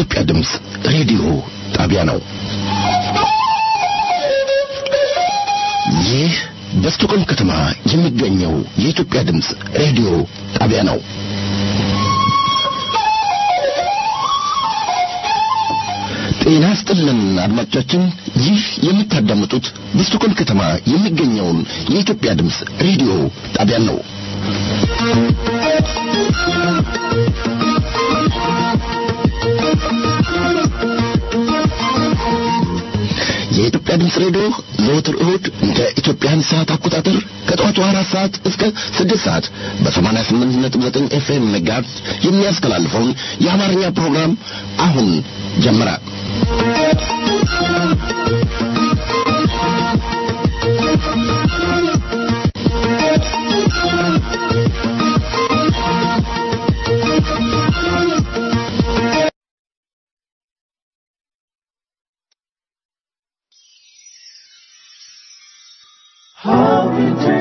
የኢትዮጵያ ድምፅ ሬዲዮ ጣቢያ ነው። ይህ በስቶኮልም ከተማ የሚገኘው የኢትዮጵያ ድምፅ ሬዲዮ ጣቢያ ነው። ጤና ስጥልን አድማጮቻችን፣ ይህ የምታዳምጡት በስቶኮልም ከተማ የሚገኘውን የኢትዮጵያ ድምፅ ሬዲዮ ጣቢያን ነው። የኢትዮጵያ ድምፅ ሬዲዮ ዘወትር እሁድ እንደ ኢትዮጵያን ሰዓት አቆጣጠር ከጠዋቱ አራት ሰዓት እስከ ስድስት ሰዓት በሰማንያ ስምንት ነጥብ ዘጠኝ ኤፍኤም ሜጋሄርዝ የሚያስተላልፈውን የአማርኛ ፕሮግራም አሁን ጀመረ። Home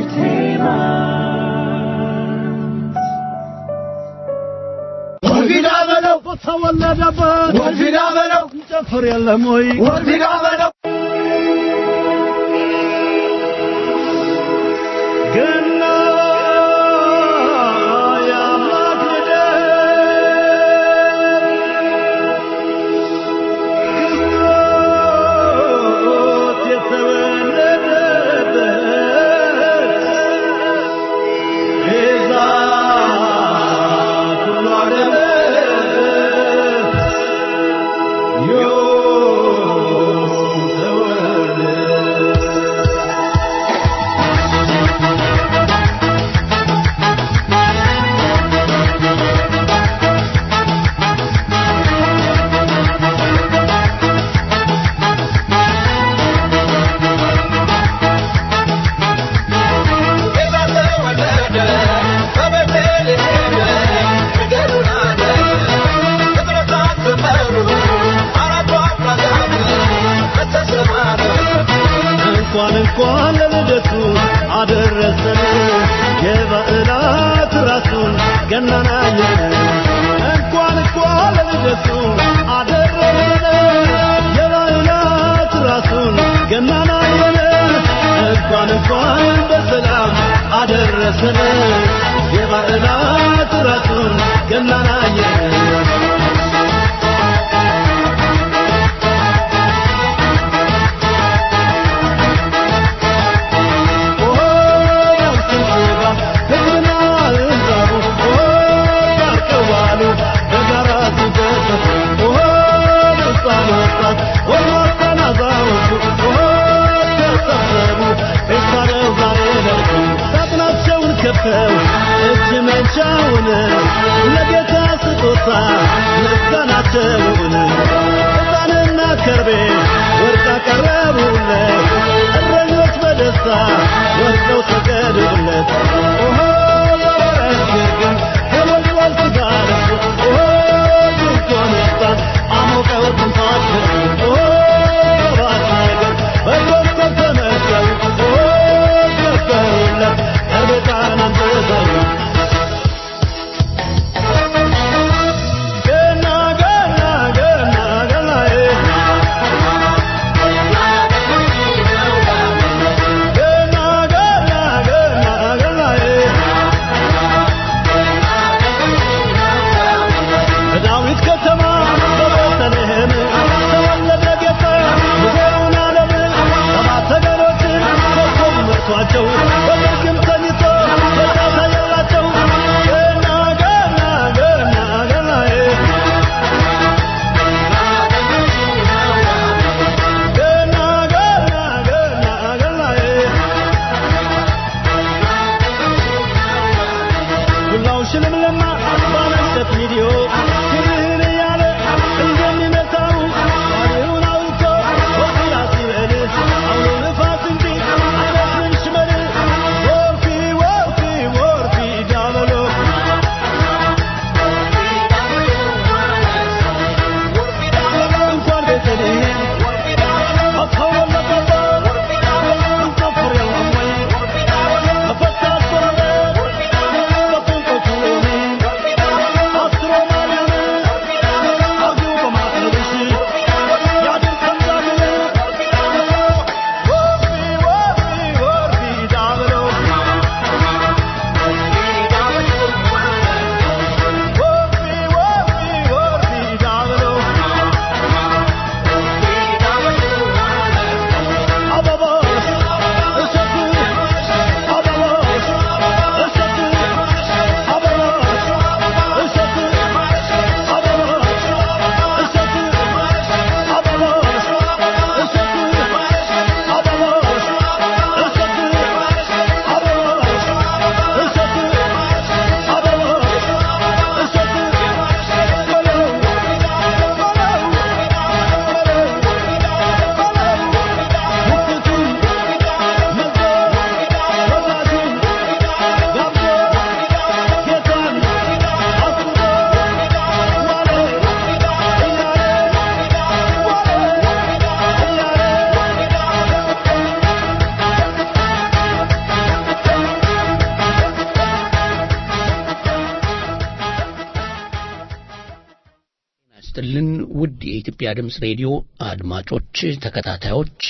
Entertainment. ወልፊዳ በለው በተወለደበት ወልፊዳ በለው ጨፍር የለም ወይ ወልፊዳ በለው ገና የአምላክ ልደት ክርስቶስ የተወለደበት ቤዛ ኩሉ ዓለም ዮም ተወለደ ጌታ ተወለደ በቤተልሔም ፍቅሩን አለ ፍጥረታት ዘመሩ አራቱ አፍራዛት በተሰማረ እንኳን እንኳን ለልደቱ አደረሰን የበዓላት ራሱን ገናናየን እንኳን እንኳን ለልደቱ አደረሰን የበዓላት ራሱን ገናናየን እንኳን እንኳን በሰላም አደረሰን የበዓላት ራሱን ገናናየን ከፍተው እጅ መንሻውን ለጌታ ስጦታ ምስጋናቸውን ዕጣንና ከርቤ ወርቅ አቀረቡለት እረኞች በደስታ ወርቀው ሰገዱለት ኦሆ የበረት ግርግም ተሞልቷል ሥጋ ለብሶ ኦሆ ድንኳን ወጣት አሞቀው ትንፋሽን ኦሆ ሰባት ነገር በዶክተር ተመገቡ ኦሆ ዘከሩለት ከርቤ ዕጣን አንጥተው ገና ገና ገና ገናዬ ገና ገና ገና ገናዬ በዳዊት ከተማ በቤተልሔም ተወለደ ጌታ ሙሴውን ዓለም ሰባት ተገኖችን ኮከብ መርቷቸው በግርግም ተኝቶ ጌታ ታየላቸው ገና ገና ገና ገናዬ ገና ገና ገና ገናዬ ዱላው ሽልምልማ ባነሰት ቪዲዮ ክብርህን እያለ እንደሚመታው ባሪውን አውጥቶ ወዲያ ሲበል አውሎ ንፋስ እንጂ አይመስልም ሽመል ወርፊ ወርፊ ወርፊ ዳበሎ እንኳን ቤተልሔም አተወለደበት እንጨፍር የለም ወይ በፈሳሽ ጎረቤት በጥንቆቹ አስሮ ማርያም ይስጥልን ውድ የኢትዮጵያ ድምፅ ሬዲዮ አድማጮች፣ ተከታታዮች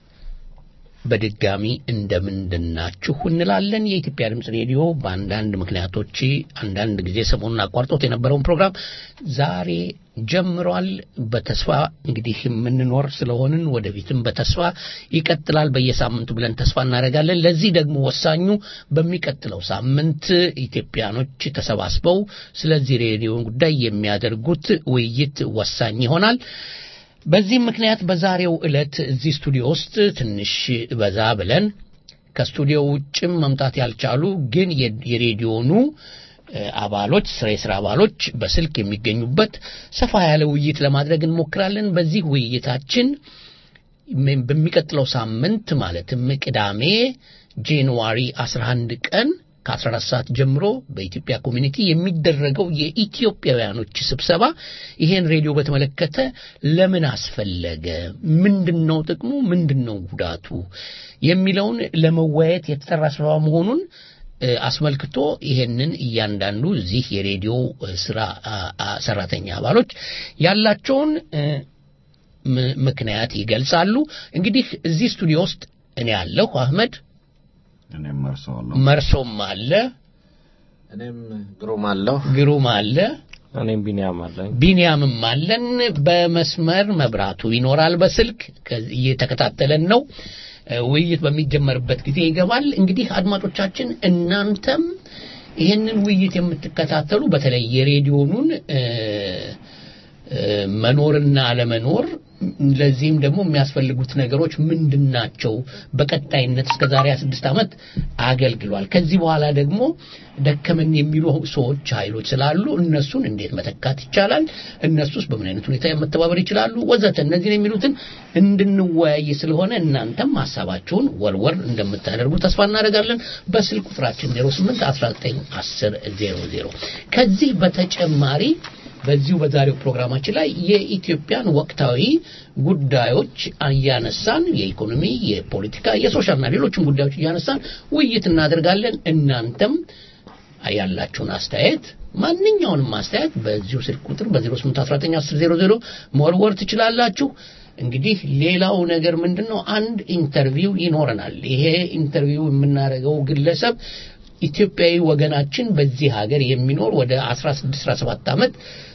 በድጋሚ እንደምንድናችሁ እንላለን። የኢትዮጵያ ድምፅ ሬዲዮ በአንዳንድ ምክንያቶች አንዳንድ ጊዜ ሰሞኑን አቋርጦት የነበረውን ፕሮግራም ዛሬ ጀምሯል። በተስፋ እንግዲህ የምንኖር ስለሆንን ወደፊትም በተስፋ ይቀጥላል በየሳምንቱ ብለን ተስፋ እናደርጋለን። ለዚህ ደግሞ ወሳኙ በሚቀጥለው ሳምንት ኢትዮጵያኖች ተሰባስበው ስለዚህ ሬዲዮ ጉዳይ የሚያደርጉት ውይይት ወሳኝ ይሆናል። በዚህም ምክንያት በዛሬው ዕለት እዚህ ስቱዲዮ ውስጥ ትንሽ በዛ ብለን ከስቱዲዮ ውጭም መምጣት ያልቻሉ ግን የሬዲዮኑ አባሎች ስራ የስራ አባሎች በስልክ የሚገኙበት ሰፋ ያለ ውይይት ለማድረግ እንሞክራለን። በዚህ ውይይታችን በሚቀጥለው ሳምንት ማለትም ቅዳሜ ጃንዋሪ 11 ቀን ከ14 ሰዓት ጀምሮ በኢትዮጵያ ኮሚኒቲ የሚደረገው የኢትዮጵያውያኖች ስብሰባ ይሄን ሬዲዮ በተመለከተ ለምን አስፈለገ፣ ምንድን ነው ጥቅሙ፣ ምንድን ነው ጉዳቱ የሚለውን ለመወያየት የተጠራ ስብሰባ መሆኑን አስመልክቶ ይሄንን እያንዳንዱ እዚህ የሬዲዮ ስራ ሰራተኛ አባሎች ያላቸውን ምክንያት ይገልጻሉ። እንግዲህ እዚህ ስቱዲዮ ውስጥ እኔ ያለሁ አህመድ እኔም መርሰዋለሁ። መርሶም አለ፣ እኔም ግሩም አለሁ። ግሩም አለ፣ እኔም ቢኒያም አለኝ። ቢንያምም አለን። በመስመር መብራቱ ይኖራል። በስልክ እየተከታተለን ነው። ውይይት በሚጀመርበት ጊዜ ይገባል። እንግዲህ አድማጮቻችን እናንተም ይህንን ውይይት የምትከታተሉ በተለይ የሬዲዮኑን መኖርና አለመኖር ለዚህም ደግሞ የሚያስፈልጉት ነገሮች ምንድን ናቸው? በቀጣይነት እስከ ዛሬ ስድስት ዓመት አገልግሏል። ከዚህ በኋላ ደግሞ ደከመን የሚሉ ሰዎች ኃይሎች ስላሉ እነሱን እንዴት መተካት ይቻላል? እነሱስ በምን አይነት ሁኔታ መተባበር ይችላሉ? ወዘተ እነዚህን የሚሉትን እንድንወያይ ስለሆነ እናንተም ሀሳባችሁን ወርወር እንደምታደርጉ ተስፋ እናደርጋለን። በስልክ ቁጥራችን 08 19 10 00 ከዚህ በተጨማሪ በዚሁ በዛሬው ፕሮግራማችን ላይ የኢትዮጵያን ወቅታዊ ጉዳዮች እያነሳን የኢኮኖሚ፣ የፖለቲካ፣ የሶሻልና ሌሎችም ጉዳዮች እያነሳን ውይይት እናደርጋለን። እናንተም ያላችሁን አስተያየት ማንኛውንም አስተያየት በዚሁ ስልክ ቁጥር በ08191000 መወርወር ትችላላችሁ። እንግዲህ ሌላው ነገር ምንድን ነው? አንድ ኢንተርቪው ይኖረናል። ይሄ ኢንተርቪው የምናደርገው ግለሰብ ኢትዮጵያዊ ወገናችን በዚህ ሀገር የሚኖር ወደ 16 17 ዓመት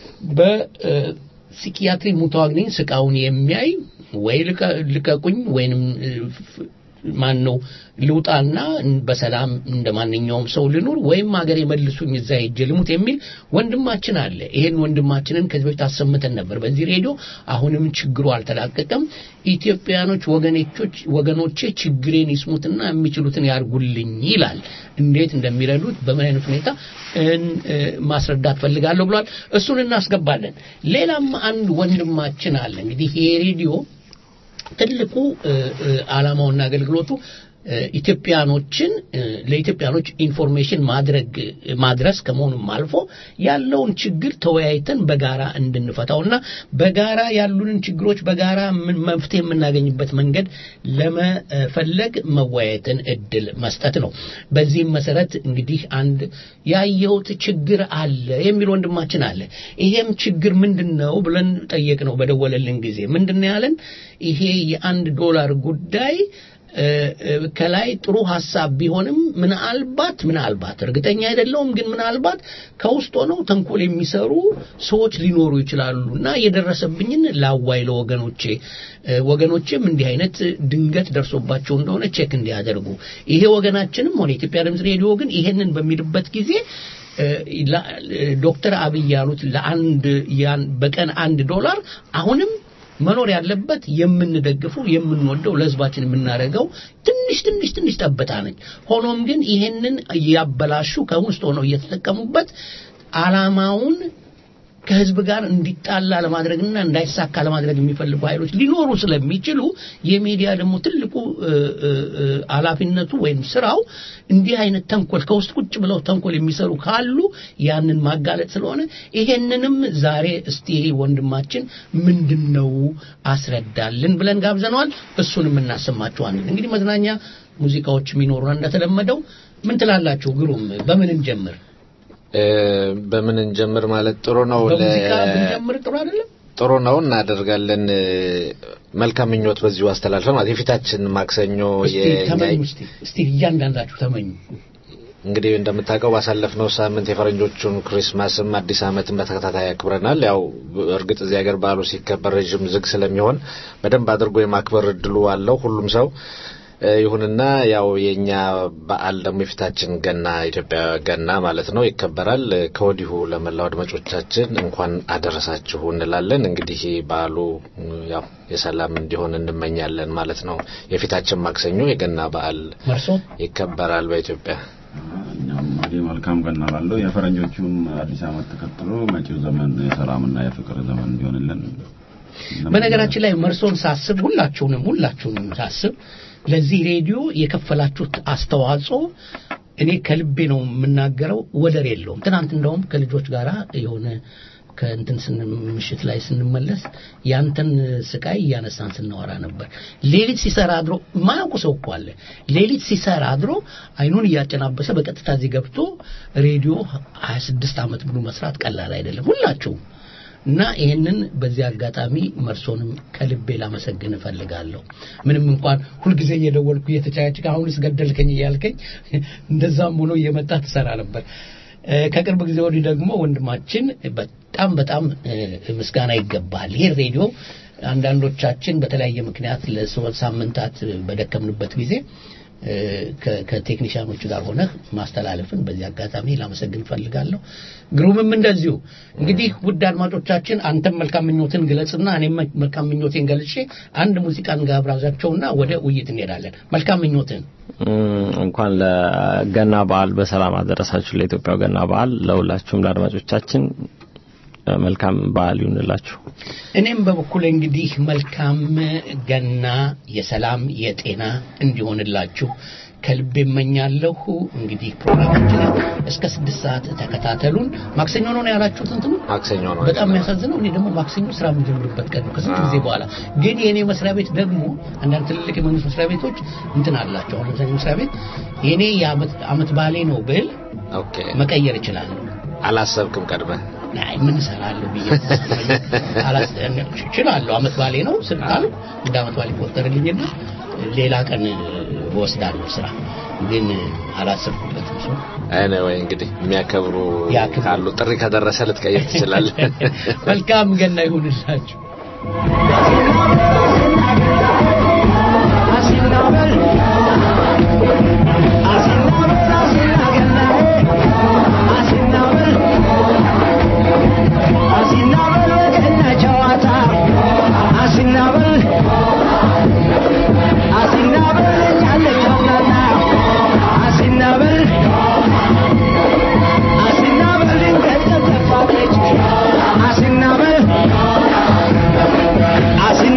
በሲኪያትሪ ሙተዋግኒኝ ስቃውን የሚያይ ወይ ልቀቁኝ ወይንም ማን ነው ልውጣና በሰላም እንደ ማንኛውም ሰው ልኑር ወይም ሀገር የመልሱኝ እዛ ሄጄ ልሙት የሚል ወንድማችን አለ። ይሄን ወንድማችንን ከዚህ በፊት አሰምተን ነበር በዚህ ሬዲዮ። አሁንም ችግሩ አልተላቀቀም። ኢትዮጵያኖች ወገኖቾች ወገኖቼ ችግሬን ይስሙትና የሚችሉትን ያርጉልኝ ይላል። እንዴት እንደሚረዱት በምን አይነት ሁኔታ ማስረዳት ፈልጋለሁ ብሏል። እሱን እናስገባለን። ሌላም አንድ ወንድማችን አለ። እንግዲህ ይሄ ሬዲዮ ትልቁ ዓላማውና አገልግሎቱ ኢትዮጵያኖችን ለኢትዮጵያኖች ኢንፎርሜሽን ማድረግ ማድረስ ከመሆኑም አልፎ ያለውን ችግር ተወያይተን በጋራ እንድንፈታውና በጋራ ያሉንን ችግሮች በጋራ መፍትሄ የምናገኝበት መንገድ ለመፈለግ መወያየትን እድል መስጠት ነው። በዚህም መሰረት እንግዲህ አንድ ያየሁት ችግር አለ የሚል ወንድማችን አለ። ይሄም ችግር ምንድን ነው ብለን ጠየቅ ነው በደወለልን ጊዜ ምንድን ነው ያለን? ይሄ የአንድ ዶላር ጉዳይ ከላይ ጥሩ ሀሳብ ቢሆንም ምናልባት ምናልባት እርግጠኛ አይደለውም፣ ግን ምናልባት ከውስጥ ሆነው ተንኮል የሚሰሩ ሰዎች ሊኖሩ ይችላሉ እና የደረሰብኝን ላዋይ ለወገኖቼ ወገኖቼም እንዲህ አይነት ድንገት ደርሶባቸው እንደሆነ ቼክ እንዲያደርጉ ይሄ ወገናችንም ሆነ የኢትዮጵያ ድምፅ ሬዲዮ ግን ይሄንን በሚልበት ጊዜ ዶክተር አብይ ያሉት ለአንድ በቀን አንድ ዶላር አሁንም መኖር ያለበት የምንደግፈው የምንወደው ለህዝባችን የምናደርገው ትንሽ ትንሽ ትንሽ ጠብታ ነች። ሆኖም ግን ይሄንን እያበላሹ ከውስጥ ሆነው እየተጠቀሙበት አላማውን ከህዝብ ጋር እንዲጣላ ለማድረግና እንዳይሳካ ለማድረግ የሚፈልጉ ኃይሎች ሊኖሩ ስለሚችሉ የሚዲያ ደግሞ ትልቁ ኃላፊነቱ ወይም ስራው እንዲህ አይነት ተንኮል ከውስጥ ቁጭ ብለው ተንኮል የሚሰሩ ካሉ ያንን ማጋለጥ ስለሆነ ይሄንንም ዛሬ እስቲ ወንድማችን ምንድን ነው አስረዳልን ብለን ጋብዘነዋል። እሱንም እናሰማችኋለን። እንግዲህ መዝናኛ ሙዚቃዎች የሚኖሩን እንደተለመደው ምን ትላላችሁ? ግሩም በምን እንጀምር? በምን እንጀምር ማለት ጥሩ ነው። በሙዚቃ ብንጀምር ጥሩ አይደለም? ጥሩ ነው እናደርጋለን። መልካም ምኞት በዚሁ አስተላልፈን ማለት የፊታችን ማክሰኞ እስቲ የኛ ተመኙ እስቲ እስቲ እያንዳንዳችሁ ተመኙ እንግዲህ እንደምታውቀው ባሳለፍነው ሳምንት የፈረንጆቹን ክሪስማስም አዲስ ዓመትን በተከታታይ ያክብረናል። ያው እርግጥ እዚህ ሀገር በዓሉ ሲከበር ረዥም ዝግ ስለሚሆን በደንብ አድርጎ የማክበር እድሉ አለው ሁሉም ሰው። እ፣ ይሁንና ያው የኛ በዓል ደግሞ የፊታችን ገና ኢትዮጵያ ገና ማለት ነው ይከበራል። እ፣ ከወዲሁ ለመላው አድማጮቻችን እንኳን አደረሳችሁ እንላለን። እንግዲህ በዓሉ እ፣ ያው የሰላም እንዲሆን እንመኛለን ማለት ነው። የፊታችን ማክሰኞ የገና በዓል መርሶ ይከበራል በኢትዮጵያ። እኛም እንግዲህ መልካም ገና ላለው የፈረንጆቹን አዲስ ዓመት ተከትሎ መጪው ዘመን የሰላምና የፍቅር ዘመን እንዲሆንልን በነገራችን ላይ መርሶን ሳስብ ሁላችሁንም ሁላችሁንም ሳስብ ለዚህ ሬዲዮ የከፈላችሁት አስተዋጽኦ እኔ ከልቤ ነው የምናገረው፣ ወደር የለውም። ትናንት እንደውም ከልጆች ጋር የሆነ ከእንትን ስን ምሽት ላይ ስንመለስ ያንተን ስቃይ እያነሳን ስናወራ ነበር። ሌሊት ሲሰራ አድሮ ማያውቁ ሰው እኮ አለ። ሌሊት ሲሰራ አድሮ አይኑን እያጨናበሰ በቀጥታ እዚህ ገብቶ ሬዲዮ 26 ዓመት ብሎ መስራት ቀላል አይደለም። ሁላችሁም እና ይህንን በዚህ አጋጣሚ መርሶንም ከልቤ ላመሰግን እፈልጋለሁ። ምንም እንኳን ሁልጊዜ እየደወልኩ እየተጫያጭቅ አሁንስ ገደልከኝ እያልከኝ እንደዛም ሆኖ እየመጣ ትሰራ ነበር። እ፣ ከቅርብ ጊዜ ወዲህ ደግሞ ወንድማችን በጣም በጣም እ፣ ምስጋና ይገባል። ይህ ሬዲዮ አንዳንዶቻችን በተለያየ ምክንያት ለሶስት ሳምንታት በደከምንበት ጊዜ እ፣ ከ- ከቴክኒሽያኖቹ ጋር ሆነህ ማስተላለፍን በዚህ አጋጣሚ ላመሰግን እፈልጋለሁ። ግሩምም እንደዚሁ እንግዲህ ውድ አድማጮቻችን አንተም መልካም ምኞትን ግለጽና እኔም መልካም ምኞቴን ገልጬ አንድ ሙዚቃን ጋብራዛቸውና ወደ ውይይት እንሄዳለን። መልካም ምኞትን እም፣ እንኳን ለገና በዓል በሰላም አደረሳችሁ። ለኢትዮጵያው ገና በዓል ለሁላችሁም ለአድማጮቻችን እ፣ መልካም በዓል ይሁንላችሁ። እኔም በበኩል እንግዲህ መልካም ገና የሰላም የጤና እንዲሆንላችሁ ከልብ እመኛለሁ። እንግዲህ ፕሮግራማችንን እስከ ስድስት ሰዓት ተከታተሉን። ማክሰኞ ነው ያላችሁት እንትኑ ማክሰኞ ነው በጣም የሚያሳዝነው እኔ ደግሞ ማክሰኞ ስራ የምጀምርበት ቀን ነው ከስንት ጊዜ በኋላ። ግን የእኔ መስሪያ ቤት ደግሞ አንዳንድ ትልልቅ የመንግስት መስሪያ ቤቶች እንትን አላቸው። አሁን ለምሳሌ መስሪያ ቤት የእኔ የዓመት ዓመት ባሌ ነው ብል ኦኬ። መቀየር እችላለሁ። አላሰብክም ቀድመህ? አይ ምን እሰራለሁ ብዬ አላስ- እችላለሁ። አመት ባሌ ነው ስልጣን እንደ አመት ባሌ ቆጠርልኝና ሌላ ቀን እወስዳለሁ ስራ ግን አላሰብኩበትም። ሰው አይነ ወይ እንግዲህ የሚያከብሩ ያክብሩ። ካሉ ጥሪ ከደረሰ ልትቀይር ትችላለህ። መልካም ገና ይሁንላችሁ። አሲናበል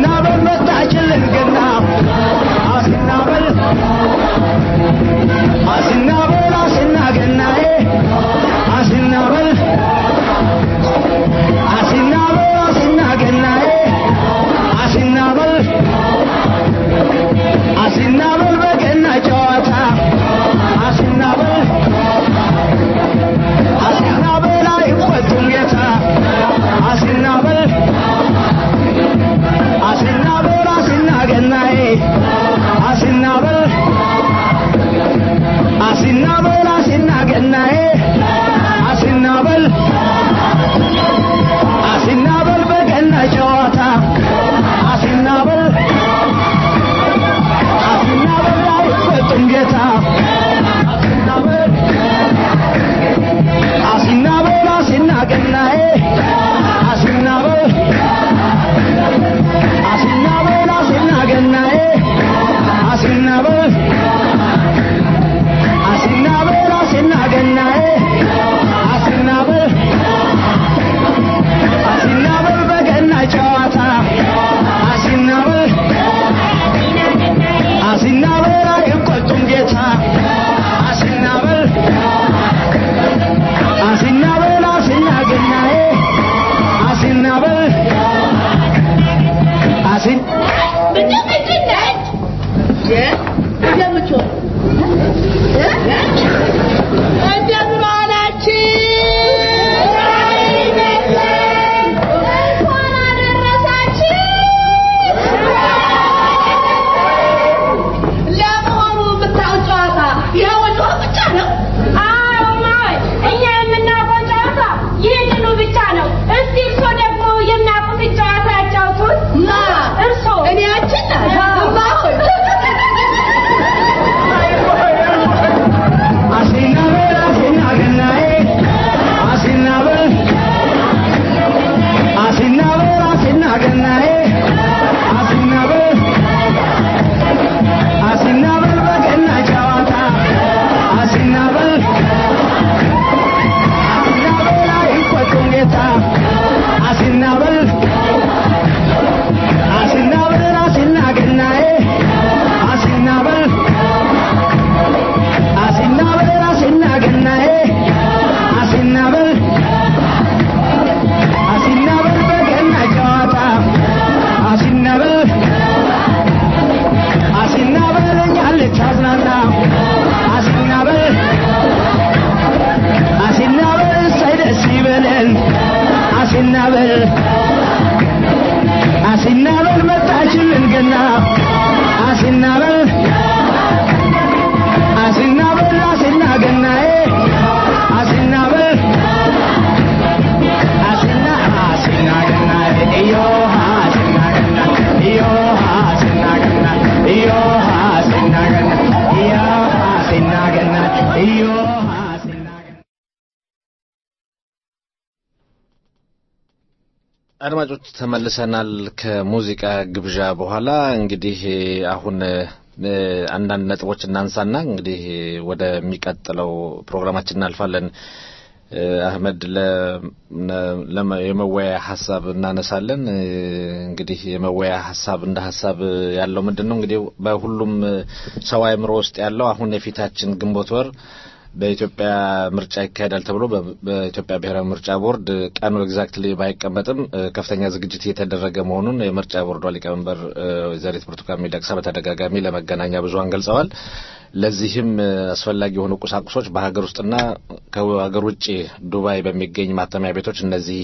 አድማጮች ተመልሰናል ከሙዚቃ ግብዣ በኋላ እንግዲህ አሁን እ፣ አንዳንድ ነጥቦች እናንሳና እንግዲህ ወደሚቀጥለው ፕሮግራማችን እናልፋለን እ፣ አህመድ ለ- ነ- ለመ- የመወያ ሀሳብ እናነሳለን እ፣ እንግዲህ የመወያ ሀሳብ እንደ ሀሳብ ያለው ምንድን ነው እንግዲህ በሁሉም ሰው አእምሮ ውስጥ ያለው አሁን የፊታችን ግንቦት ወር በኢትዮጵያ ምርጫ ይካሄዳል ተብሎ በ- በኢትዮጵያ ብሔራዊ ምርጫ ቦርድ ቀኑ ኤግዛክትሊ ባይቀመጥም እ፣ ከፍተኛ ዝግጅት እየተደረገ መሆኑን የምርጫ ቦርዷ ሊቀመንበር እ፣ ወይዘሪት ብርቱካን ሚደቅሳ በተደጋጋሚ ለመገናኛ ብዙኃን ገልጸዋል። ለዚህም እ፣ አስፈላጊ የሆኑ ቁሳቁሶች በሀገር ውስጥና ከሀገር ውጭ ዱባይ በሚገኝ ማተሚያ ቤቶች እነዚህ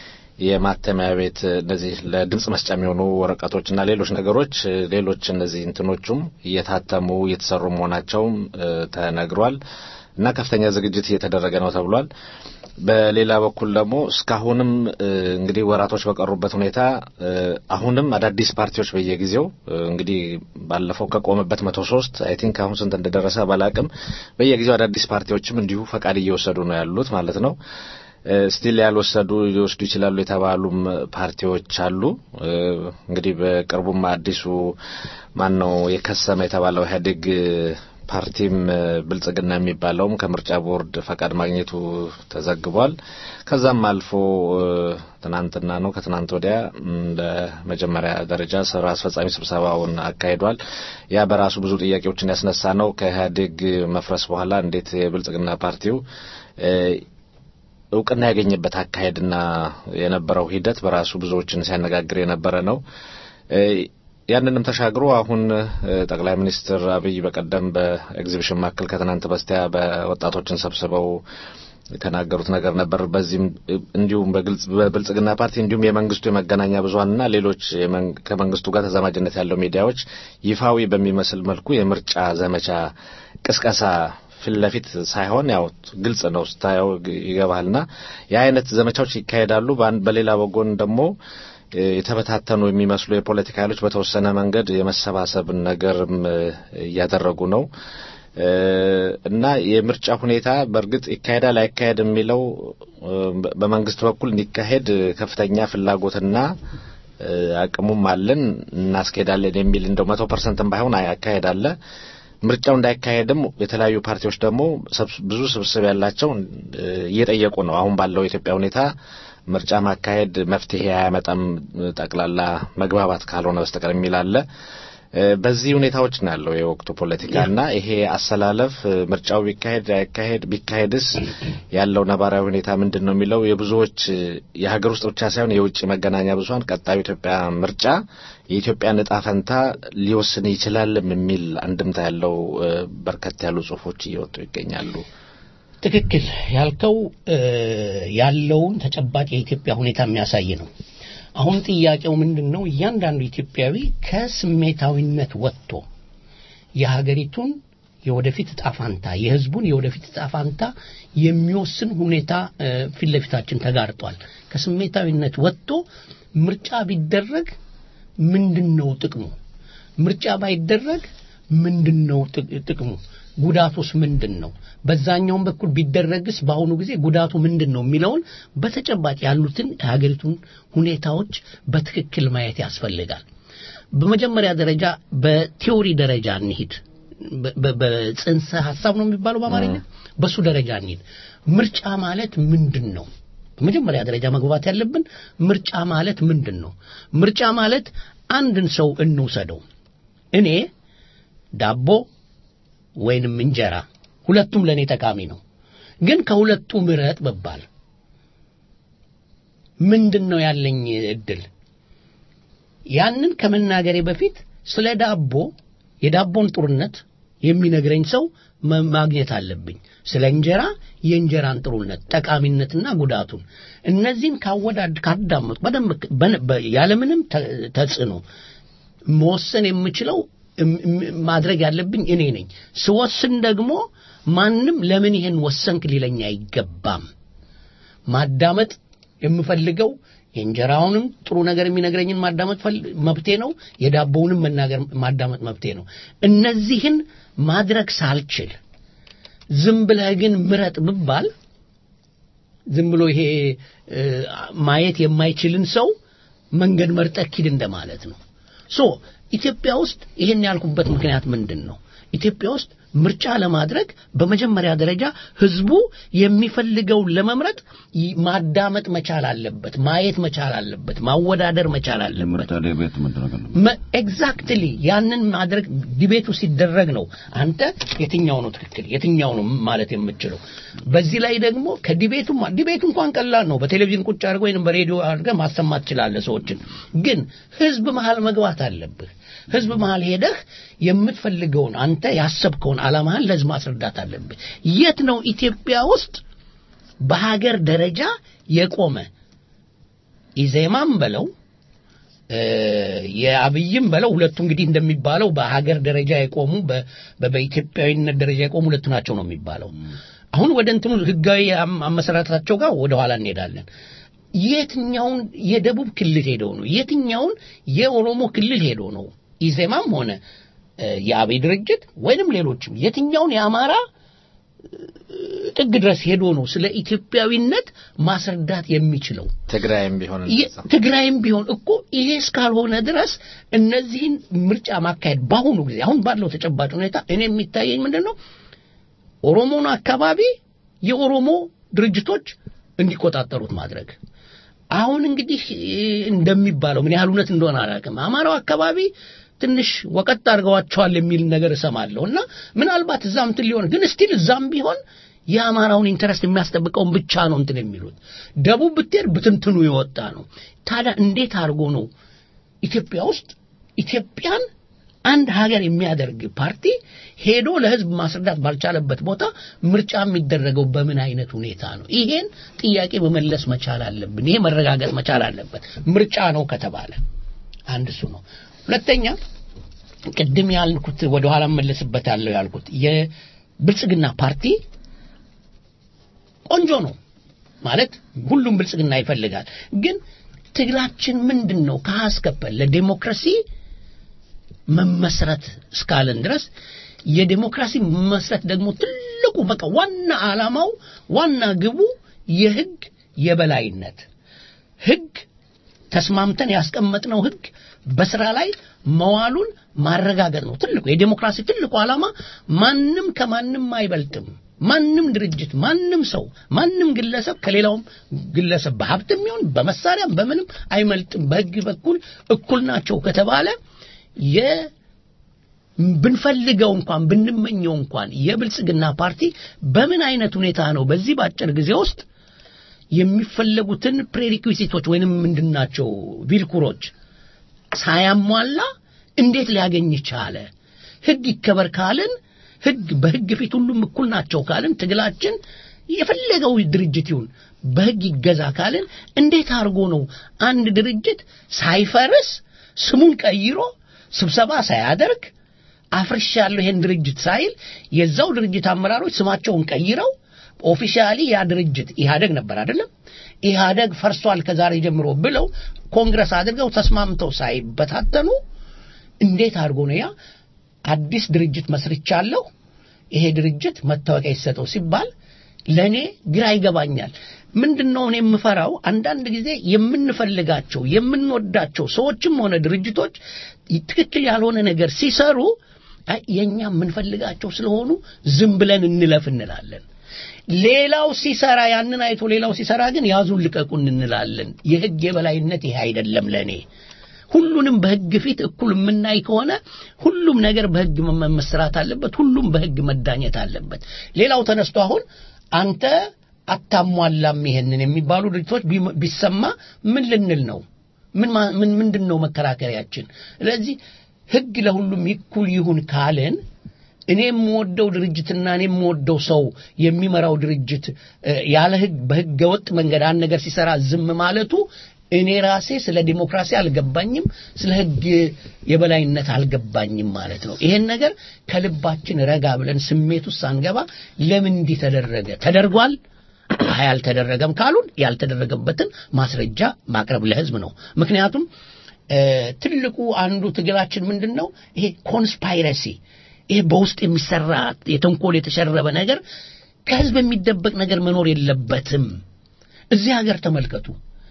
የማተሚያ ቤት እነዚህ ለድምጽ መስጫ የሚሆኑ ወረቀቶችና ሌሎች ነገሮች እ፣ ሌሎች እነዚህ እንትኖቹም እየታተሙ እየተሰሩ መሆናቸውም እ፣ ተነግሯል እና ከፍተኛ ዝግጅት እየተደረገ ነው ተብሏል። በሌላ በኩል ደግሞ እስካሁንም እ፣ እንግዲህ ወራቶች በቀሩበት ሁኔታ እ፣ አሁንም አዳዲስ ፓርቲዎች በየጊዜው እ፣ እንግዲህ ባለፈው ከቆመበት መቶ ሶስት አይ ቲንክ አሁን ስንት እንደደረሰ ባላቅም በየጊዜው አዳዲስ ፓርቲዎችም እንዲሁ ፈቃድ እየወሰዱ ነው ያሉት ማለት ነው። ስቲል ያልወሰዱ ሊወስዱ ይችላሉ የተባሉም ፓርቲዎች አሉ። እ፣ እንግዲህ በቅርቡም አዲሱ ማን ነው የከሰመ የተባለው ኢህአዴግ ፓርቲም እ፣ ብልጽግና የሚባለውም ከምርጫ ቦርድ ፈቃድ ማግኘቱ ተዘግቧል። ከዛም አልፎ እ፣ ትናንትና ነው ከትናንት ወዲያ እንደ መጀመሪያ ደረጃ ስራ አስፈጻሚ ስብሰባውን አካሂዷል። ያ በራሱ ብዙ ጥያቄዎችን ያስነሳ ነው። ከኢህአዴግ መፍረስ በኋላ እንዴት የብልጽግና ፓርቲው እ፣ እውቅና ያገኘበት አካሄድና የነበረው ሂደት በራሱ ብዙዎችን ሲያነጋግር የነበረ ነው። እ፣ ያንንም ተሻግሮ አሁን እ፣ ጠቅላይ ሚኒስትር አብይ በቀደም በኤግዚቢሽን ማዕከል ከትናንት በስቲያ በወጣቶችን ሰብስበው የተናገሩት ነገር ነበር። በዚህም እ፣ እንዲሁም በግልጽ በብልጽግና ፓርቲ እንዲሁም የመንግስቱ የመገናኛ ብዙኃንና ሌሎች የመንግ- ከመንግስቱ ጋር ተዛማጅነት ያለው ሚዲያዎች ይፋዊ በሚመስል መልኩ የምርጫ ዘመቻ ቅስቀሳ ፊት ለፊት ሳይሆን ያው ግልጽ ነው ስታየው ግ- ይገባልና የአይነት ዘመቻዎች ይካሄዳሉ። በአንድ በሌላ ወጎን ደግሞ እ፣ የተበታተኑ የሚመስሉ የፖለቲካ ኃይሎች በተወሰነ መንገድ የመሰባሰብን ነገርም እ፣ እያደረጉ ነው እ፣ እና የምርጫ ሁኔታ በእርግጥ ይካሄዳል አይካሄድ የሚለው እ፣ በ- በመንግስት በኩል እንዲካሄድ ከፍተኛ ፍላጎትና እ፣ አቅሙም አለን እናስኬዳለን የሚል እንደው መቶ ፐርሰንትም ባይሆን አካሄድ አለ። ምርጫው እንዳይካሄድም የተለያዩ ፓርቲዎች ደግሞ ሰብስ- ብዙ ስብስብ ያላቸው እ፣ እየጠየቁ ነው። አሁን ባለው የኢትዮጵያ ሁኔታ ምርጫ ማካሄድ መፍትሄ አያመጣም እ፣ ጠቅላላ መግባባት ካልሆነ በስተቀር የሚል አለ። እ፣ በዚህ ሁኔታዎች ነው ያለው የወቅቱ ፖለቲካ እና ይሄ አሰላለፍ እ፣ ምርጫው ቢካሄድ አይካሄድ ቢካሄድስ ያለው ነባራዊ ሁኔታ ምንድን ነው የሚለው የብዙዎች እ፣ የሀገር ውስጥ ብቻ ሳይሆን የውጭ መገናኛ ብዙኃን ቀጣዩ ኢትዮጵያ ምርጫ የኢትዮጵያን እጣ ፈንታ ሊወስን ይችላልም የሚል አንድምታ ያለው እ፣ በርከት ያሉ ጽሁፎች እየወጡ ይገኛሉ። ትክክል ያልከው እ፣ ያለውን ተጨባጭ የኢትዮጵያ ሁኔታ የሚያሳይ ነው። አሁን ጥያቄው ምንድን ነው? እያንዳንዱ ኢትዮጵያዊ ከስሜታዊነት ወጥቶ የሀገሪቱን የወደፊት እጣ ፋንታ የሕዝቡን የወደፊት እጣ ፋንታ የሚወስን ሁኔታ እ፣ ፊት ለፊታችን ተጋርጧል። ከስሜታዊነት ወጥቶ ምርጫ ቢደረግ ምንድን ነው ጥቅሙ? ምርጫ ባይደረግ ምንድን ነው ጥቅ- ጥቅሙ? ጉዳቱስ ምንድን ነው? በዛኛውም በኩል ቢደረግስ በአሁኑ ጊዜ ጉዳቱ ምንድን ነው የሚለውን በተጨባጭ ያሉትን የሀገሪቱን ሁኔታዎች በትክክል ማየት ያስፈልጋል። በመጀመሪያ ደረጃ በቲዎሪ ደረጃ እንሂድ። በ- በ- በጽንሰ ሀሳብ ነው የሚባለው በአማርኛ በሱ ደረጃ እንሂድ። ምርጫ ማለት ምንድን ነው? በመጀመሪያ ደረጃ መግባት ያለብን ምርጫ ማለት ምንድን ነው? ምርጫ ማለት አንድን ሰው እንውሰደው። እኔ ዳቦ ወይንም እንጀራ ሁለቱም ለእኔ ጠቃሚ ነው። ግን ከሁለቱ ምረጥ ብባል ምንድን ነው ያለኝ እድል? ያንን ከመናገሬ በፊት ስለ ዳቦ የዳቦን ጥሩነት የሚነግረኝ ሰው መ- ማግኘት አለብኝ። ስለ እንጀራ የእንጀራን ጥሩነት ጠቃሚነትና ጉዳቱን እነዚህን ካወዳድ ካዳመጡ በደንብ በነ- በ- ያለምንም ተ- ተጽዕኖ መወሰን የምችለው እም- እም- ማድረግ ያለብኝ እኔ ነኝ። ስወስን ደግሞ ማንም ለምን ይሄን ወሰንክ ሊለኝ አይገባም። ማዳመጥ የምፈልገው የእንጀራውንም ጥሩ ነገር የሚነግረኝን ማዳመጥ ፈል- መብቴ ነው። የዳቦውንም መናገር ማዳመጥ መብቴ ነው። እነዚህን ማድረግ ሳልችል ዝም ብለህ ግን ምረጥ ብባል ዝም ብሎ ይሄ እ፣ ማየት የማይችልን ሰው መንገድ መርጠህ ሂድ እንደማለት ነው። ሶ ኢትዮጵያ ውስጥ ይሄን ያልኩበት ምክንያት ምንድን ነው? ኢትዮጵያ ውስጥ ምርጫ ለማድረግ በመጀመሪያ ደረጃ ህዝቡ የሚፈልገውን ለመምረጥ ይ- ማዳመጥ መቻል አለበት፣ ማየት መቻል አለበት፣ ማወዳደር መቻል አለበት። የምርጫ ዲቤት መደረግ አለበት። ኤግዛክትሊ ያንን ማድረግ ዲቤቱ ሲደረግ ነው አንተ የትኛው ነው ትክክል የትኛው ነው ማለት የምችለው። በዚህ ላይ ደግሞ ከዲቤቱ ዲቤቱ እንኳን ቀላል ነው። በቴሌቪዥን ቁጭ አድርገህ ወይም በሬዲዮ አድርገህ ማሰማት ትችላለህ ሰዎችን። ግን ህዝብ መሃል መግባት አለብህ። ህዝብ መሃል ሄደህ የምትፈልገውን አንተ ያሰብከውን ዓላማህን ለህዝብ ማስረዳት አለብህ። የት ነው ኢትዮጵያ ውስጥ በሀገር ደረጃ የቆመ ኢዜማም በለው እ፣ የአብይም በለው ሁለቱ እንግዲህ እንደሚባለው በሀገር ደረጃ የቆሙ በ- በ- በኢትዮጵያዊነት ደረጃ የቆሙ ሁለቱ ናቸው ነው የሚባለው። አሁን ወደ እንትኑ ህጋዊ አም- አመሰራረታቸው ጋር ወደ ኋላ እንሄዳለን። የትኛውን የደቡብ ክልል ሄደው ነው? የትኛውን የኦሮሞ ክልል ሄዶ ነው? ኢዜማም ሆነ እ፣ የአብይ ድርጅት ወይንም ሌሎችም የትኛውን የአማራ ጥግ ድረስ ሄዶ ነው ስለ ኢትዮጵያዊነት ማስረዳት የሚችለው? ትግራይም ቢሆን የ- እንደዛ። ትግራይም ቢሆን እኮ ይሄ እስካልሆነ ድረስ እነዚህን ምርጫ ማካሄድ በአሁኑ ጊዜ አሁን ባለው ተጨባጭ ሁኔታ እኔ የሚታየኝ ምንድን ነው ኦሮሞን አካባቢ የኦሮሞ ድርጅቶች እንዲቆጣጠሩት ማድረግ አሁን እንግዲህ እ፣ እንደሚባለው ምን ያህል እውነት እንደሆነ አላውቅም አማራው አካባቢ ትንሽ ወቀጥ አድርገዋቸዋል የሚል ነገር እሰማለሁ እና ምናልባት እዛም እንትን ሊሆን ግን ስቲል እዛም ቢሆን የአማራውን ኢንተረስት የሚያስጠብቀውን ብቻ ነው እንትን የሚሉት ደቡብ ብትሄድ ብትንትኑ የወጣ ነው ታዲያ እንዴት አድርጎ ነው ኢትዮጵያ ውስጥ ኢትዮጵያን አንድ ሀገር የሚያደርግ ፓርቲ ሄዶ ለህዝብ ማስረዳት ባልቻለበት ቦታ ምርጫ የሚደረገው በምን አይነት ሁኔታ ነው? ይሄን ጥያቄ መመለስ መቻል አለብን። ይሄ መረጋገጥ መቻል አለበት። ምርጫ ነው ከተባለ አንድ እሱ ነው። ሁለተኛ ቅድም ያልኩት ወደ ኋላ መለስበታለሁ ያልኩት የብልጽግና ፓርቲ ቆንጆ ነው ማለት ሁሉም ብልጽግና ይፈልጋል። ግን ትግላችን ምንድን ነው? ከሀስከፐል ለዴሞክራሲ መመስረት እስካለን ድረስ የዴሞክራሲ መመስረት ደግሞ ትልቁ በቃ ዋና ዓላማው ዋና ግቡ የህግ የበላይነት ህግ ተስማምተን ያስቀመጥነው ህግ በስራ ላይ መዋሉን ማረጋገጥ ነው። ትልቁ የዴሞክራሲ ትልቁ ዓላማ ማንም ከማንም አይበልጥም። ማንም ድርጅት፣ ማንም ሰው፣ ማንም ግለሰብ ከሌላውም ግለሰብ በሀብትም ይሁን በመሳሪያም በምንም አይመልጥም። በህግ በኩል እኩል ናቸው ከተባለ የ ብንፈልገው እንኳን ብንመኘው እንኳን የብልጽግና ፓርቲ በምን አይነት ሁኔታ ነው በዚህ በአጭር ጊዜ ውስጥ የሚፈለጉትን ፕሬሪኩዊሲቶች ወይንም ምንድናቸው ቪልኩሮች ሳያሟላ እንዴት ሊያገኝ ቻለ? ህግ ይከበር ካልን ህግ በህግ ፊት ሁሉም እኩል ናቸው ካልን ትግላችን የፈለገው ድርጅት ይሁን በህግ ይገዛ ካልን እንዴት አድርጎ ነው አንድ ድርጅት ሳይፈርስ ስሙን ቀይሮ ስብሰባ ሳያደርግ አፍርሻለሁ ይሄን ድርጅት ሳይል የዛው ድርጅት አመራሮች ስማቸውን ቀይረው ኦፊሻሊ ያ ድርጅት ኢህአደግ ነበር አይደለም ኢህአደግ ፈርሷል ከዛሬ ጀምሮ ብለው ኮንግረስ አድርገው ተስማምተው ሳይበታተኑ እንዴት አድርጎ ነው ያ አዲስ ድርጅት መስርቻለሁ ይሄ ድርጅት መታወቂያ ይሰጠው ሲባል ለእኔ ግራ ይገባኛል። ምንድን ነው እኔ የምፈራው አንዳንድ ጊዜ የምንፈልጋቸው የምንወዳቸው ሰዎችም ሆነ ድርጅቶች ትክክል ያልሆነ ነገር ሲሰሩ አይ የኛ የምንፈልጋቸው ስለሆኑ ዝም ብለን እንለፍ እንላለን። ሌላው ሲሰራ ያንን አይቶ ሌላው ሲሰራ ግን ያዙን ልቀቁን እንላለን። የህግ የበላይነት ይሄ አይደለም ለኔ። ሁሉንም በህግ ፊት እኩል የምናይ ከሆነ ሁሉም ነገር በህግ መ- መስራት አለበት። ሁሉም በህግ መዳኘት አለበት። ሌላው ተነስቶ አሁን አንተ አታሟላም ይሄንን የሚባሉ ድርጅቶች ቢመ- ቢሰማ ምን ልንል ነው? ምን ማ- ምን ምንድን ነው መከራከሪያችን? ስለዚህ ህግ ለሁሉም እኩል ይሁን ካልን እኔ የምወደው ድርጅትና እኔ የምወደው ሰው የሚመራው ድርጅት እ፣ ያለ ህግ በህገ ወጥ መንገድ አንድ ነገር ሲሰራ ዝም ማለቱ እኔ ራሴ ስለ ዲሞክራሲ አልገባኝም፣ ስለ ህግ የበላይነት አልገባኝም ማለት ነው። ይሄን ነገር ከልባችን ረጋ ብለን ስሜት ውስጥ ሳንገባ ለምን እንዲህ ተደረገ? ተደርጓል አይ አልተደረገም ካሉን ያልተደረገበትን ማስረጃ ማቅረብ ለህዝብ ነው። ምክንያቱም እ፣ ትልቁ አንዱ ትግላችን ምንድን ነው? ይሄ ኮንስፓይረሲ ይሄ በውስጥ የሚሰራ የተንኮል የተሸረበ ነገር ከህዝብ የሚደበቅ ነገር መኖር የለበትም። እዚህ ሀገር ተመልከቱ።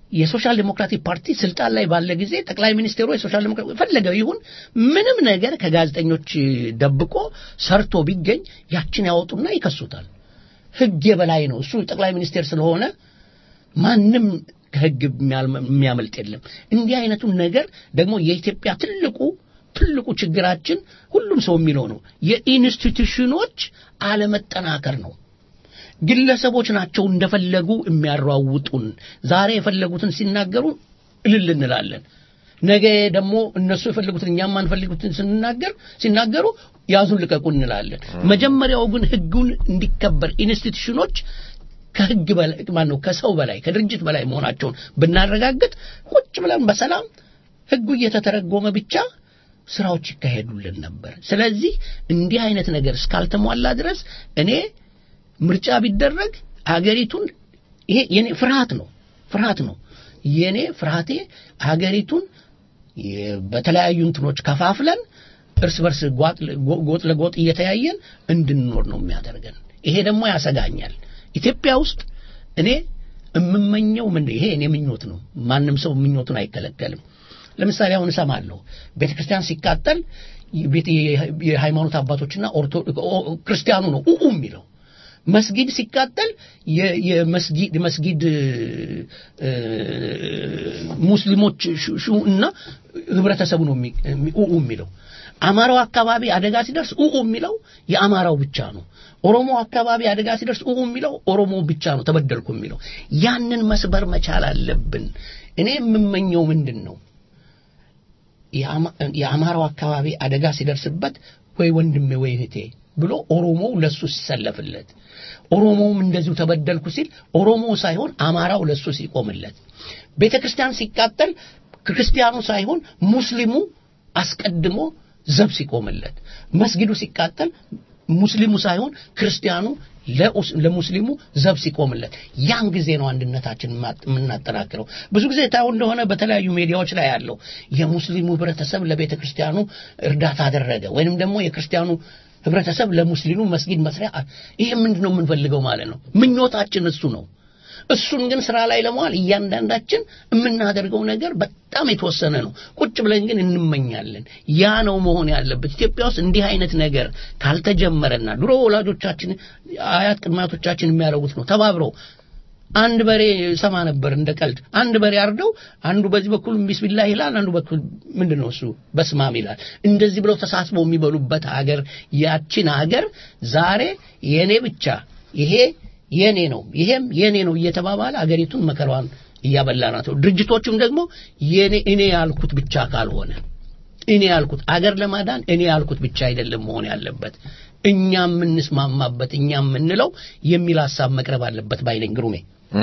የሶሻል ዴሞክራቲክ ፓርቲ ስልጣን ላይ ባለ ጊዜ ጠቅላይ ሚኒስቴሩ የሶሻል ዴሞክራቲክ ፈለገው ይሁን ምንም ነገር ከጋዜጠኞች ደብቆ ሰርቶ ቢገኝ ያችን ያወጡና ይከሱታል። ህግ የበላይ ነው። እሱ ጠቅላይ ሚኒስቴር ስለሆነ ማንም ከህግ የሚያመልጥ የለም። እንዲህ አይነቱን ነገር ደግሞ የኢትዮጵያ ትልቁ ትልቁ ችግራችን ሁሉም ሰው የሚለው ነው፣ የኢንስቲትዩሽኖች አለመጠናከር ነው። ግለሰቦች ናቸው እንደፈለጉ የሚያሯውጡን። ዛሬ የፈለጉትን ሲናገሩ እልል እንላለን። ነገ ደግሞ እነሱ የፈለጉትን እኛም ማንፈልጉትን ስንናገር ሲናገሩ ያዙን ልቀቁን እንላለን። መጀመሪያው ግን ህጉን እንዲከበር ኢንስቲትዩሽኖች ከህግ በላይ ማነው ከሰው በላይ ከድርጅት በላይ መሆናቸውን ብናረጋግጥ ቁጭ ብለን በሰላም ህጉ እየተተረጎመ ብቻ ስራዎች ይካሄዱልን ነበር። ስለዚህ እንዲህ አይነት ነገር እስካልተሟላ ድረስ እኔ ምርጫ ቢደረግ አገሪቱን ይሄ የኔ ፍርሃት ነው ፍርሃት ነው የኔ ፍርሃቴ አገሪቱን በተለያዩ እንትኖች ከፋፍለን እርስ በርስ ጎጥ ለጎጥ እየተያየን እንድንኖር ነው የሚያደርገን። ይሄ ደግሞ ያሰጋኛል። ኢትዮጵያ ውስጥ እኔ የምመኘው ምን ይሄ እኔ ምኞት ነው። ማንም ሰው ምኞቱን አይከለከልም። ለምሳሌ አሁን እሰማለሁ ቤተ ክርስቲያን ሲቃጠል የሃይማኖት አባቶችና ክርስቲያኑ ነው ኡኡ የሚለው መስጊድ ሲቃጠል የመስጊድ መስጊድ ሙስሊሞች ሹ እና ህብረተሰቡ ነው ኡኡ የሚለው አማራው አካባቢ አደጋ ሲደርስ ኡኡ የሚለው የአማራው ብቻ ነው። ኦሮሞ አካባቢ አደጋ ሲደርስ ኡኡ የሚለው ኦሮሞ ብቻ ነው ተበደልኩ የሚለው። ያንን መስበር መቻል አለብን። እኔ የምመኘው ምንድን ነው? የአማራው አካባቢ አደጋ ሲደርስበት ወይ ወንድሜ ወይ እህቴ ብሎ ኦሮሞው ለሱ ሲሰለፍለት፣ ኦሮሞውም እንደዚሁ ተበደልኩ ሲል ኦሮሞ ሳይሆን አማራው ለሱ ሲቆምለት፣ ቤተ ክርስቲያን ሲቃጠል ክርስቲያኑ ሳይሆን ሙስሊሙ አስቀድሞ ዘብ ሲቆምለት፣ መስጊዱ ሲቃጠል ሙስሊሙ ሳይሆን ክርስቲያኑ ለሙስሊሙ ዘብ ሲቆምለት፣ ያን ጊዜ ነው አንድነታችን የምናጠናክረው። ብዙ ጊዜ ታየው እንደሆነ በተለያዩ ሚዲያዎች ላይ ያለው የሙስሊሙ ህብረተሰብ ለቤተ ክርስቲያኑ እርዳታ አደረገ ወይንም ደግሞ የክርስቲያኑ ህብረተሰብ ለሙስሊሙ መስጊድ መስሪያ ይሄ ምንድን ነው የምንፈልገው ማለት ነው። ምኞታችን እሱ ነው። እሱን ግን ስራ ላይ ለመዋል እያንዳንዳችን የምናደርገው ነገር በጣም የተወሰነ ነው። ቁጭ ብለን ግን እንመኛለን። ያ ነው መሆን ያለበት። ኢትዮጵያ ውስጥ እንዲህ አይነት ነገር ካልተጀመረና ድሮ ወላጆቻችን አያት ቅድማቶቻችን የሚያደርጉት ነው ተባብረው አንድ በሬ ሰማ ነበር እንደ ቀልድ። አንድ በሬ አርደው አንዱ በዚህ በኩል ቢስሚላህ ይላል፣ አንዱ በኩል ምንድን ነው እሱ በስማም ይላል። እንደዚህ ብለው ተሳስበው የሚበሉበት ሀገር ያችን ሀገር ዛሬ የኔ ብቻ ይሄ የኔ ነው ይሄም የኔ ነው እየተባባለ አገሪቱን መከራዋን እያበላናት ነው። ድርጅቶቹም ደግሞ የኔ እኔ ያልኩት ብቻ ካልሆነ እኔ ያልኩት አገር ለማዳን እኔ ያልኩት ብቻ አይደለም መሆን ያለበት እኛ የምንስማማበት እኛ የምንለው የሚል ሀሳብ መቅረብ አለበት ባይነኝ ግሩሜ።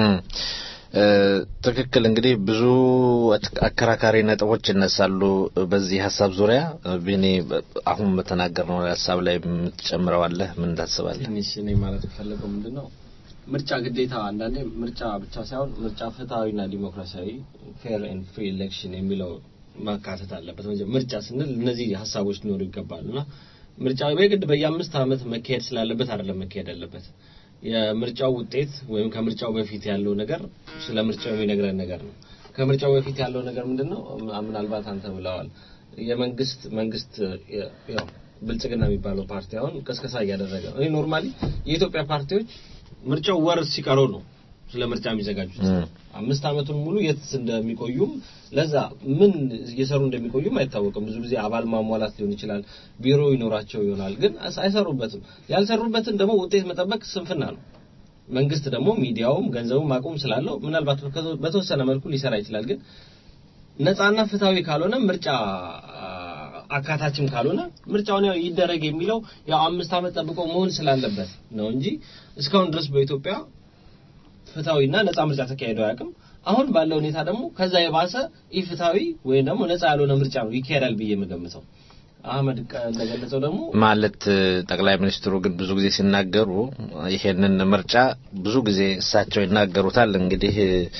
ትክክል። እንግዲህ ብዙ አከራካሪ ነጥቦች ይነሳሉ በዚህ ሀሳብ ዙሪያ። ቢኒ አሁን በተናገርነው ሀሳብ ላይ የምትጨምረው አለ? ምን ታስባለህ? ትንሽ እኔ ማለት የፈለገው ምንድን ነው ምርጫ ግዴታ አንዳንዴ ምርጫ ብቻ ሳይሆን ምርጫ ፍትሐዊና ዲሞክራሲያዊ ፌር ኤንድ ፍሪ ኤሌክሽን የሚለው ማካተት አለበት። ምርጫ ስንል እነዚህ ሀሳቦች ሊኖሩ ይገባሉ እና ምርጫ በግድ በየአምስት ዓመት መካሄድ ስላለበት አይደለም መካሄድ ያለበት። የምርጫው ውጤት ወይም ከምርጫው በፊት ያለው ነገር ስለ ምርጫው የሚነግረን ነገር ነው። ከምርጫው በፊት ያለው ነገር ምንድን ነው? ምናልባት አንተ ብለዋል። የመንግስት መንግስት ያው ብልጽግና የሚባለው ፓርቲ አሁን ቅስቀሳ እያደረገ ነው። እኔ ኖርማሊ የኢትዮጵያ ፓርቲዎች ምርጫው ወር ሲቀረው ነው ስለ ምርጫ የሚዘጋጁት። አምስት ዓመቱን ሙሉ የት እንደሚቆዩም ለዛ ምን እየሰሩ እንደሚቆዩም አይታወቅም። ብዙ ጊዜ አባል ማሟላት ሊሆን ይችላል፣ ቢሮ ይኖራቸው ይሆናል፣ ግን አይሰሩበትም። ያልሰሩበትን ደግሞ ውጤት መጠበቅ ስንፍና ነው። መንግስት ደግሞ ሚዲያውም ገንዘቡም ማቆም ስላለው ምናልባት በተወሰነ መልኩ ሊሰራ ይችላል። ግን ነፃና ፍትሐዊ ካልሆነ ምርጫ አካታችም ካልሆነ ምርጫውን ያው ይደረግ የሚለው ያው አምስት ዓመት ጠብቆ መሆን ስላለበት ነው እንጂ እስካሁን ድረስ በኢትዮጵያ ፍትሐዊና ነፃ ምርጫ ተካሂዶ አያውቅም። አሁን ባለው ሁኔታ ደግሞ ከዛ የባሰ ኢፍትሐዊ ወይም ደግሞ ነፃ ያልሆነ ምርጫ ነው ይካሄዳል ብዬ የምገምተው። አህመድ እንደገለጸው ደግሞ ማለት ጠቅላይ ሚኒስትሩ ግን ብዙ ጊዜ ሲናገሩ ይሄንን ምርጫ ብዙ ጊዜ እሳቸው ይናገሩታል። እንግዲህ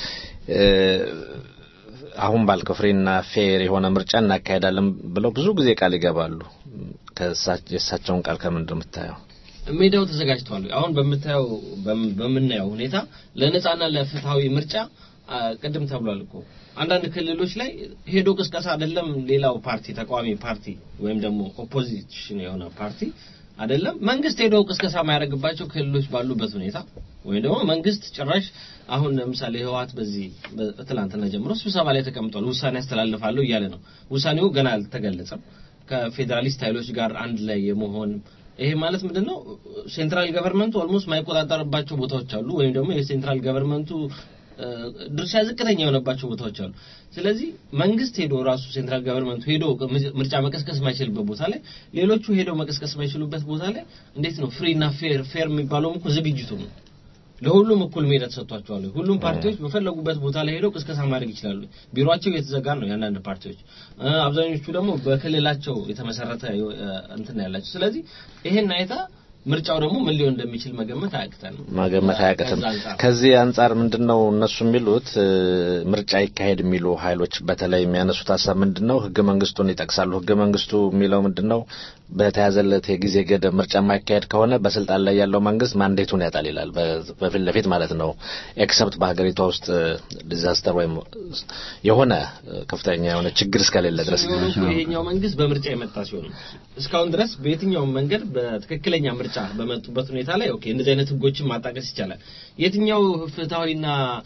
አሁን ባልከው ፍሪና ፌር የሆነ ምርጫ እናካሄዳለን ብለው ብዙ ጊዜ ቃል ይገባሉ። የእሳቸውን ቃል ከምንድን የምታየው? ሜዳው ተዘጋጅቷል። አሁን በምታየው በምናየው ሁኔታ ለነጻና ለፍትሃዊ ምርጫ አ፣ ቅድም ተብሏል እኮ አንዳንድ ክልሎች ላይ ሄዶ ቅስቀሳ አይደለም ሌላው ፓርቲ ተቃዋሚ ፓርቲ ወይም ደግሞ ኦፖዚሽን የሆነ ፓርቲ አይደለም መንግስት ሄዶ ቅስቀሳ የማያደርግባቸው ክልሎች ባሉበት ሁኔታ ወይም ደግሞ መንግስት ጭራሽ አሁን ለምሳሌ ህወሓት በዚህ በትላንትና ጀምሮ ስብሰባ ላይ ተቀምጧል። ውሳኔ ያስተላልፋለሁ እያለ ነው። ውሳኔው ገና አልተገለጸም። ከፌዴራሊስት ኃይሎች ጋር አንድ ላይ የመሆን ይሄ ማለት ምንድነው? ሴንትራል ገቨርንመንቱ ኦልሞስት ማይቆጣጠርባቸው ቦታዎች አሉ፣ ወይም ደግሞ የሴንትራል ገቨርንመንቱ እ፣ ድርሻ ዝቅተኛ የሆነባቸው ቦታዎች አሉ። ስለዚህ መንግስት ሄዶ ራሱ ሴንትራል ገቨርንመንቱ ሄዶ ምርጫ መቀስቀስ የማይችልበት ቦታ ላይ ሌሎቹ ሄደው መቀስቀስ የማይችሉበት ቦታ ላይ እንዴት ነው ፍሪ እና ፌር ፌር የሚባለውም እኮ ዝግጅቱ ነው። ለሁሉም እኩል ሜዳ ተሰጥቷቸዋል። ሁሉም ፓርቲዎች በፈለጉበት ቦታ ላይ ሄደው ቅስቀሳ ማድረግ ይችላሉ። ቢሮአቸው የተዘጋ ነው የአንዳንድ ፓርቲዎች እ፣ አብዛኞቹ ደግሞ በክልላቸው የተመሰረተ እ፣ እንትን ነው ያላቸው። ስለዚህ ይሄን አይታ ምርጫው ደግሞ ምን ሊሆን እንደሚችል መገመት አያቅተንም። መገመት አያቅትም። ከዛ አንጻር ከዚህ አንጻር ምንድነው እነሱ የሚሉት እ፣ ምርጫ ይካሄድ የሚሉ ኃይሎች በተለይ የሚያነሱት ሀሳብ ምንድነው? ህገ መንግስቱን ይጠቅሳሉ። ህገ መንግስቱ የሚለው ምንድነው? በተያዘለት የጊዜ ገደብ ምርጫ የማይካሄድ ከሆነ በስልጣን ላይ ያለው መንግስት ማንዴቱን ያጣል ይላል። በ- በፊት ለፊት ማለት ነው። ኤክሰፕት በሀገሪቷ ውስጥ ዲዛስተር ወይም የሆነ እ፣ ከፍተኛ የሆነ ችግር እስከሌለ ድረስ የሚሆነው እኮ ይሄኛው መንግስት በምርጫ የመጣ ሲሆን ነው። እስካሁን ድረስ በየትኛውም መንገድ በትክክለኛ ምርጫ በመጡበት ሁኔታ ላይ ኦኬ እንደዚህ አይነት ህጎችን ማጣቀስ ይቻላል። የትኛው ፍትሃዊና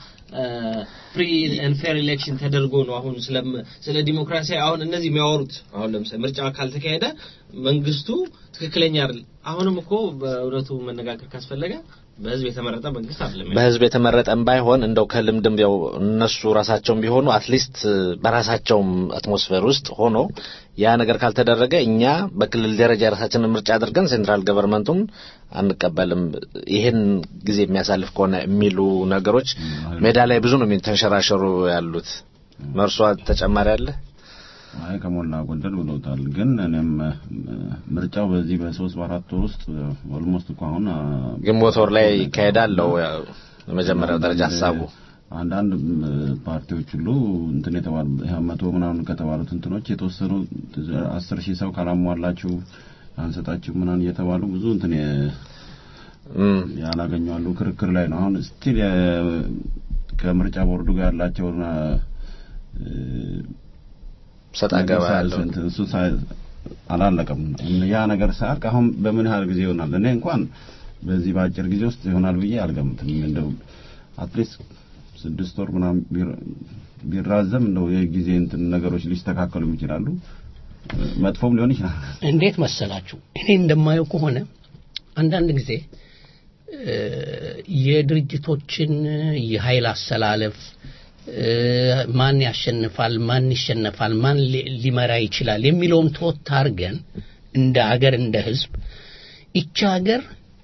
ፍሪ ኤንድ ፌር ኤሌክሽን ተደርጎ ነው አሁን ስለ ስለ ዲሞክራሲ አሁን እነዚህ የሚያወሩት አሁን ለምሳሌ ምርጫ ካልተካሄደ መንግስቱ ትክክለኛ አይደል። አሁንም እኮ በእውነቱ መነጋገር ካስፈለገ በህዝብ የተመረጠ መንግስት አይደለም። በህዝብ የተመረጠም ባይሆን እንደው ከልምድም ያው እነሱ ራሳቸውም ቢሆኑ አትሊስት በራሳቸውም አትሞስፌር ውስጥ ሆኖ ያ ነገር ካልተደረገ እኛ በክልል ደረጃ የራሳችንን ምርጫ አድርገን ሴንትራል ገቨርንመንቱን አንቀበልም፣ ይሄን ጊዜ የሚያሳልፍ ከሆነ የሚሉ ነገሮች ሜዳ ላይ ብዙ ነው ተንሸራሸሩ ያሉት። መርሷ ተጨማሪ አለ? አይ ከሞላ ጎደል ብሎታል። ግን እኔም እ፣ ምርጫው በዚህ በሶስት በአራት ወር ውስጥ ኦልሞስት እኮ አሁን አ፣ ግንቦት ወር ላይ ይካሄዳል ነው ያው የመጀመሪያው ደረጃ ሀሳቡ። አንዳንድ እ፣ ፓርቲዎች ሁሉ እንትን የተባሉ ይሄ መቶ ምናምን ከተባሉት እንትኖች የተወሰኑ አስር ሺህ ሰው ካላሟላችሁ አንሰጣችሁ ምናምን እየተባሉ ብዙ እንትን የ- እም፣ ያላገኙ አሉ። ክርክር ላይ ነው አሁን ስቲል ከምርጫ ቦርዱ ጋር ያላቸውን እ፣ ሰጣ ገባ ያለው እንትን እሱ ሳይ- አላለቀም። ያ ነገር ሳያልቅ አሁን በምን ያህል ጊዜ ይሆናል? እኔ እንኳን በዚህ በአጭር ጊዜ ውስጥ ይሆናል ብዬ አልገምትም። እንደው አትሊስት ስድስት ወር ምናምን ቢራ- ቢራዘም እንደው የጊዜ እንትን ነገሮች ሊስተካከሉ ይችላሉ። መጥፎም ሊሆን ይችላል። እንዴት መሰላችሁ? እኔ እንደማየው ከሆነ አንዳንድ ጊዜ እ፣ የድርጅቶችን የኃይል አሰላለፍ እ፣ ማን ያሸንፋል፣ ማን ይሸነፋል፣ ማን ሊ- ሊመራ ይችላል የሚለውን ተወት አድርገን እንደ ሀገር እንደ ህዝብ ይቺ ሀገር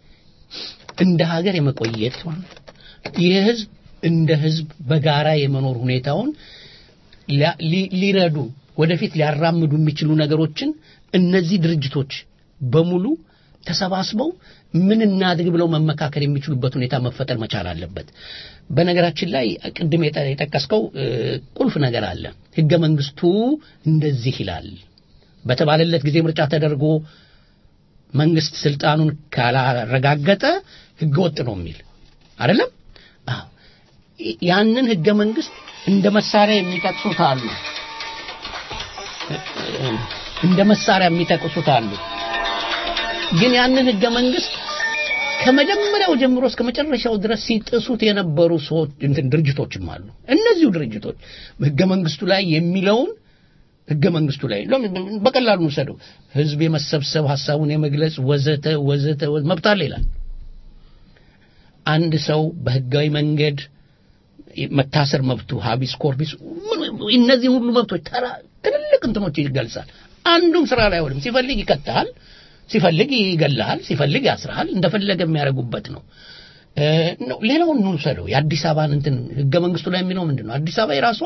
እንደ ሀገር የመቆየት የህዝብ እንደ ህዝብ በጋራ የመኖር ሁኔታውን ሊያ- ሊ- ሊረዱ ወደፊት ሊያራምዱ የሚችሉ ነገሮችን እነዚህ ድርጅቶች በሙሉ ተሰባስበው ምን እናድርግ ብለው መመካከር የሚችሉበት ሁኔታ መፈጠር መቻል አለበት። በነገራችን ላይ ቅድም የጠ- የጠቀስከው እ፣ ቁልፍ ነገር አለ። ህገ መንግስቱ እንደዚህ ይላል በተባለለት ጊዜ ምርጫ ተደርጎ መንግስት ስልጣኑን ካላረጋገጠ ህገ ወጥ ነው የሚል አይደለም? አዎ። ያንን ህገ መንግስት እንደ መሳሪያ የሚጠቅሱት አሉ። እንደ መሳሪያ የሚጠቅሱት አሉ። ግን ያንን ህገ መንግስት ከመጀመሪያው ጀምሮ እስከ መጨረሻው ድረስ ሲጥሱት የነበሩ ሰዎች እንትን ድርጅቶችም አሉ። እነዚሁ ድርጅቶች ህገ መንግስቱ ላይ የሚለውን ህገ መንግስቱ ላይ ለምን በቀላሉ እንውሰደው። ህዝብ የመሰብሰብ ሀሳቡን የመግለጽ ወዘተ ወዘተ ወዘ- መብት አለ ይላል። አንድ ሰው በህጋዊ መንገድ መታሰር መብቱ ሀቢስ ኮርቢስ ምን- እነዚህን ሁሉ መብቶች ተራ ትልልቅ እንትኖች ይገልጻል። አንዱም ስራ ላይ አይውልም። ሲፈልግ ይቀጥሃል፣ ሲፈልግ ይገልሃል፣ ሲፈልግ ያስርሃል። እንደፈለገ የሚያደርጉበት ነው። እ፣ ነው። ሌላውን እንውሰደው። የአዲስ አበባን እንትን ህገ መንግስቱ ላይ የሚለው ምንድን ነው? አዲስ አበባ የራሷ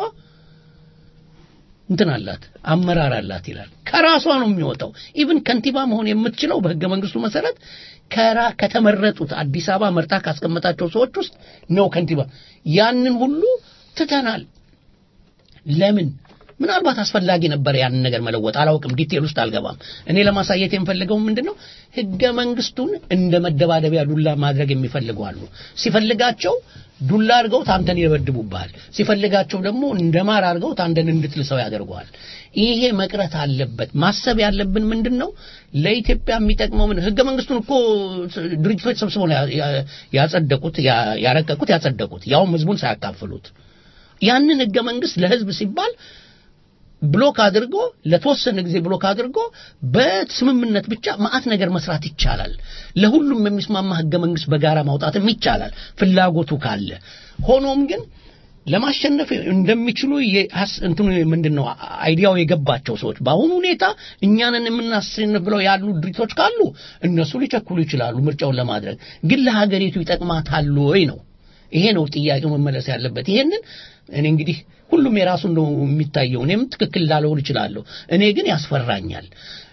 እንትን አላት፣ አመራር አላት ይላል። ከራሷ ነው የሚወጣው። ኢቭን ከንቲባ መሆን የምትችለው በህገ መንግስቱ መሰረት ከራ ከተመረጡት አዲስ አበባ መርጣ ካስቀመጣቸው ሰዎች ውስጥ ነው ከንቲባ። ያንን ሁሉ ትተናል። ለምን? ምናልባት አስፈላጊ ነበር ያንን ነገር መለወጥ አላውቅም ዲቴል ውስጥ አልገባም እኔ ለማሳየት የምፈልገው ምንድን ነው ህገ መንግስቱን እንደ መደባደቢያ ዱላ ማድረግ የሚፈልጉ አሉ ሲፈልጋቸው ዱላ አድርገውት አንተን ይደበድቡብሃል ሲፈልጋቸው ደግሞ እንደ ማር አድርገውት አንተን እንድትልሰው ያደርገዋል ይሄ መቅረት አለበት ማሰብ ያለብን ምንድን ነው ለኢትዮጵያ የሚጠቅመው ምን ህገ መንግስቱን እኮ ድርጅቶች ሰብስበው ነው ያ- ያ- ያጸደቁት ያ- ያረቀቁት ያጸደቁት ያውም ህዝቡን ሳያካፍሉት ያንን ህገ መንግስት ለህዝብ ሲባል ብሎክ አድርጎ ለተወሰነ ጊዜ ብሎክ አድርጎ በስምምነት ብቻ ማአት ነገር መስራት ይቻላል። ለሁሉም የሚስማማ ህገ መንግስት በጋራ ማውጣትም ይቻላል ፍላጎቱ ካለ። ሆኖም ግን ለማሸነፍ እንደሚችሉ የሀስ- እንትኑ ምንድን ነው አይዲያው የገባቸው ሰዎች በአሁኑ ሁኔታ እኛንን የምናሸንፍ ብለው ያሉ ድርጅቶች ካሉ እነሱ ሊቸኩሉ ይችላሉ ምርጫውን ለማድረግ ግን ለሀገሪቱ ይጠቅማታል ወይ ነው ይሄ ነው ጥያቄው መመለስ ያለበት ይሄንን እኔ እንግዲህ ሁሉም የራሱ ነው የሚታየው እኔም ትክክል ላልሆን እችላለሁ እኔ ግን ያስፈራኛል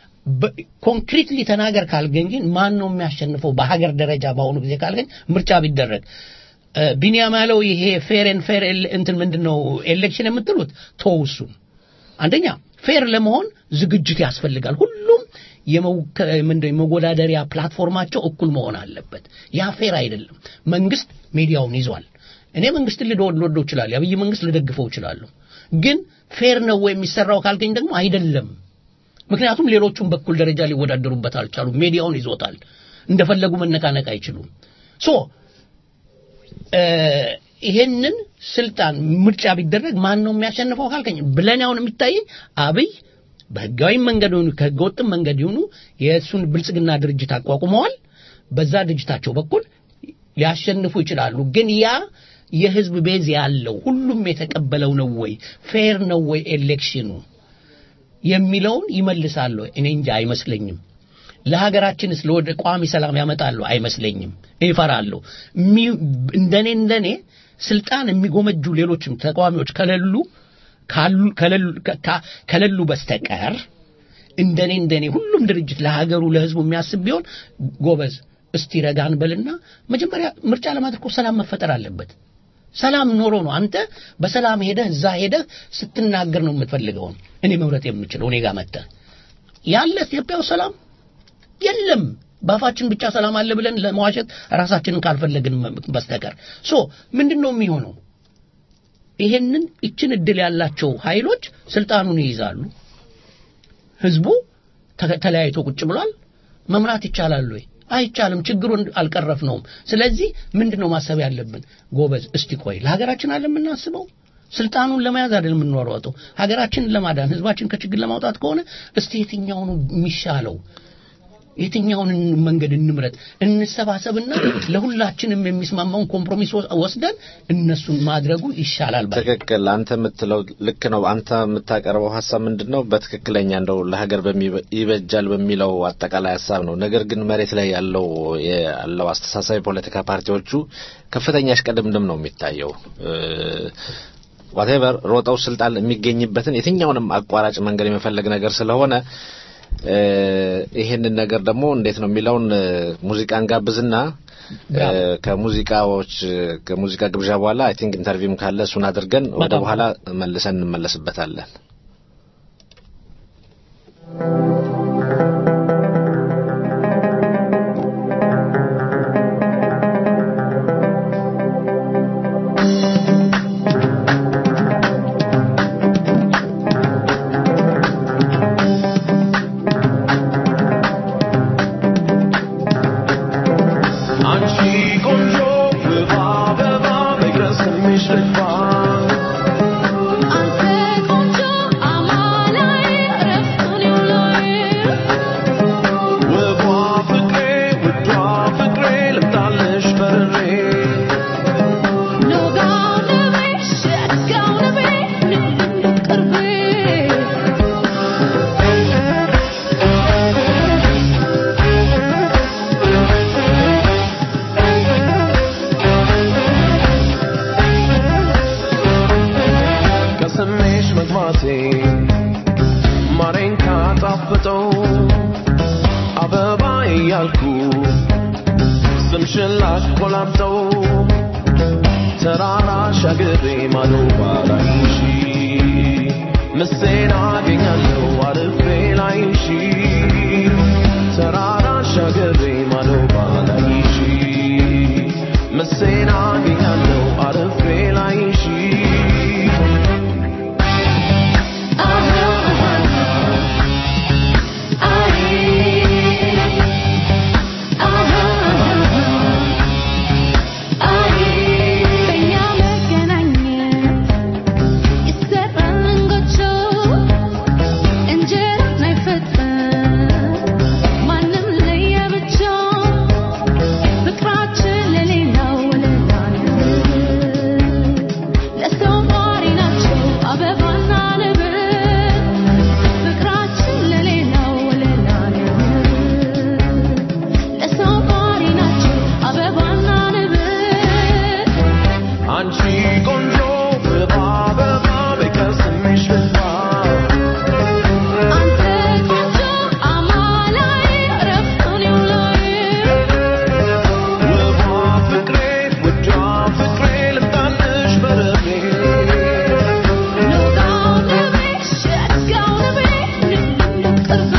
ኮንክሪትሊ ተናገር ካልገኝ ግን ማን ነው የሚያሸንፈው በሀገር ደረጃ በአሁኑ ጊዜ ካልገኝ ምርጫ ቢደረግ እ፣ ቢኒያም ያለው ይሄ ፌር ኤን ፌር እንትን ምንድን ነው ኤሌክሽን የምትሉት ተውሱን አንደኛ ፌር ለመሆን ዝግጅት ያስፈልጋል ሁሉም የመውከ- ምንድን ነው የመወዳደሪያ ፕላትፎርማቸው እኩል መሆን አለበት ያ ፌር አይደለም መንግስት ሚዲያውን ይዟል እኔ መንግስትን ልወድ ልወደው እችላለሁ የአብይ መንግስት ልደግፈው እችላለሁ ግን ፌር ነው ወይ የሚሰራው ካልከኝ ደግሞ አይደለም ምክንያቱም ሌሎቹም በኩል ደረጃ ሊወዳደሩበት አልቻሉም ሚዲያውን ይዞታል እንደፈለጉ መነቃነቅ አይችሉም ሶ እ፣ ይሄንን ስልጣን ምርጫ ቢደረግ ማን ነው የሚያሸንፈው ካልከኝ ብለን አሁን የሚታየኝ አብይ በህጋዊ መንገድ ሆኑ ከህገወጥም መንገድ ይሁኑ የእሱን ብልጽግና ድርጅት አቋቁመዋል በዛ ድርጅታቸው በኩል ሊያሸንፉ ይችላሉ ግን ያ የህዝብ ቤዝ ያለው ሁሉም የተቀበለው ነው ወይ ፌር ነው ወይ ኤሌክሽኑ የሚለውን ይመልሳሉ እኔ እንጂ አይመስለኝም ለሀገራችንስ ለወደ ቋሚ ሰላም ያመጣሉ አይመስለኝም ይፈራሉ እሚ- እንደኔ እንደኔ ስልጣን የሚጎመጁ ሌሎችም ተቃዋሚዎች ከሌሉ ካሉ ከሌሉ- ከ- ከሌሉ በስተቀር እንደኔ እንደኔ ሁሉም ድርጅት ለሀገሩ ለህዝቡ የሚያስብ ቢሆን ጎበዝ እስቲ ረጋን በልና መጀመሪያ ምርጫ ለማድረግ እኮ ሰላም መፈጠር አለበት ሰላም ኖሮ ነው አንተ በሰላም ሄደህ እዛ ሄደህ ስትናገር ነው የምትፈልገውን እኔ መምረጥ የምችለው እኔ ጋር መጥተህ ያለ ኢትዮጵያ ውስጥ ሰላም የለም በአፋችን ብቻ ሰላም አለ ብለን ለመዋሸት ራሳችንን ካልፈለግን በስተቀር ሶ ምንድን ነው የሚሆነው ይሄንን ይችን እድል ያላቸው ኃይሎች ስልጣኑን ይይዛሉ ህዝቡ ተ- ተለያይቶ ቁጭ ብሏል መምራት ይቻላል ወይ አይቻልም ችግሩን አልቀረፍነውም ስለዚህ ምንድን ነው ማሰብ ያለብን ጎበዝ እስቲ ቆይ ለሀገራችን አለ የምናስበው ስልጣኑን ለመያዝ አይደል የምንሯሯጠው ሀገራችንን ለማዳን ህዝባችን ከችግር ለማውጣት ከሆነ እስቲ የትኛው ነው የሚሻለው የትኛውን መንገድ እንምረጥ እንሰባሰብና ለሁላችንም የሚስማማውን ኮምፕሮሚስ ወስደን እነሱን ማድረጉ ይሻላል ባይ ትክክል አንተ የምትለው ልክ ነው አንተ የምታቀርበው ሀሳብ ምንድን ነው በትክክለኛ እንደው ለሀገር በሚ- ይበጃል በሚለው አጠቃላይ ሀሳብ ነው ነገር ግን መሬት ላይ ያለው ያለው አስተሳሰብ የፖለቲካ ፓርቲዎቹ ከፍተኛ እሽቅድምድም ነው የሚታየው ዋቴቨር ሮጠው ስልጣን የሚገኝበትን የትኛውንም አቋራጭ መንገድ የመፈለግ ነገር ስለሆነ እ፣ ይሄንን ነገር ደግሞ እንዴት ነው የሚለውን እ፣ ሙዚቃን ጋብዝና እ፣ ከሙዚቃዎች ከሙዚቃ ግብዣ በኋላ አይ ቲንክ ኢንተርቪውም ካለ እሱን አድርገን ወደ በጣም በኋላ መልሰን እንመለስበታለን። አንቺ ቆንጆ ውብ አበባ በቀስምሽ ልግባ አንተ ቆንጆ አማላይ ረፍቱን ይውላይ ውቧ ፍቅሬ ውዷ ፍቅሬ ልምጣልሽ በርሬ ኖጋው ነቤ ሸጋው ነቤ ንቅንቅ ቅርቤ ከስሜሽ መግባቴ ማሬን ካጣፍጠው አበባ እያልኩ ስምሽን ላቆላምጠው ተራራ ሻግሬ ማዶ ባላይሽ ምሴን አገኛለሁ አልፌ ላይሽ ተራራ ሻገሬ ማዶ ባላይሽ ምሴን አገኛለሁ አልፌ ላይሽ በእኛ መገናኘት ይሰራል እንጎቾ እንጀራ አይፈጥም ማንም ለየብቻው ፍቅራችን ለሌላው ወለላ ነው ለሰው ኗሪ ናቸው አበባና ንብር ፍቅራችን ለሌላው ወለላ ነው ለሰው ኗሪ ናቸው አበባና ንብር አንቺ ቆንጆ ብባ በባ በቀስምሽ ብባ አንተ ቆንጆ አማላይ ረፍቱን ይውላይ ውቧ ፍቅሬ ውዷ ፍቅሬ ልምጣልሽ በረቤ ኑጋው ንቤ ሸጋው ንቤ ንቅንቅ ቅርቤ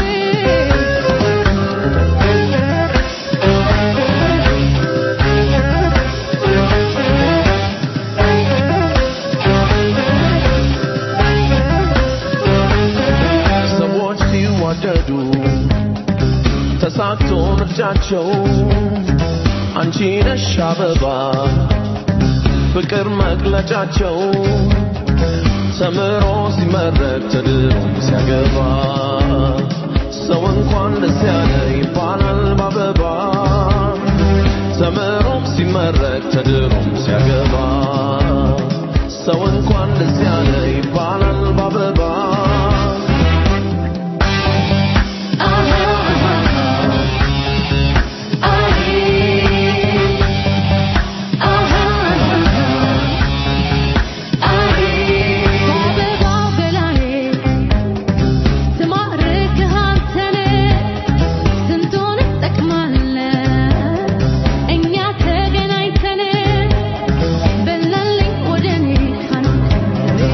ሰዎች ሲዋደዱ ተሳክቶ ምርጫቸው አንቺ ነሽ አበባ ፍቅር መግለጫቸው ተምሮ ሲመረቅ ተድሮም ሲያገባ ሰው እንኳን ደስ ያለ ይባላል በአበባ ተምሮም ሲመረቅ ተድሮም ሲያገባ ሰው እንኳን ደስ ያለ ይባላል በአበባ በአበባው ገላዬ ትማርክህ አንተን ስንቱን እንጠቅማለን እኛ ተገናኝተን በላልኝ ወደ እኔ ካንተ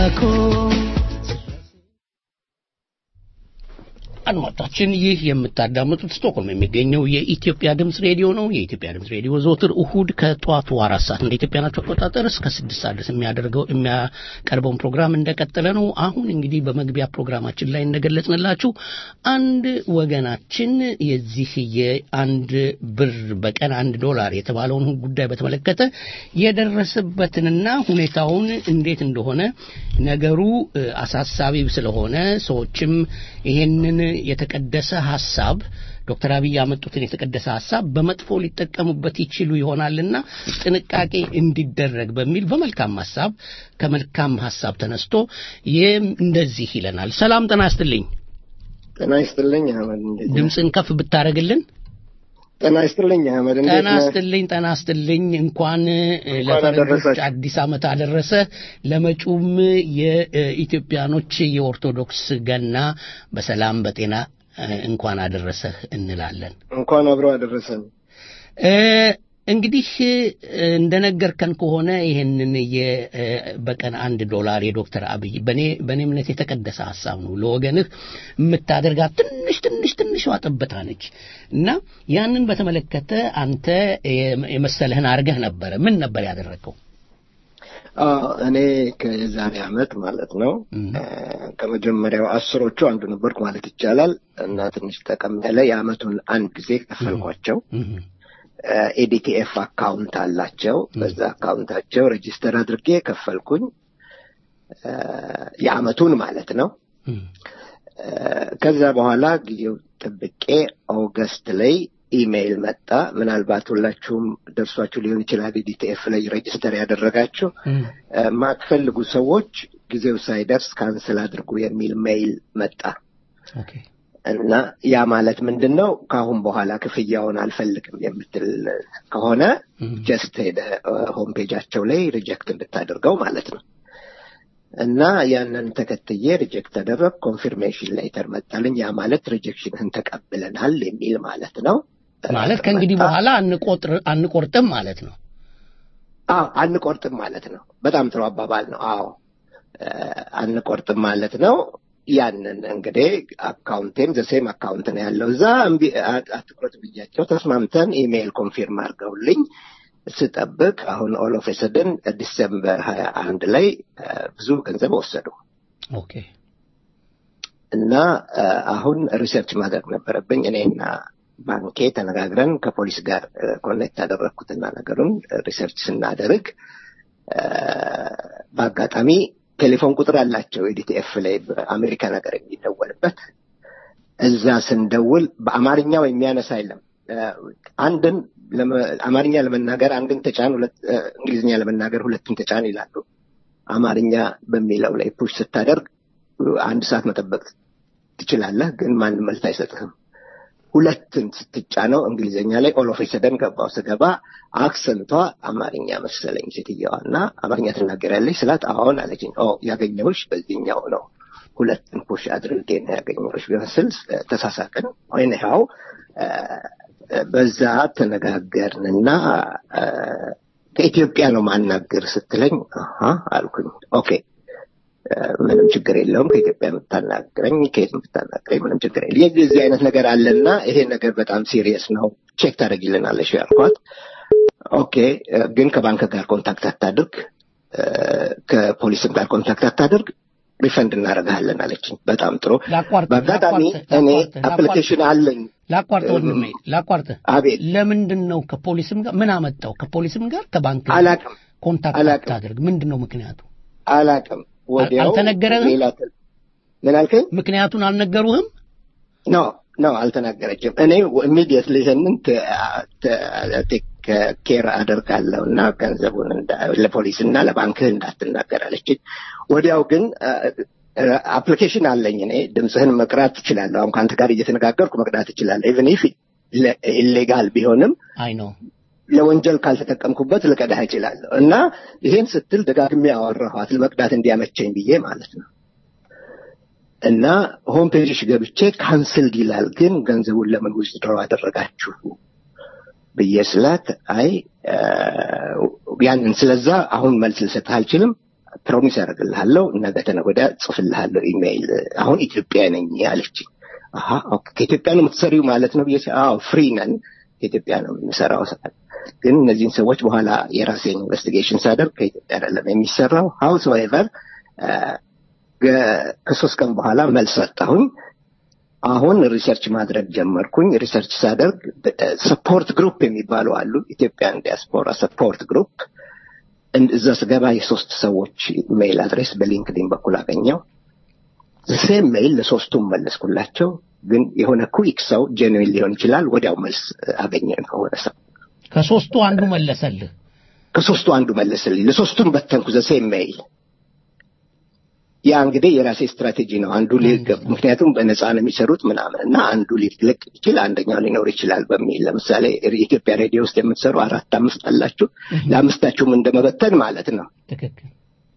አድማጮቻችን ይህ የምታዳምጡት ስቶክሆልም የሚገኘው የኢትዮጵያ ድምፅ ሬዲዮ ነው። የኢትዮጵያ ድምፅ ሬዲዮ ዘወትር እሁድ ከጠዋቱ አራት ሰዓት እንደ ኢትዮጵያናቸው አቆጣጠር እስከ ስድስት ሰዓት ድረስ የሚያደርገው የሚያቀርበውን ፕሮግራም እንደቀጠለ ነው። አሁን እንግዲህ በመግቢያ ፕሮግራማችን ላይ እንደገለጽንላችሁ አንድ ወገናችን የዚህ የአንድ ብር በቀን አንድ ዶላር የተባለውን ጉዳይ በተመለከተ የደረሰበትንና ሁኔታውን እንዴት እንደሆነ ነገሩ እ፣ አሳሳቢ ስለሆነ ሰዎችም ይሄንን የተቀደሰ ሀሳብ ዶክተር አብይ ያመጡትን የተቀደሰ ሀሳብ በመጥፎ ሊጠቀሙበት ይችሉ ይሆናልና ጥንቃቄ እንዲደረግ በሚል በመልካም ሀሳብ ከመልካም ሀሳብ ተነስቶ ይህም እንደዚህ ይለናል። ሰላም ጤና ይስጥልኝ። ጤና ይስጥልኝ አህመድ፣ እንዴት ነህ? ድምፅን ከፍ ብታደርግልን። ጤና ይስጥልኝ አህመድ፣ እንዴት ጤና ነህ? ይስጥልኝ ጤና ይስጥልኝ። እንኳን እ፣ ለፈረንጆች አደረሳችሁ። አዲስ ዓመት አደረሰ። ለመጪውም የኢትዮጵያኖች የኦርቶዶክስ ገና በሰላም በጤና እ፣ እንኳን አደረሰህ እንላለን። እንኳን አብረው አደረሰን። እ፣ እንግዲህ እ፣ እንደነገርከን ከሆነ ይህንን የ- እ፣ በቀን አንድ ዶላር የዶክተር አብይ በኔ በእኔ እምነት የተቀደሰ ሀሳብ ነው። ለወገንህ የምታደርጋት ትንሽ ትንሽ ትንሿ ጠብታ ነች እና ያንን በተመለከተ አንተ የመ- የመሰለህን አድርገህ ነበረ። ምን ነበር ያደረገው? አዎ፣ እኔ ከዛሬ ዓመት ማለት ነው እም። እ፣ ከመጀመሪያው አስሮቹ አንዱ ነበርኩ ማለት ይቻላል እና ትንሽ ጠቀም ያለ የዓመቱን አንድ ጊዜ ከፈልኳቸው። እም፣ ኤዲቲኤፍ አካውንት አላቸው። በዛ አካውንታቸው ሬጂስተር አድርጌ ከፈልኩኝ እ፣ የዓመቱን ማለት ነው። እም፣ እ፣ ከዛ በኋላ ጊዜው ጠብቄ ኦገስት ላይ ኢሜይል መጣ። ምናልባት ሁላችሁም ደርሷችሁ ሊሆን ይችላል። ዲቲኤፍ ላይ ሬጅስተር ያደረጋችሁ እም፣ እ፣ ማትፈልጉ ሰዎች ጊዜው ሳይደርስ ካንስል አድርጉ የሚል ሜይል መጣ ኦኬ እና ያ ማለት ምንድን ነው? ከአሁን በኋላ ክፍያውን አልፈልግም የምትል ከሆነ እም፣ ጀስት ሄደ ሆም ፔጃቸው ላይ ሪጀክት እንድታደርገው ማለት ነው። እና ያንን ተከትዬ ሪጀክት ተደረግ ኮንፊርሜሽን ሌተር መጣልኝ። ያ ማለት ሪጀክሽንህን ተቀብለናል የሚል ማለት ነው። ማለት ከእንግዲህ መጣ። በኋላ አንቆጥር አንቆርጥም ማለት ነው። አዎ አንቆርጥም ማለት ነው። በጣም ጥሩ አባባል ነው። አዎ እ፣ አንቆርጥም ማለት ነው። ያንን እንግዲህ አካውንቴም ዘሴም አካውንት ነው ያለው እዛ እምቢ አ- አትቁረጥ ብያቸው ተስማምተን ኢሜይል ኮንፊርም አድርገውልኝ ስጠብቅ አሁን ኦል ኦፍ ሰደን ዲሰምበር ሀያ አንድ ላይ እ፣ ብዙ ገንዘብ ወሰዱ ኦኬ እና እ፣ አሁን ሪሰርች ማድረግ ነበረብኝ እኔና ባንኬ ተነጋግረን ከፖሊስ ጋር ኮኔክት ያደረግኩትና ነገሩን ሪሰርች ስናደርግ እ፣ በአጋጣሚ ቴሌፎን ቁጥር አላቸው የዲቲኤፍ ላይ በአሜሪካ ነገር የሚደወልበት እዛ ስንደውል በአማርኛው የሚያነሳ የለም እ፣ አንድን ለመ- አማርኛ ለመናገር አንድን ተጫን ሁለት እ፣ እንግሊዝኛ ለመናገር ሁለቱን ተጫን ይላሉ አማርኛ በሚለው ላይ ፑሽ ስታደርግ አንድ ሰዓት መጠበቅ ትችላለህ ግን ማንም መልስ አይሰጥህም ሁለትን ስትጫነው እንግሊዝኛ ላይ ኦሎፍ ሰደን ገባው ስገባ አክሰንቷ አማርኛ መሰለኝ ሴትየዋ እና አማርኛ ትናገሪያለሽ ስላት አሁን አለችኝ ኦ ያገኘሁሽ በዚህኛው ነው ሁለትን ፑሽ አድርጌ ነው ያገኘሁሽ ቢመስል ተሳሳቅን ወይንያው በዛ ተነጋገርንና እ፣ ከኢትዮጵያ ነው ማናገር ስትለኝ አሃ አልኩኝ ኦኬ እ፣ ምንም ችግር የለውም ከኢትዮጵያ የምታናግረኝ ከየት የምታናግረኝ ምንም ችግር የለም የዚህ አይነት ነገር አለና ይሄ ነገር በጣም ሲሪየስ ነው ቼክ ታደርጊልናለሽ ያልኳት ኦኬ እ፣ ግን ከባንክ ጋር ኮንታክት አታድርግ እ፣ ከፖሊስም ጋር ኮንታክት አታድርግ ሪፈንድ እናደርግሃለን አለችኝ በጣም ጥሩ ላቋርጥ በአጋጣሚ ላቋርጥ እኔ ላቋርጥ አፕሊኬሽን አለኝ ላቋርጥ ወንድሜ ላቋርጥ አቤት ለምንድን ነው ከፖሊስም ጋር ምን አመጣው ከፖሊስም ጋር ከባንክ ጋር አላቅም ኮንታክት አላቅም። አታድርግ ምንድን ነው ምክንያቱ አላቅም ወዲያው አልተነገረህም? ሌላ ተ- ምን አልከኝ ምክንያቱን አልነገሩህም ኖ ኖ አልተናገረችም እኔ ኢሚዲየትሊ ይህንን ቴክ ኬር አደርጋለሁ እና ገንዘቡን እንዳ- ለፖሊስና ለባንክህ እንዳትናገር አለችኝ ወዲያው ግን አፕሊኬሽን አለኝ እኔ ድምፅህን መቅዳት ትችላለሁ አሁን ከአንተ ጋር እየተነጋገርኩ መቅዳት ትችላለሁ ኢቨን ኢፍ ኢሌጋል ቢሆንም አይ ነው ለወንጀል ካልተጠቀምኩበት ልቀዳህ እችላለሁ እና ይሄን ስትል ደጋግሜ ያወራኋት ለመቅዳት እንዲያመቸኝ ብዬ ማለት ነው እና ሆም ፔጅሽ ገብቼ ካንስልድ ይላል ግን ገንዘቡን ለምን ዊዝድሮ አደረጋችሁ ብዬ ስላት አይ እ፣ ያንን ስለዛ አሁን መልስ ልሰጥህ አልችልም ፕሮሚስ ያደርግልሃለሁ ነገ ተነገ ወዲያ ጽፍልሃለሁ ኢሜይል አሁን ኢትዮጵያ ነኝ አለችኝ አሀ ኦኬ፣ ከኢትዮጵያ ነው የምትሰሪው ማለት ነው ብዬ ሲል፣ አዎ ፍሪ ነን ከኢትዮጵያ ነው የምንሰራው ስል፣ ግን እነዚህን ሰዎች በኋላ የራሴን ኢንቨስቲጌሽን ሳደርግ ከኢትዮጵያ አይደለም የሚሰራው ሀውስ ኤቨር ከሶስት ቀን በኋላ መልስ ሰጠሁኝ አሁን ሪሰርች ማድረግ ጀመርኩኝ ሪሰርች ሳደርግ ሰፖርት ግሩፕ የሚባሉ አሉ ኢትዮጵያን ዲያስፖራ ሰፖርት ግሩፕ እዛ ስገባ የሶስት ሰዎች ሜይል አድሬስ በሊንክዲን በኩል አገኘው ሴም ሜይል ለሶስቱም መለስኩላቸው ግን የሆነ ኩዊክ ሰው ጄንዊን ሊሆን ይችላል ወዲያው መልስ አገኘ ከሆነ ሰው ከሶስቱ አንዱ መለሰልህ ከሶስቱ አንዱ መለስልኝ ለሶስቱም በተንኩ ዘ ሴም ሜይል ያ እንግዲህ የራሴ ስትራቴጂ ነው አንዱ ሊገብ ምክንያቱም በነፃ ነው የሚሰሩት ምናምን እና አንዱ ሊለቅ ይችል አንደኛው ሊኖር ይችላል በሚል ለምሳሌ የኢትዮጵያ ሬዲዮ ውስጥ የምትሰሩ አራት አምስት አላችሁ ለአምስታችሁም እንደመበተን ማለት ነው ትክክል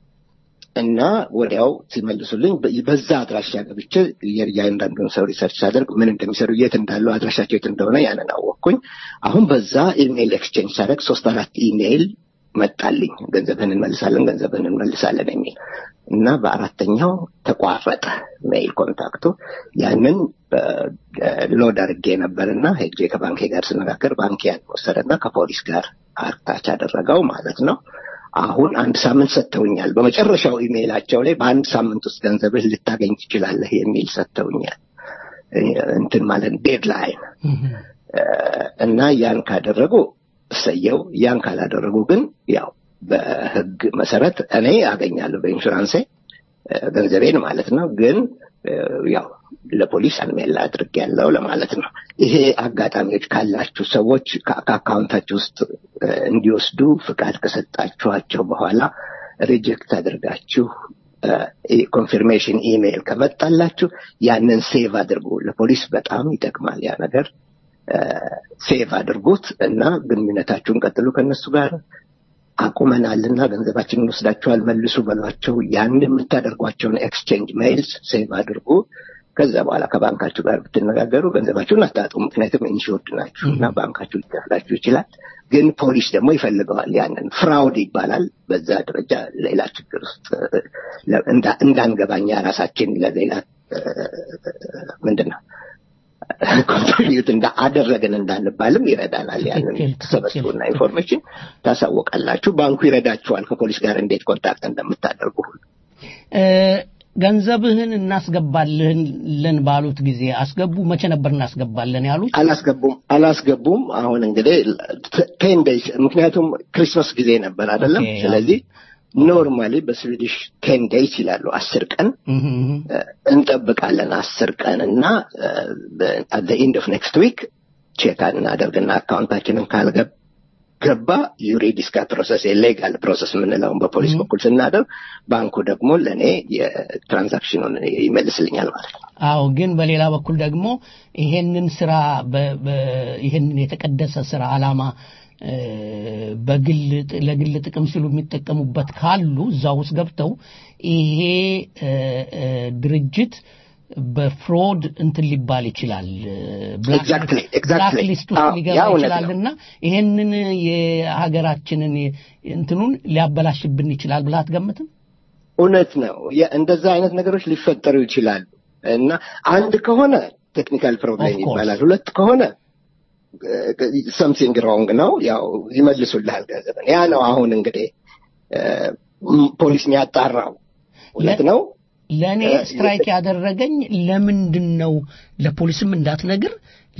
እና ወዲያው ሲመልሱልኝ በ- በዛ አድራሻ ገብቼ የእያንዳንዱን ሰው ሪሰርች ሳደርግ ምን እንደሚሰሩ የት እንዳለው አድራሻቸው የት እንደሆነ ያንን አወቅኩኝ አሁን በዛ ኢሜይል ኤክስቼንጅ ሳደርግ ሶስት አራት ኢሜይል መጣልኝ ገንዘብህን እንመልሳለን ገንዘብህን እንመልሳለን የሚል እና በአራተኛው ተቋረጠ ሜይል ኮንታክቱ ያንን ሎድ አድርጌ ነበርና ሄጄ ከባንኬ ጋር ስነጋገር ባንክ ያን ወሰደና ከፖሊስ ጋር አርታች አደረገው ማለት ነው አሁን አንድ ሳምንት ሰጥተውኛል በመጨረሻው ኢሜይላቸው ላይ በአንድ ሳምንት ውስጥ ገንዘብህ ልታገኝ ትችላለህ የሚል ሰጥተውኛል እንትን ማለት ዴድላይን እና ያን ካደረጉ እሰየው ያን ካላደረጉ ግን ያው በህግ መሰረት እኔ አገኛለሁ በኢንሹራንሴ እ፣ ገንዘቤን ማለት ነው ግን እ፣ ያው ለፖሊስ አንሜላ አድርግ ያለው ለማለት ነው ይሄ አጋጣሚዎች ካላችሁ ሰዎች ከ- ከአካውንታችሁ ውስጥ እ፣ እንዲወስዱ ፍቃድ ከሰጣችኋቸው በኋላ ሪጀክት አድርጋችሁ ኮንፊርሜሽን ኢሜይል ከመጣላችሁ ያንን ሴቭ አድርጉ ለፖሊስ በጣም ይጠቅማል ያ ነገር ሴቭ አድርጉት እና ግንኙነታችሁን ቀጥሉ ከነሱ ጋር አቁመናልና ገንዘባችንን ወስዳችኋል መልሱ በሏቸው ያን የምታደርጓቸውን ኤክስቼንጅ ሜይልስ ሴቭ አድርጉ ከዛ በኋላ ከባንካችሁ ጋር ብትነጋገሩ ገንዘባችሁን አታጡ ምክንያቱም ኢንሹርድ ናችሁ እና ባንካችሁ ሊከፍላችሁ ይችላል ግን ፖሊስ ደግሞ ይፈልገዋል ያንን ፍራውድ ይባላል በዛ ደረጃ ሌላ ችግር ውስጥ እ፣ ለ- እንዳ- እንዳንገባኛ ራሳችን ለሌላ እ፣ ምንድን ነው ኮንትሪቢዩት አደረግን እንዳንባልም ይረዳናል ያንን ትክክል፣ ተሰበስቡና ኢንፎርሜሽን ታሳወቃላችሁ ባንኩ ይረዳችኋል ከፖሊስ ጋር እንዴት ኮንታክት እንደምታደርጉ ሁሉ እ፣ ገንዘብህን እናስገባልን ባሉት ጊዜ አስገቡ መቼ ነበር እናስገባለን ያሉት አላስገቡም አላስገቡም አሁን እንግዲህ ቴን ዴይስ ምክንያቱም ክሪስማስ ጊዜ ነበር አይደለም ኦኬ፣ ስለዚህ ኖርማሊ በስዊዲሽ ቴን ዴይስ ይላሉ አስር ቀን እህ፣ እህ። እ፣ እንጠብቃለን አስር ቀን እና አት ኢንድ ኦፍ ኔክስት ዊክ ቼክ እናደርግና አካውንታችንን ካልገባ ገባ ዩሪዲስካ ፕሮሰስ የሌጋል ፕሮሰስ የምንለውን በፖሊስ በኩል ስናደርግ ባንኩ ደግሞ ለእኔ የትራንዛክሽኑን ይመልስልኛል ማለት ነው አዎ ግን በሌላ በኩል ደግሞ ይሄንን ስራ በ- በ- ይሄንን የተቀደሰ ስራ አላማ እ፣ በግል ጥ- ለግል ጥቅም ሲሉ የሚጠቀሙበት ካሉ እዛ ውስጥ ገብተው ይሄ እ፣ እ፣ ድርጅት በፍሮድ እንትን ሊባል ይችላል Exactly, exactly. ብላክ ሊስት ውስጥ አዎ፣ ያ ሊገባ እውነት ይችላል ነው። እና ይሄንን የሀገራችንን እንትኑን ሊያበላሽብን ይችላል ብለህ አትገምትም እውነት ነው የ- እንደዛ አይነት ነገሮች ሊፈጠሩ ይችላሉ እና አንድ ከሆነ ቴክኒካል ፕሮብሌም Of course. ይባላል ሁለት ከሆነ ሰምሲንግ ሮንግ ነው ያው ይመልሱልሃል ገንዘብን ያ ነው አሁን እንግዲህ እ፣ ም- ፖሊስ የሚያጣራው እውነት ነው ለእኔ እ፣ ስትራይክ ያደረገኝ ለምንድን ነው ለፖሊስም እንዳትነግር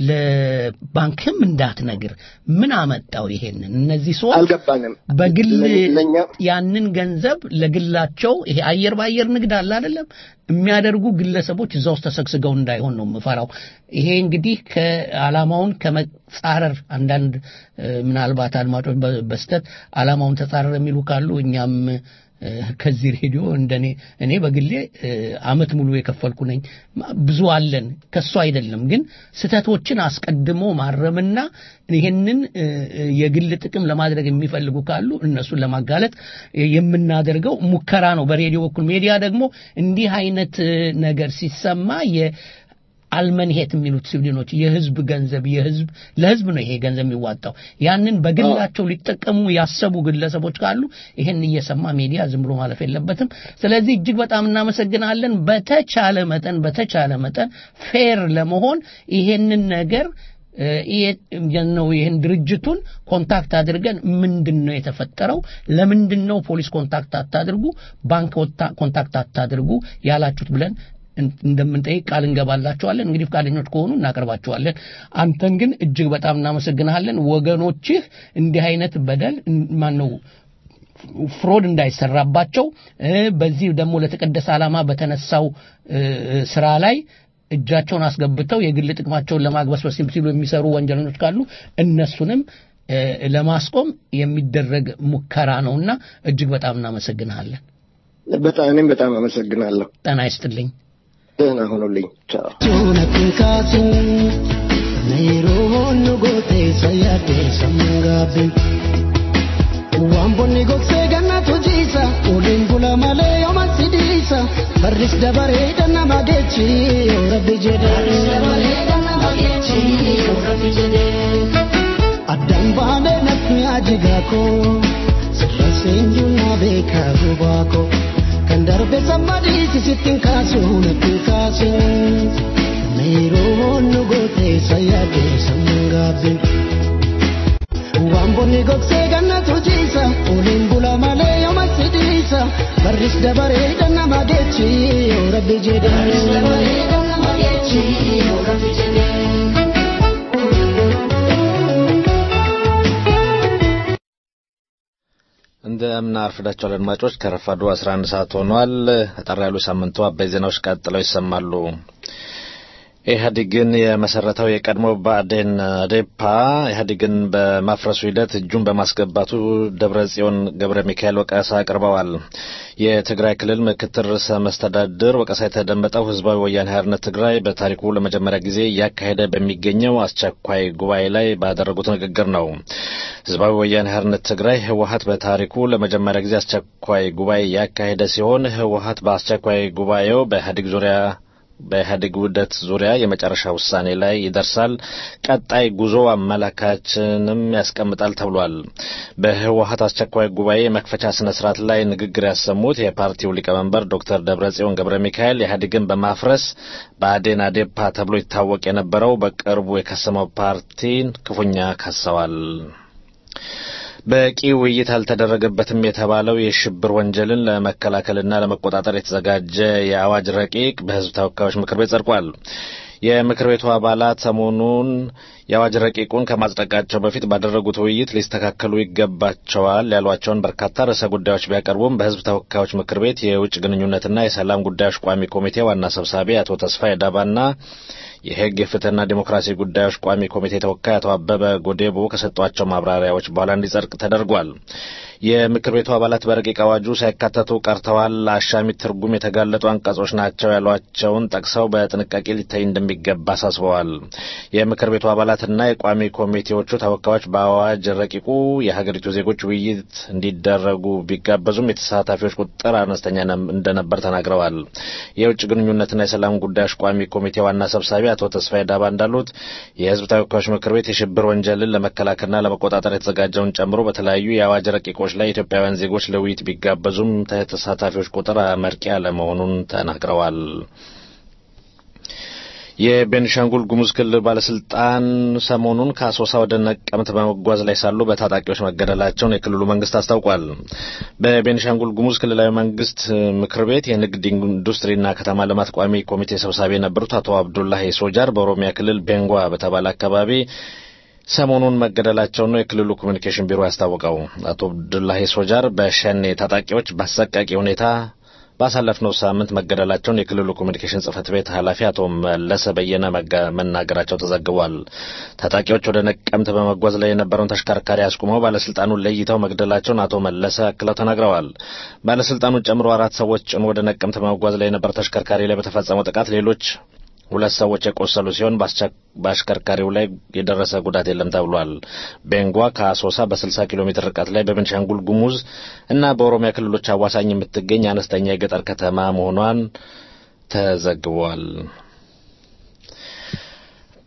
ለባንክም እንዳትነግር ምን አመጣው ይሄንን እነዚህ ሰዎች አልገባንም በግል ለ- ለእኛ ያንን ገንዘብ ለግላቸው ይሄ አየር በአየር ንግድ አለ አይደለም የሚያደርጉ ግለሰቦች እዛ ውስጥ ተሰግስገው እንዳይሆን ነው የምፈራው ይሄ እንግዲህ ከዓላማውን ከመጻረር አንዳንድ እ፣ ምናልባት አድማጮች በ- በስተት ዓላማውን ተጻረር የሚሉ ካሉ እኛም እ፣ ከዚህ ሬዲዮ እንደኔ እኔ በግሌ እ፣ አመት ሙሉ የከፈልኩ ነኝ ማ- ብዙ አለን ከሱ አይደለም ግን ስህተቶችን አስቀድሞ ማረምና ይህንን እ፣ እ፣ የግል ጥቅም ለማድረግ የሚፈልጉ ካሉ እነሱን ለማጋለጥ የምናደርገው ሙከራ ነው በሬዲዮ በኩል ሜዲያ ደግሞ እንዲህ አይነት እ፣ ነገር ሲሰማ የ አልመንሄት የሚሉት ስዊድኖች የህዝብ ገንዘብ የህዝብ ለህዝብ ነው ይሄ ገንዘብ የሚዋጣው ያንን በግላቸው ሊጠቀሙ ያሰቡ ግለሰቦች ካሉ ይሄን እየሰማ ሚዲያ ዝም ብሎ ማለፍ የለበትም ስለዚህ እጅግ በጣም እናመሰግናለን በተቻለ መጠን በተቻለ መጠን ፌር ለመሆን ይሄንን ነገር እ፣ ይሄ ነው ይህን ድርጅቱን ኮንታክት አድርገን ምንድን ነው የተፈጠረው ለምንድን ነው ፖሊስ ኮንታክት አታድርጉ ባንክ ወታ- ኮንታክት አታድርጉ ያላችሁት ብለን እን- እንደምንጠይቅ ቃል እንገባላቸዋለን እንግዲህ ፈቃደኞች ከሆኑ እናቀርባቸዋለን አንተን ግን እጅግ በጣም እናመሰግናለን ወገኖችህ እንዲህ አይነት በደል ማን ነው ፍሮድ እንዳይሰራባቸው እ፣ በዚህ ደግሞ ለተቀደሰ ዓላማ በተነሳው እ፣ ስራ ላይ እጃቸውን አስገብተው የግል ጥቅማቸውን ለማግበስበስ ሲሉ የሚሰሩ ወንጀለኞች ካሉ እነሱንም እ፣ ለማስቆም የሚደረግ ሙከራ ነውና እጅግ በጣም እናመሰግንሃለን በጣም እኔም በጣም አመሰግናለሁ። ጤና ይስጥልኝ ደህና ሁኑልኝ። ቻው። Suunatiin kaasuun na yeroo honnu gootee sayyaadee sammuun gaabbiin. Waan bonni gogsee gannatu jiisa oliin bula malee yooma sidiisa barris dabaree nama geechi yoo rabbi jedhee. Addaan baanee natti ajigaa koo sirra seenyuu na beekaa gubaa koo. kan darbe sammadiisi sittin kaasuu natti kaasuu meeroo nu gootee sayyaadee sammuun gaabbe waan bonni gogsee gannatu jiisa oliin bula malee yooma sidiisa barris dabaree nama geechi yoo rabbi jedhee. እንደምን አርፍዳችኋል አድማጮች ከረፋዱ 11 ሰዓት ሆኗል አጠር ያሉ ሳምንቱ አበይ ዜናዎች ቀጥለው ይሰማሉ ኢህአዴግን የመሰረተው የቀድሞ ብአዴን አዴፓ ኢህአዴግን በማፍረሱ ሂደት እጁን በማስገባቱ ደብረ ጽዮን ገብረ ሚካኤል ወቀሳ አቅርበዋል። የትግራይ ክልል ምክትል ርዕሰ መስተዳድር ወቀሳ የተደመጠው ህዝባዊ ወያኔ ሓርነት ትግራይ በታሪኩ ለመጀመሪያ ጊዜ እያካሄደ በሚገኘው አስቸኳይ ጉባኤ ላይ ባደረጉት ንግግር ነው። ህዝባዊ ወያኔ ሓርነት ትግራይ ህወሀት በታሪኩ ለመጀመሪያ ጊዜ አስቸኳይ ጉባኤ ያካሄደ ሲሆን ህወሀት በአስቸኳይ ጉባኤው በኢህአዴግ ዙሪያ በኢህአዴግ ውህደት ዙሪያ የመጨረሻ ውሳኔ ላይ ይደርሳል። ቀጣይ ጉዞ አመላካችንም ያስቀምጣል ተብሏል። በህወሀት አስቸኳይ ጉባኤ የመክፈቻ ስነ ስርዓት ላይ ንግግር ያሰሙት የፓርቲው ሊቀመንበር ዶክተር ደብረጽዮን ገብረ ሚካኤል ኢህአዴግን በማፍረስ ብአዴን አዴፓ ተብሎ ይታወቅ የነበረው በቅርቡ የከሰመው ፓርቲን ክፉኛ ከሰዋል። በቂ ውይይት አልተደረገበትም የተባለው የሽብር ወንጀልን ለመከላከልና ለመቆጣጠር የተዘጋጀ የአዋጅ ረቂቅ በህዝብ ተወካዮች ምክር ቤት ጸድቋል። የምክር ቤቱ አባላት ሰሞኑን የአዋጅ ረቂቁን ከማጽደቃቸው በፊት ባደረጉት ውይይት ሊስተካከሉ ይገባቸዋል ያሏቸውን በርካታ ርዕሰ ጉዳዮች ቢያቀርቡም በህዝብ ተወካዮች ምክር ቤት የውጭ ግንኙነትና የሰላም ጉዳዮች ቋሚ ኮሚቴ ዋና ሰብሳቢ አቶ ተስፋዬ ዳባና የህግ የፍትህና ዲሞክራሲ ጉዳዮች ቋሚ ኮሚቴ ተወካይ አቶ አበበ ጎዴቦ ከሰጧቸው ማብራሪያዎች በኋላ እንዲጸድቅ ተደርጓል። የምክር ቤቱ አባላት በረቂቅ አዋጁ ሳይካተቱ ቀርተዋል፣ አሻሚ ትርጉም የተጋለጡ አንቀጾች ናቸው ያሏቸውን ጠቅሰው በጥንቃቄ ሊታይ እንደሚገባ አሳስበዋል። የምክር ቤቱ አባላትና የቋሚ ኮሚቴዎቹ ተወካዮች በአዋጅ ረቂቁ የሀገሪቱ ዜጎች ውይይት እንዲደረጉ ቢጋበዙም የተሳታፊዎች ቁጥር አነስተኛ እንደነበር ተናግረዋል። የውጭ ግንኙነትና የሰላም ጉዳዮች ቋሚ ኮሚቴ ዋና ሰብሳቢ አቶ ተስፋዬ ዳባ እንዳሉት የህዝብ ተወካዮች ምክር ቤት የሽብር ወንጀልን ለመከላከልና ለመቆጣጠር የተዘጋጀውን ጨምሮ በተለያዩ የአዋጅ ረቂቆች ላይ ኢትዮጵያውያን ዜጎች ለውይይት ቢጋበዙም ተሳታፊዎች ቁጥር አመርቂ አለመሆኑን ተናግረዋል። የቤኒሻንጉል ጉሙዝ ክልል ባለስልጣን ሰሞኑን ከአሶሳ ወደ ነቀምት በመጓዝ ላይ ሳሉ በታጣቂዎች መገደላቸውን የክልሉ መንግስት አስታውቋል። በቤኒሻንጉል ጉሙዝ ክልላዊ መንግስት ምክር ቤት የንግድ ኢንዱስትሪና ከተማ ልማት ቋሚ ኮሚቴ ሰብሳቢ የነበሩት አቶ አብዱላሂ ሶጃር በኦሮሚያ ክልል ቤንጓ በተባለ አካባቢ ሰሞኑን መገደላቸውን ነው የክልሉ ኮሚኒኬሽን ቢሮ ያስታወቀው። አቶ አብዱላሂ ሶጃር በሸኔ ታጣቂዎች በአሰቃቂ ሁኔታ ባሳለፍነው ሳምንት መገደላቸውን የክልሉ ኮሚኒኬሽን ጽህፈት ቤት ኃላፊ አቶ መለሰ በየነ መናገራቸው ተዘግቧል። ታጣቂዎች ወደ ነቀምት በመጓዝ ላይ የነበረውን ተሽከርካሪ አስቁመው ባለስልጣኑን ለይተው መግደላቸውን አቶ መለሰ አክለው ተናግረዋል። ባለስልጣኑን ጨምሮ አራት ሰዎች ጭኖ ወደ ነቀምት በመጓዝ ላይ የነበረ ተሽከርካሪ ላይ በተፈጸመው ጥቃት ሌሎች ሁለት ሰዎች የቆሰሉ ሲሆን በአሽከርካሪው ላይ የደረሰ ጉዳት የለም ተብሏል። ቤንጓ ከአሶሳ በ60 ኪሎ ሜትር ርቀት ላይ በቤንሻንጉል ጉሙዝ እና በኦሮሚያ ክልሎች አዋሳኝ የምትገኝ አነስተኛ የገጠር ከተማ መሆኗን ተዘግቧል።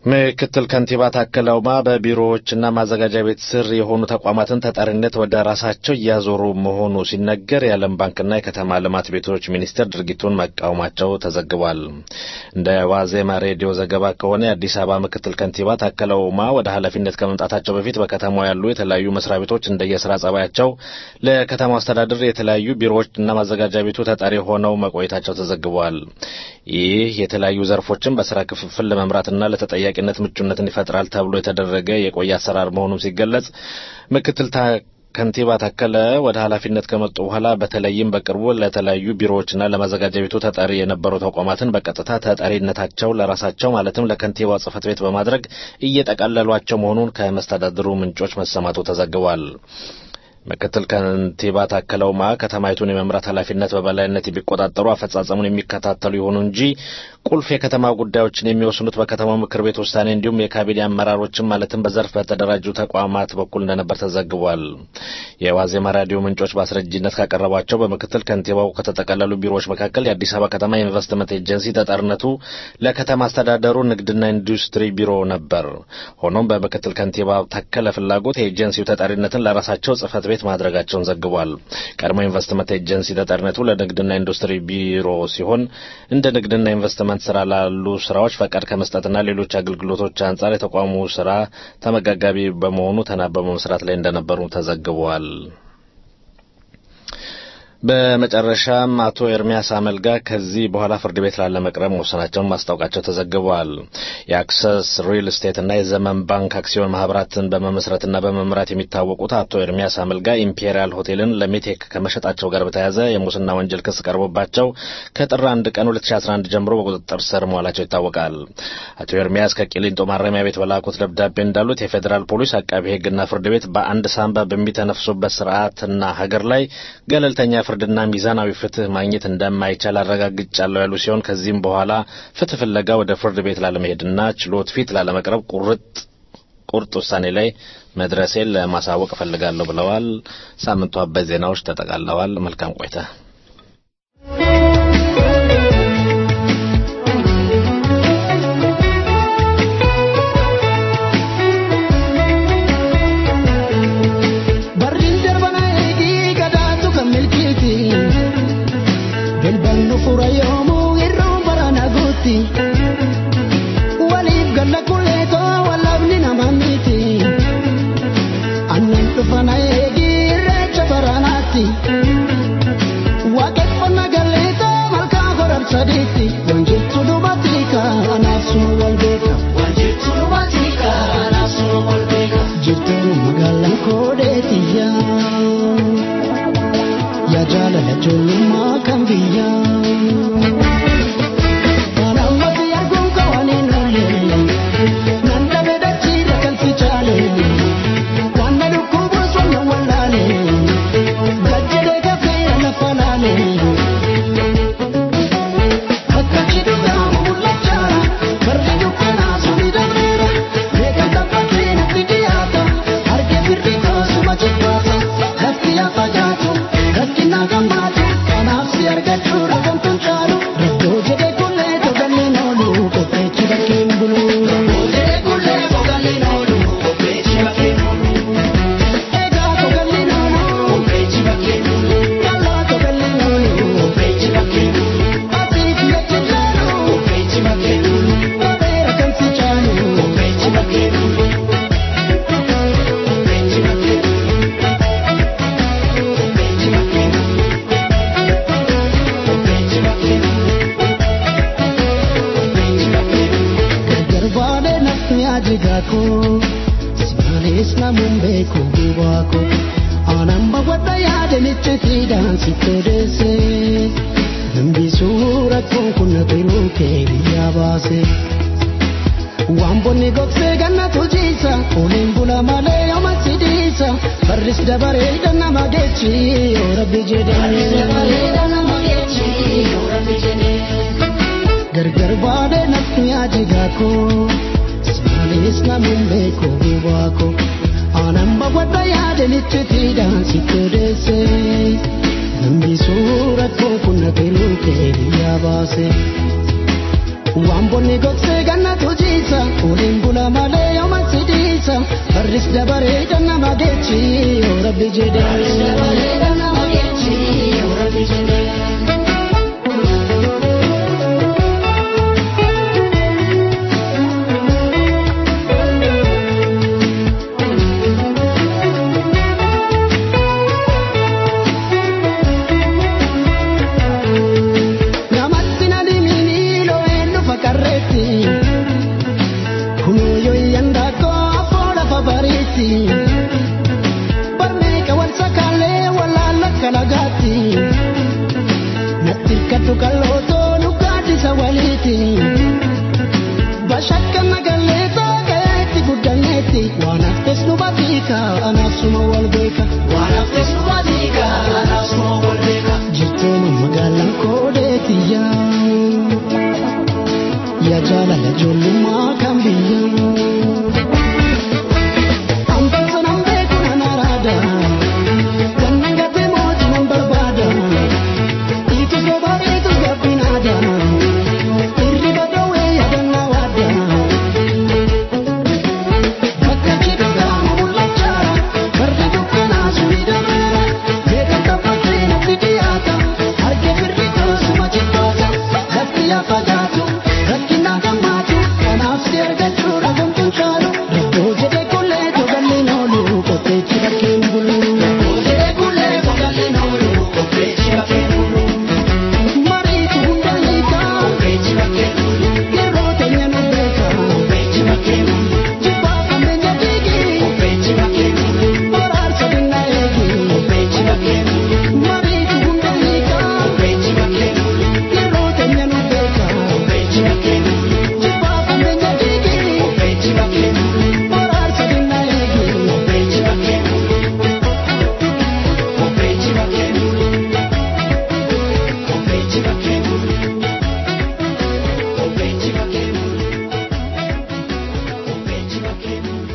ምክትል ከንቲባ ታከለ ኡማ በቢሮዎችና ማዘጋጃ ቤት ስር የሆኑ ተቋማትን ተጠሪነት ወደ ራሳቸው እያዞሩ መሆኑ ሲነገር የዓለም ባንክና የከተማ ልማት ቤቶች ሚኒስቴር ድርጊቱን መቃወማቸው ተዘግቧል። እንደ ዋዜማ ሬዲዮ ዘገባ ከሆነ የአዲስ አበባ ምክትል ከንቲባ ታከለ ኡማ ወደ ኃላፊነት ከመምጣታቸው በፊት በከተማው ያሉ የተለያዩ መስሪያ ቤቶች እንደየስራ ጸባያቸው ለከተማው አስተዳደር የተለያዩ ቢሮዎችና ማዘጋጃ ቤቱ ተጠሪ ሆነው መቆየታቸው ተዘግቧል። ይህ የተለያዩ ዘርፎችን በስራ ክፍፍል ለመምራትና ለተጠያቂነት ምቹነትን ይፈጥራል ተብሎ የተደረገ የቆየ አሰራር መሆኑም ሲገለጽ ምክትል ከንቲባ ታከለ ወደ ኃላፊነት ከመጡ በኋላ በተለይም በቅርቡ ለተለያዩ ቢሮዎችና ለማዘጋጃ ቤቱ ተጠሪ የነበሩ ተቋማትን በቀጥታ ተጠሪነታቸው ለራሳቸው ማለትም ለከንቲባው ጽሕፈት ቤት በማድረግ እየጠቃለሏቸው መሆኑን ከመስተዳድሩ ምንጮች መሰማቱ ተዘግቧል። ምክትል ከንቲባ ታከለ ኡማ ከተማይቱን የመምራት ኃላፊነት በበላይነት የሚቆጣጠሩ አፈጻጸሙን የሚከታተሉ ይሁኑ እንጂ ቁልፍ የከተማ ጉዳዮችን የሚወስኑት በከተማው ምክር ቤት ውሳኔ እንዲሁም የካቢኔ አመራሮችን ማለትም በዘርፍ በተደራጁ ተቋማት በኩል እንደነበር ተዘግቧል። የዋዜማ ራዲዮ ምንጮች በአስረጂነት ካቀረቧቸው በምክትል ከንቲባው ከተጠቀለሉ ቢሮዎች መካከል የአዲስ አበባ ከተማ ኢንቨስትመንት ኤጀንሲ ተጠርነቱ ለከተማ አስተዳደሩ ንግድና ኢንዱስትሪ ቢሮ ነበር። ሆኖም በምክትል ከንቲባ ታከለ ፍላጎት የኤጀንሲው ተጠሪነትን ለራሳቸው ጽሕፈት ቤት ማድረጋቸውን ዘግቧል። ቀድሞ ኢንቨስትመንት ኤጀንሲ ተጠሪነቱ ለንግድና ኢንዱስትሪ ቢሮ ሲሆን እንደ ንግድና ኢንቨስትመንት ስራ ላሉ ስራዎች ፈቃድ ከመስጠትና ሌሎች አገልግሎቶች አንጻር የተቋሙ ስራ ተመጋጋቢ በመሆኑ ተናበው በመስራት ላይ እንደነበሩ ተዘግቧል። በመጨረሻም አቶ ኤርሚያስ አመልጋ ከዚህ በኋላ ፍርድ ቤት ላለመቅረብ መወሰናቸውን ማስታወቃቸው ተዘግቧል። የአክሰስ ሪል ስቴትና የዘመን ባንክ አክሲዮን ማህበራትን በመመስረትና በመምራት የሚታወቁት አቶ ኤርሚያስ አመልጋ ኢምፔሪያል ሆቴልን ለሜቴክ ከመሸጣቸው ጋር በተያያዘ የሙስና ወንጀል ክስ ቀርቦባቸው ከጥር አንድ ቀን 2011 ጀምሮ በቁጥጥር ስር መዋላቸው ይታወቃል። አቶ ኤርሚያስ ከቂሊንጦ ማረሚያ ቤት በላኩት ደብዳቤ እንዳሉት የፌዴራል ፖሊስ፣ አቃቢ ሕግና ፍርድ ቤት በአንድ ሳንባ በሚተነፍሱበት ስርዓትና ሀገር ላይ ገለልተኛ ፍርድና ሚዛናዊ ፍትህ ማግኘት እንደማይቻል አረጋግጫለሁ ያሉ ሲሆን ከዚህም በኋላ ፍትህ ፍለጋ ወደ ፍርድ ቤት ላለመሄድና ችሎት ፊት ላለመቅረብ ቁርጥ ቁርጥ ውሳኔ ላይ መድረሴን ለማሳወቅ እፈልጋለሁ ብለዋል። ሳምንቱ አበይት ዜናዎች ተጠቃለዋል። መልካም ቆይታ። Barriin darbana eegii gadaatu kan milkiiti. Bilballu fura yoomuu irroo barana guutti. Waliif galla kulleetoo wallabni nama miti. Annan dhufana eegii irreecha baranaatti. Waaqeffannaa galleetoo malkaa horar sadiitti. Wanjirtu dubatti kaanaaf sunu wal beeka. Wanjirtu dubatti kaanaaf sunu wal beeka. Jirtuun magaalaan koodeetiyyaa. Yaa jaalala ijoollummaa kan biyyaa. Kana ummati arguun qabaaniin oolle. Nan dhabe dachiidha kan si chaale. Wanna dhukkubuus wanna wallaale. Gajjadee gafee lafa laale. Akka cidhuudhaan mul'achaa. Barri dukkanaa suni darbeera. Beeka tabbatee natti dhiyaata. Harkee firri koosuma jibbaata. Lafti lafa jaatu. Rakki na gammaatu. Kanaaf si argachuu rakkan tun caalu. Rakkoo jedhee kullee togalleen oolu. Qopheechi bakkeen bulu. Rakkoo jedhee kullee togalleen oolu. Qopheechi bakkeen bulu. Egaa togalleen oolu. Qopheechi bakkeen bulu. Dallaa togalleen oolu. Qopheechi bakkeen bulu. Atiif yachi jaalu. Qopheechi bakkeen bulu. Babeera kan si caalu. Qopheechi bakkeen bulu. Qopheechi bakkeen bulu. Qopheechi bakkeen bulu. Qopheechi bakkeen bulu. Qopheechi bakkeen bulu. Gargar baadhee nafti ajigaa koo. Simaalis namuun beeku gubaa koo. Aanaan bawwadha yaadanitti fiidaan si todeesse. Hambisuu rakkoon kun na biroo kee biyyaa baase. Waan bonni gogsee ganna tujiisa. Oliin bula malee yooma sidiisa. Barris dabaree nama geechi yoo rabbi jedhee. Gargar baadhee nafti ajigaa koo. Simaalis namuun beeku gubaa koo. Aanaan bawwadha yaadanitti fiidaan si todeesse. Hambisuu rakkoon kun na biroo kee biyyaa baase. Waan bonni gogsee ganna tujiisa. sidiisa uliin bula malee yooman sidiisa barris dabaree dannama geechi yoo rabbi jedhe. Barris dabaree dannama geechi yoo rabbi jedhe. Namatti na dimini lo eenyu fakkarreetti. Kunoo yanda koo afoo lafa bariitti. Barmeeka wal sakaalee walaala kalagaatti. Natti hirkatu kallootoo nu gaaddisa waliiti. Bashakka nagallee taageetti guddanneetti. Waan haftes nu batiika anaaf suma wal beeka. Waan haftes nu batiika anaaf suma wal beeka. Jirtooma magaalaan koodeeti yaa. Yaa jaalala ijoollummaa kan biyyaa. Hambaan sanaan beeku nan araada. Wannan gatee mootii nan barbaada. Itus babaareetus gabbinaada. Hirriba dhoowwee yaadannaa waadda. Bakka jedhuudhaan mul'achaa. Barri dukkanaa suni dameera. Beekamta bakkee natti dhiyaata. Harka birri goosuma jibbaata. Lafti yaa fagaatu. Rakkinaa gammaatu. Kanaaf si argachuu dhabuun kuncaalu. Rabboo jedhee kullee togalleen oolu. Qopheechi bakkeen bulu. Rabboo jedhee kullee togalleen oolu. Qopheechi bakkeen bulu. Mariitu hunda hiikaa. Qopheechi bakkeen bulu. Yeroo teenya nu beeka. Qopheechi bakkeen bulu. Jibbaa kambeenya diigi. Qopheechi bakkeen bulu. Baraarsa dinnaa eegi. Qopheechi bakkeen bulu. Mariitu hunda hiikaa. Qopheechi bakkeen bulu. Yeroo teenya nu beeka. Qopheechi bakkeen bulu. Jibbaa kambeenya diigi. Qopheechi bakkeen bulu. Baraarsa dinnaa eegi. Qopheechi bakkeen bulu. Qopheechi bakkeen bulu. Qopheechi bakkeen bulu. Qopheechi bakkeen bulu. Qopheechi bakkeen bulu.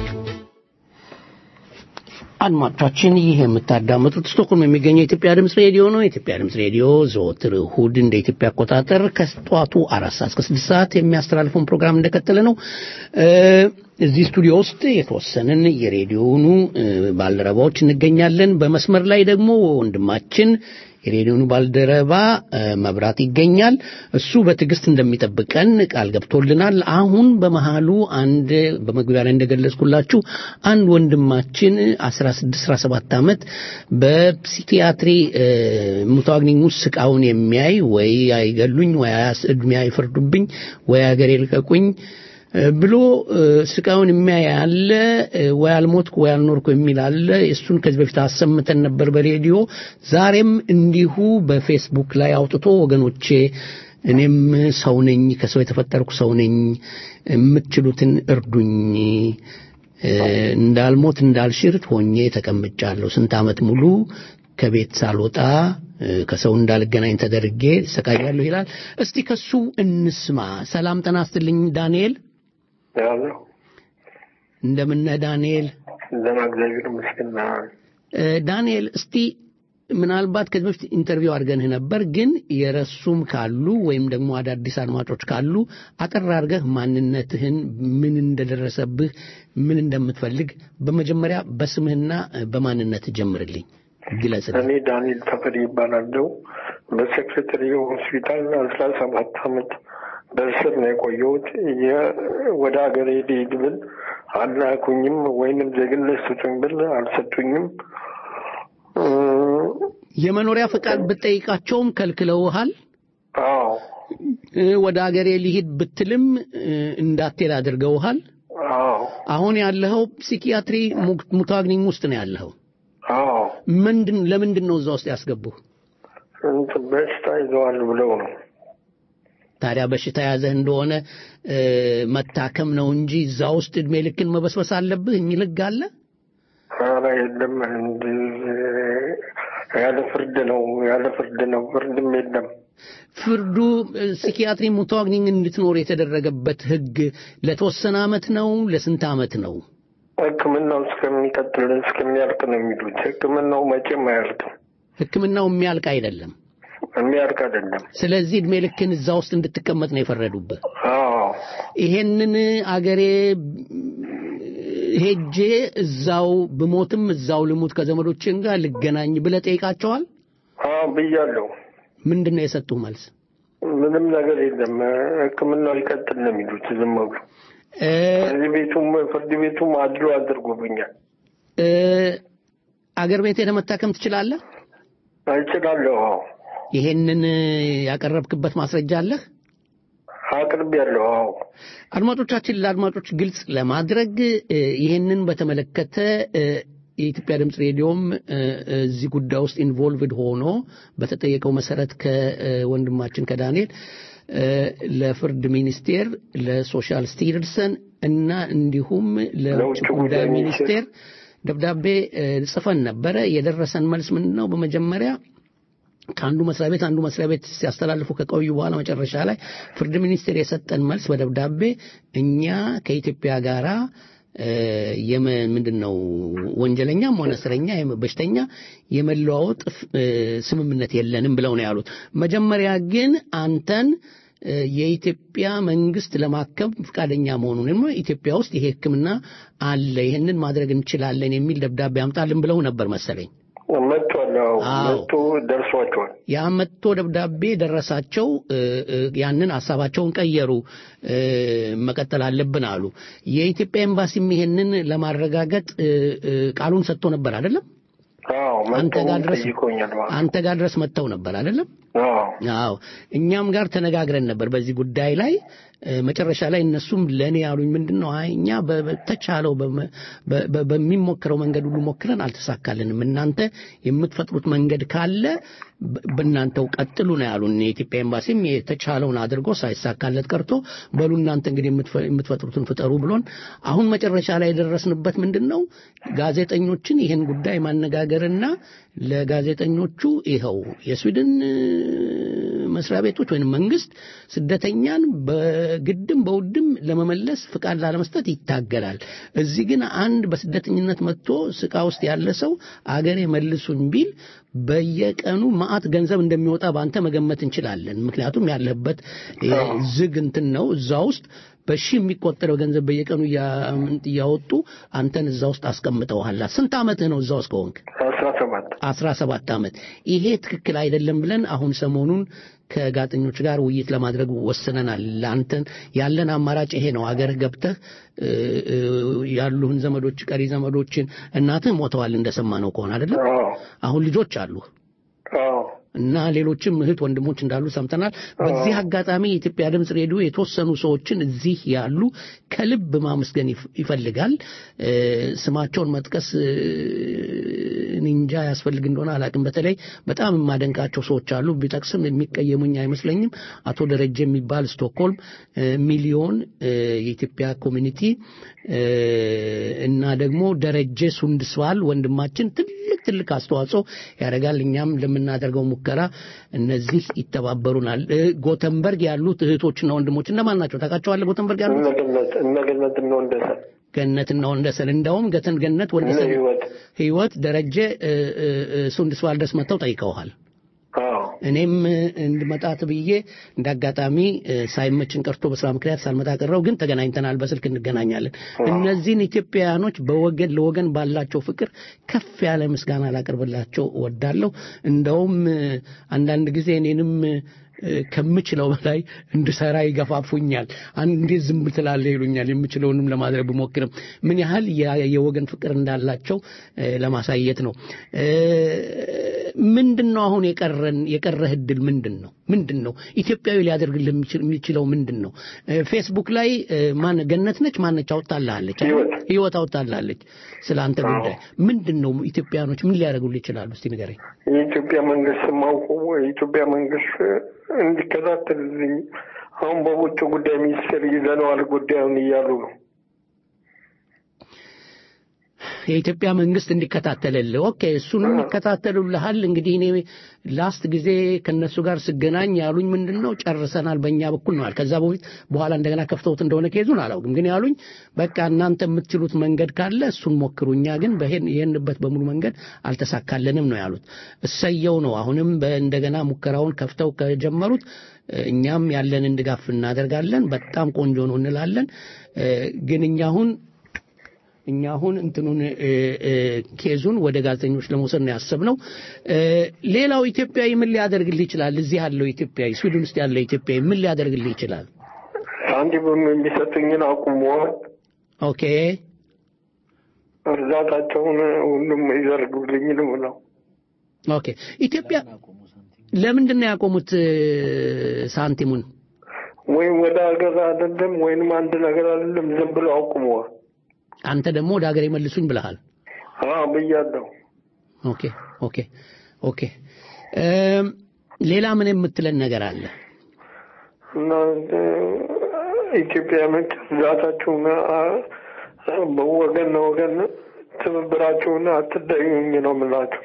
አድማጮቻችን ይህ የምታዳምጡት ስቶክሆልም የሚገኘው የኢትዮጵያ ድምፅ ሬዲዮ ነው። የኢትዮጵያ ድምፅ ሬዲዮ ዘወትር እሁድ እንደ ኢትዮጵያ አቆጣጠር ከጠዋቱ አራት ሰዓት እስከ ስድስት ሰዓት የሚያስተላልፈውን ፕሮግራም እንደቀጠለ ነው። እ፣ እዚህ ስቱዲዮ ውስጥ የተወሰንን የሬዲዮኑ እ፣ ባልደረባዎች እንገኛለን። በመስመር ላይ ደግሞ ወንድማችን የሬዲዮኑ ባልደረባ እ፣ መብራት ይገኛል። እሱ በትዕግስት እንደሚጠብቀን ቃል ገብቶልናል። አሁን በመሃሉ አንድ በመግቢያ ላይ እንደገለጽኩላችሁ አንድ ወንድማችን 16 17 ዓመት በፕሲኪያትሪ እ፣ ሙታግኒኝ ውስጥ ስቃውን የሚያይ ወይ አይገሉኝ ወይ አያስ- እድሜ አይፈርዱብኝ ወይ አገሬ ልቀቁኝ እ፣ ብሎ እ፣ ስቃዩን የሚያይ አለ እ፣ ወይ አልሞትኩ ወይ አልኖርኩ የሚል አለ። እሱን ከዚህ በፊት አሰምተን ነበር በሬዲዮ። ዛሬም እንዲሁ በፌስቡክ ላይ አውጥቶ ወገኖቼ እኔም ሰው ነኝ፣ ከሰው የተፈጠርኩ ሰው ነኝ፣ የምትችሉትን እርዱኝ እ፣ እንዳልሞት እንዳልሽር ሆኜ ተቀምጫለሁ። ስንት ዓመት ሙሉ ከቤት ሳልወጣ እ፣ ከሰው እንዳልገናኝ ተደርጌ ሰቃያለሁ ይላል። እስቲ ከሱ እንስማ። ሰላም ጠና ስትልኝ ዳንኤል፣ ያለው እንደምነህ ዳንኤል? ደህና እግዚአብሔር ይመስገን። እ፣ ዳንኤል እስቲ ምናልባት ከዚህ በፊት ኢንተርቪው አድርገንህ ነበር፣ ግን የረሱም ካሉ ወይም ደግሞ አዳዲስ አድማጮች ካሉ አጠር አድርገህ ማንነትህን፣ ምን እንደደረሰብህ፣ ምን እንደምትፈልግ በመጀመሪያ በስምህና እ፣ በማንነትህ ጀምርልኝ፣ ግለጽልኝ። እኔ ዳንኤል ተፈሪ ይባላለሁ። በሴክሬታሪ ሆስፒታል አስራ ሰባት አመት በእስር ነው የቆየሁት። የ- ወደ ሀገሬ ልሂድ ብል አላኩኝም፣ ወይንም ዜግነት ስጡኝ ብል አልሰጡኝም። የመኖሪያ ፈቃድ ብትጠይቃቸውም ከልክለውሃል። አዎ እ፣ ወደ አገሬ ሊሂድ ብትልም እ፣ እንዳትሄድ አድርገውሃል። አዎ አሁን ያለኸው ፕሲኪያትሪ ሙክ- ሙታግኒኝ ውስጥ ነው ያለኸው። አዎ ምንድን ለምንድን ነው እዛ ውስጥ ያስገቡህ? እንትን በሽታ ይዘዋል ብለው ነው። ታዲያ በሽታ ያዘህ እንደሆነ እ፣ መታከም ነው እንጂ እዛ ውስጥ እድሜ ልክን መበስበስ አለብህ የሚል ህግ አለ? ኧረ የለም እንዲህ ያለ ፍርድ ነው ያለ ፍርድ ነው ፍርድም የለም። ፍርዱ እ፣ ሲኪያትሪ ሙታግኒኝ እንድትኖር የተደረገበት ህግ ለተወሰነ አመት ነው? ለስንት አመት ነው? ሕክምናው እስከሚቀጥል እስከሚያልቅ ነው የሚሉት። ሕክምናው መቼም አያልቅም፣ ህክምናው የሚያልቅ አይደለም። የሚያልቅ አይደለም። ስለዚህ እድሜ ልክን እዛ ውስጥ እንድትቀመጥ ነው የፈረዱብህ። አዎ ይሄንን አገሬ ሄጄ እዛው ብሞትም እዛው ልሙት ከዘመዶችን ጋር ልገናኝ ብለህ ጠይቃቸዋል? አዎ ብያለሁ። ምንድን ነው የሰጡህ መልስ? ምንም ነገር የለም። ሕክምናው ይቀጥል ነው የሚሉት ዝም ብሎ እ ፍርድ ቤቱም ፍርድ ቤቱም አድሎ አድርጎብኛል። እ አገር ቤት ሄደህ መታከም ትችላለህ? እችላለሁ። አዎ ይሄንን ያቀረብክበት ማስረጃ አለህ? አቅርቤያለሁ። አዎ አድማጮቻችን ለአድማጮች ግልጽ ለማድረግ እ ይህንን በተመለከተ እ የኢትዮጵያ ድምፅ ሬዲዮም እ እዚህ ጉዳይ ውስጥ ኢንቮልቭድ ሆኖ በተጠየቀው መሰረት ከወንድማችን ከዳንኤል እ ለፍርድ ሚኒስቴር ለሶሻል ስቲርሰን እና እንዲሁም ለውጭ ጉዳይ ሚኒስቴር ደብዳቤ እ ጽፈን ነበረ። የደረሰን መልስ ምንድን ነው? በመጀመሪያ ከአንዱ መስሪያ ቤት አንዱ መስሪያ ቤት ሲያስተላልፉ ከቆዩ በኋላ መጨረሻ ላይ ፍርድ ሚኒስቴር የሰጠን መልስ በደብዳቤ እኛ ከኢትዮጵያ ጋራ እ የመ ምንድን ነው ወንጀለኛም ሆነ እስረኛ የመ- በሽተኛ የመለዋወጥ እ ስምምነት የለንም ብለው ነው ያሉት። መጀመሪያ ግን አንተን እ የኢትዮጵያ መንግስት ለማከም ፈቃደኛ መሆኑን ኢትዮጵያ ውስጥ ይሄ ሕክምና አለ ይህንን ማድረግ እንችላለን የሚል ደብዳቤ አምጣልን ብለው ነበር መሰለኝ። መጥቷል። አዎ አዎ። መጥቶ ደርሷቸዋል። ያ መጥቶ ደብዳቤ ደረሳቸው። እ፣ እ፣ ያንን ሀሳባቸውን ቀየሩ። እ፣ መቀጠል አለብን አሉ። የኢትዮጵያ ኤምባሲም ይሄንን ለማረጋገጥ እ፣ እ፣ ቃሉን ሰጥቶ ነበር አይደለም? አዎ አንተ መጥቶ ጋር ድረስ ጠይቆኛል። አዎ አንተ ጋር ድረስ መጥተው ነበር አይደለም? አዎ አዎ እኛም ጋር ተነጋግረን ነበር በዚህ ጉዳይ ላይ እ፣ መጨረሻ ላይ እነሱም ለእኔ ያሉኝ ምንድን ነው አይ እኛ በ- በተቻለው በመ- በ- በ- በሚሞክረው መንገድ ሁሉ ሞክረን አልተሳካልንም እናንተ የምትፈጥሩት መንገድ ካለ በ- በእናንተው ቀጥሉ ነው ያሉን የኢትዮጵያ ኤምባሲም የተቻለውን አድርጎ ሳይሳካለት ቀርቶ በሉ እናንተ እንግዲህ የምትፈ- የምትፈጥሩትን ፍጠሩ ብሎን አሁን መጨረሻ ላይ የደረስንበት ምንድን ነው ጋዜጠኞችን ይህን ጉዳይ ማነጋገርና ለጋዜጠኞቹ ይኸው የስዊድን እ፣ መስሪያ ቤቶች ወይም መንግስት ስደተኛን በግድም በውድም ለመመለስ ፍቃድ ላለመስጠት ይታገላል። እዚህ ግን አንድ በስደተኝነት መጥቶ ስቃ ውስጥ ያለ ሰው አገሬ መልሱኝ ቢል በየቀኑ ማአት ገንዘብ እንደሚወጣ በአንተ መገመት እንችላለን። ምክንያቱም ያለህበት እ፣ ዝግ እንትን ነው እዛ ውስጥ በሺ የሚቆጠረው ገንዘብ በየቀኑ እያ- እያወጡ አንተን እዛ ውስጥ አስቀምጠውሃል። ስንት ዓመትህ ነው እዛ ውስጥ ከሆንክ? አስራ ሰባት አስራ ሰባት ዓመት ይሄ ትክክል አይደለም ብለን አሁን ሰሞኑን ከጋዜጠኞች ጋር ውይይት ለማድረግ ወስነናል። ለአንተን ያለን አማራጭ ይሄ ነው። አገር ገብተህ እ፣ እ፣ ያሉህን ዘመዶች ቀሪ ዘመዶችን እናትህ ሞተዋል እንደሰማነው ከሆነ አይደለም። አዎ አሁን ልጆች አሉ አዎ እና ሌሎችም እህት ወንድሞች እንዳሉ ሰምተናል። በዚህ አጋጣሚ የኢትዮጵያ ድምፅ ሬዲዮ የተወሰኑ ሰዎችን እዚህ ያሉ ከልብ ማመስገን ይፍ- ይፈልጋል። እ፣ ስማቸውን መጥቀስ እ፣ እኔ እንጃ ያስፈልግ እንደሆነ አላውቅም። በተለይ በጣም የማደንቃቸው ሰዎች አሉ። ቢጠቅስም የሚቀየሙኝ አይመስለኝም። አቶ ደረጀ የሚባል ስቶክሆልም እ፣ ሚሊዮን እ፣ የኢትዮጵያ ኮሚኒቲ እ፣ እና ደግሞ ደረጀ ሱንድስዋል ወንድማችን ትልቅ ትልቅ አስተዋጽኦ ያደርጋል። እኛም ለምናደርገው ሙከራ እነዚህ ይተባበሩናል። እ፣ ጎተንበርግ ያሉት እህቶችና ወንድሞች እነማን ናቸው? ታውቃቸዋለህ? ጎተንበርግ ያሉት እነገነት እነገነት ነው እንደሰን ገነትና ወንደሰን እንደውም ገተን ገነት ወንደሰን ህይወት ህይወት ደረጀ እ፣ እ፣ እ፣ ሱንድስዋል ድረስ መጥተው ጠይቀውሃል። አዎ እኔም እ፣ እንድመጣት ብዬ እንደ አጋጣሚ እ፣ ሳይመችን ቀርቶ በስራ ምክንያት ሳልመጣ ቀረው። ግን ተገናኝተናል፣ በስልክ እንገናኛለን። እነዚህን ኢትዮጵያውያኖች በወገን ለወገን ባላቸው ፍቅር ከፍ ያለ ምስጋና ላቀርብላቸው እወዳለሁ። እንደውም እ፣ አንዳንድ ጊዜ እኔንም እ፣ ከምችለው በላይ እንድሰራ ይገፋፉኛል። አንዴ ዝም ትላለህ ይሉኛል። የምችለውንም ለማድረግ ብሞክርም ምን ያህል ያ- የወገን ፍቅር እንዳላቸው እ፣ ለማሳየት ነው። እ፣ ምንድን ነው አሁን የቀረን የቀረህ እድል ምንድን ነው? ምንድን ነው ኢትዮጵያዊ ሊያደርግልህ የሚችል- የሚችለው ምንድን ነው? እ፣ ፌስቡክ ላይ እ፣ ማን ገነት ነች ማነች አውጣልሃለች አይደል? ህይወት አውጣልሃለች ስለ አንተ ጉዳይ ምንድን ነው ኢትዮጵያኖች ምን ሊያደርጉልህ ይችላሉ? እስቲ ንገረኝ። የኢትዮጵያ መንግስት ማውቁ የኢትዮጵያ መንግስት እንዲከታተልልኝ አሁን በውጭ ጉዳይ ሚኒስቴር ይዘነዋል ጉዳዩን እያሉ ነው። የኢትዮጵያ መንግስት እንዲከታተልልህ። ኦኬ እሱንም ይከታተሉልሃል። እንግዲህ እኔ ላስት ጊዜ ከነሱ ጋር ስገናኝ ያሉኝ ምንድን ነው ጨርሰናል በእኛ በኩል ነዋል። ከዛ በፊት በኋላ እንደገና ከፍተውት እንደሆነ ኬዙን አላውቅም፣ ግን ያሉኝ በቃ እናንተ የምትችሉት መንገድ ካለ እሱን ሞክሩ፣ እኛ ግን ይህንበት በሙሉ መንገድ አልተሳካለንም ነው ያሉት። እሰየው ነው። አሁንም እንደገና ሙከራውን ከፍተው ከጀመሩት እኛም ያለንን ድጋፍ እናደርጋለን። በጣም ቆንጆ ነው እንላለን። ግን እኛ አሁን እኛ አሁን እንትኑን ኬዙን ወደ ጋዜጠኞች ለመውሰድ ነው ያሰብነው። ሌላው ኢትዮጵያዊ ምን ሊያደርግልህ ይችላል? እዚህ ያለው ኢትዮጵያዊ፣ ስዊድን ውስጥ ያለው ኢትዮጵያዊ ምን ሊያደርግልህ ይችላል? ሳንቲም የሚሰጡኝን አቁመዋል። ኦኬ እርዳታቸውን ሁሉም ይዘርጉልኝ ነው ነው። ኦኬ ኢትዮጵያ ለምንድን ነው ያቆሙት ሳንቲሙን? ወይም ወደ ሀገር አይደለም ወይንም አንድ ነገር አይደለም፣ ዝም ብሎ አቁመዋል። አንተ ደግሞ ወደ ሀገር የመልሱኝ ብለሃል። አዎ ብያለሁ። ኦኬ ኦኬ ኦኬ። ሌላ ምን የምትለን ነገር አለ? እና ኢትዮጵያኖች እርዳታችሁን ወገን ለወገን ትብብራችሁን አትደዩኝ ነው የምላችሁ።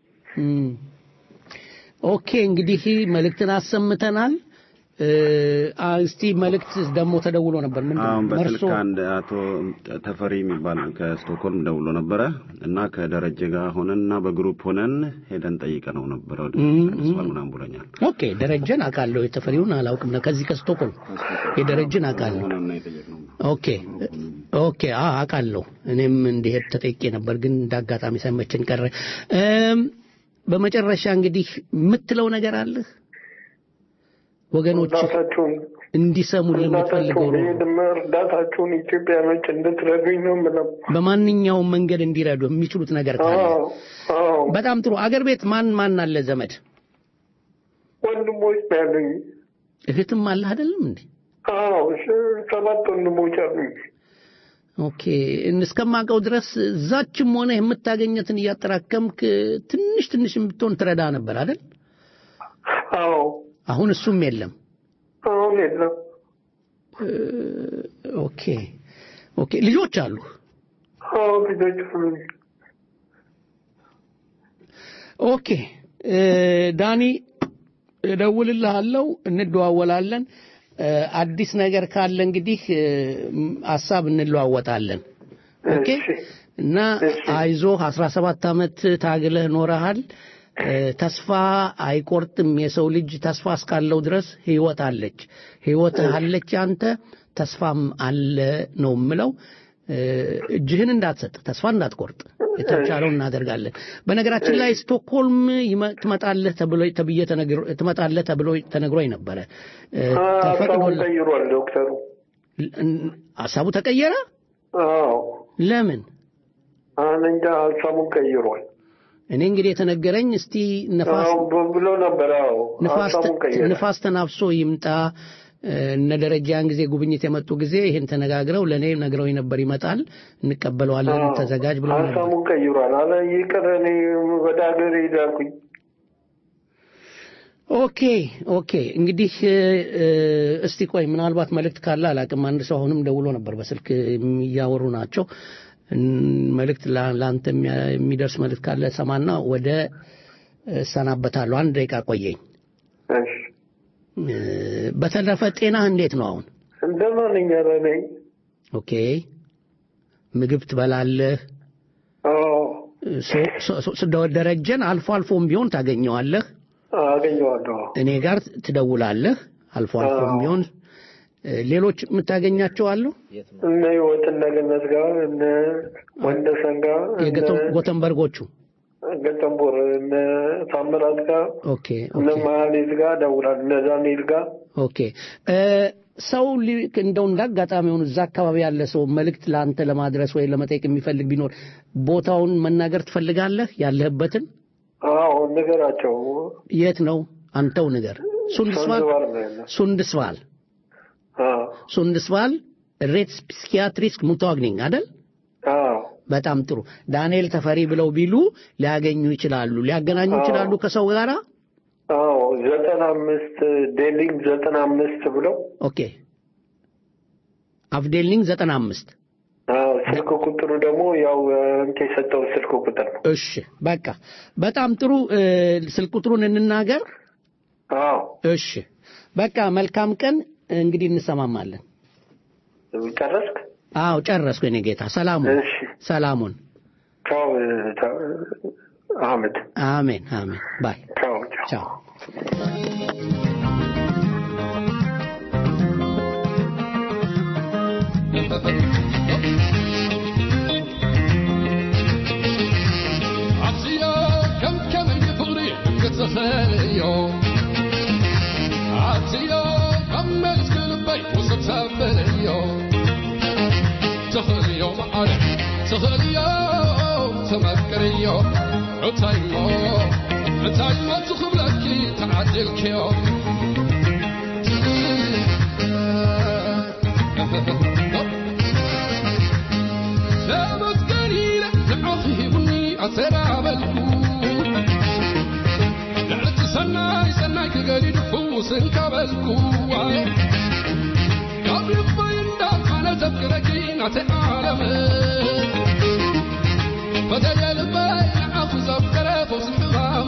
ኦኬ እንግዲህ መልእክትን አሰምተናል። እስቲ መልእክት ደግሞ ተደውሎ ነበር። ምንድን አሁን ነው በስልክ መርሶ አንድ አቶ ተፈሪ የሚባል ከስቶክሆልም ደውሎ ነበረ እና ከደረጀ ጋር ሆነን እና በግሩፕ ሆነን ሄደን ጠይቀ ነው ነበረ ወደ ቀንስባል ምናምን ብሎኛል። ኦኬ ደረጀን አውቃለሁ። የተፈሪውን አላውቅም ነው። ከዚህ ከስቶኮልም የደረጀን አውቃለሁ። ሆነን ነው የጠየቅነው። ኦኬ ኦኬ አ አውቃለሁ። እኔም እንዲሄድ ተጠይቄ ነበር፣ ግን እንዳጋጣሚ ሳይመቸን ቀረ። እም፣ በመጨረሻ እንግዲህ የምትለው ነገር አለህ? ወገኖች እርዳታችሁን እንዲሰሙ የምትፈልገው እርዳታችሁን ይሄድም እርዳታችሁን ኢትዮጵያኖች እንድትረዱኝ ነው የምለው። በማንኛውም መንገድ እንዲረዱ የሚችሉት ነገር ካለ አዎ አዎ በጣም ጥሩ። አገር ቤት ማን ማን አለ ዘመድ? ወንድሞች ነው ያሉኝ። እህትም አለህ አይደለም እንዴ? አዎ እሺ፣ ሰባት ወንድሞች አሉኝ። ኦኬ እስከማውቀው ድረስ እዛችም ሆነ የምታገኘትን እያጠራከምክ ትንሽ ትንሽ የምትሆን ትረዳ ነበር አይደል? አዎ አሁን እሱም የለም። አሁን የለም። እ፣ ኦኬ ኦኬ። ልጆች አሉ? አዎ ልጆች አሉኝ። ኦኬ እ፣ ዳኒ እደውልልሃለሁ፣ እንደዋወላለን። እ፣ አዲስ ነገር ካለ እንግዲህ እ፣ ም፣ ሀሳብ እንለዋወጣለን። ኦኬ እሺ እና አይዞህ 17 ዓመት ታግለህ ኖረሃል። እ፣ ተስፋ አይቆርጥም የሰው ልጅ ተስፋ እስካለው ድረስ ህይወት አለች። ህይወት አለች አንተ ተስፋም አለ ነው የምለው። እ፣ እጅህን እንዳትሰጥ ተስፋ እንዳትቆርጥ የተቻለው እናደርጋለን። በነገራችን ላይ ስቶክሆልም ይመ- ትመጣለህ ተብሎ ተብዬ ተነግሮ- ትመጣለህ ተብሎ ተነግሮኝ ነበረ። እ፣ ሀሳቡን ተፈቅዶልህ ቀይሯል ዶክተሩ። እን- ሀሳቡ ተቀየረ? አዎ ለምን? አሁን እንጃ ሀሳቡን ቀይሯል። እኔ እንግዲህ የተነገረኝ እስቲ ነፋስ አዎ ብ- ብሎ ነበር። አዎ ንፋስ ሀሳቡን ቀይሯል። ንፋስ ተናፍሶ ይምጣ። እ፣ እነ ደረጃ ያን ጊዜ ጉብኝት የመጡ ጊዜ ይሄን ተነጋግረው ለእኔ ነግረው ነበር። ይመጣል፣ እንቀበለዋለን፣ አዎ፣ ተዘጋጅ ብለው ነበር። ሀሳቡን ቀይሯል። አለ ይቅር እኔ ወደ ሀገር ሄዳልኩኝ። ኦኬ ኦኬ። እንግዲህ እ፣ እ፣ እስቲ ቆይ ምናልባት መልእክት ካለ አላቅም። አንድ ሰው አሁንም ደውሎ ነበር፣ በስልክ እያወሩ ናቸው። እን- መልእክት ላ- ለአንተ የሚያ- የሚደርስ መልእክት ካለ ሰማና ወደ እሰናበታለሁ። አንድ ደቂቃ ቆየኝ። እሺ እ፣ በተረፈ ጤናህ እንዴት ነው አሁን? እንደ ማንኛውም ነኝ። ኦኬ ምግብ ትበላለህ? አዎ ሶ- ሶ- ሶ- ሶ- ደረጀን አልፎ አልፎም ቢሆን ታገኘዋለህ። አገኘዋለሁ። እኔ ጋር ትደውላለህ አልፎ አልፎም አዎ። ቢሆን። እ፣ ሌሎች የምታገኛቸው አሉ? እነ ህይወት እነ ገነት ጋር እነ ወንደሰን ጋር እነ የጎተን- ጎተንበርጎቹ። ገጠንቦር እነ ታምራት ጋር ኦኬ እነ ኦኬ መሀሌት ጋር እደውላለሁ። እነ ዳንኤል ጋር ኦኬ እ፣ ሰው ሊ- እንደው እንዳጋጣሚ ሆኑ እዛ አካባቢ ያለ ሰው መልእክት ለአንተ ለማድረስ ወይ ለመጠየቅ የሚፈልግ ቢኖር ቦታውን መናገር ትፈልጋለህ? ያለህበትን አዎ ንገራቸው። የት ነው? አንተው ንገር። ሱንድስቫል ሰንዝባር ነው ያለው። ሱንድስቫል አዎ ሱንድስቫል ሬትስ ፒስኪያትሪስክ ሙታግኒንግ አይደል? አዎ በጣም ጥሩ። ዳንኤል ተፈሪ ብለው ቢሉ ሊያገኙ ይችላሉ፣ ሊያገናኙ አዎ። ይችላሉ ከሰው ጋራ። አዎ ዘጠና አምስት ዴሊንግ ዘጠና አምስት ብለው ኦኬ አፍዴልኒንግ ዘጠና አምስት አዎ ስልክ ቁጥሩ ደግሞ ያው እንke የሰጠው ስልክ ቁጥር ነው። እሺ በቃ በጣም ጥሩ እ፣ ስልክ ቁጥሩን እንናገር አዎ እሺ በቃ መልካም ቀን እንግዲህ እንሰማማለን ጨረስክ? አዎ ጨረስኩ የኔ ጌታ ሰላሙን እሺ ሰላሙን ቻው ቻው፣ አህመድ አሜን አሜን ባይ ቻው ቻው عطية كم كم يفغري كتخيليو عطية كم ملك البيت وصلت بليو تخليو معنا تخليو تمكريو عتايمو عتايمو تخبلكي تعدل كيو سابت قليلة لعخي بني أتنابلكو لعلت سناي سناي كقلي نفوس كبلكو قبل الضين داف أنا تذكركين أتعالم فتجي البين أخذ أفكار فوز الحرام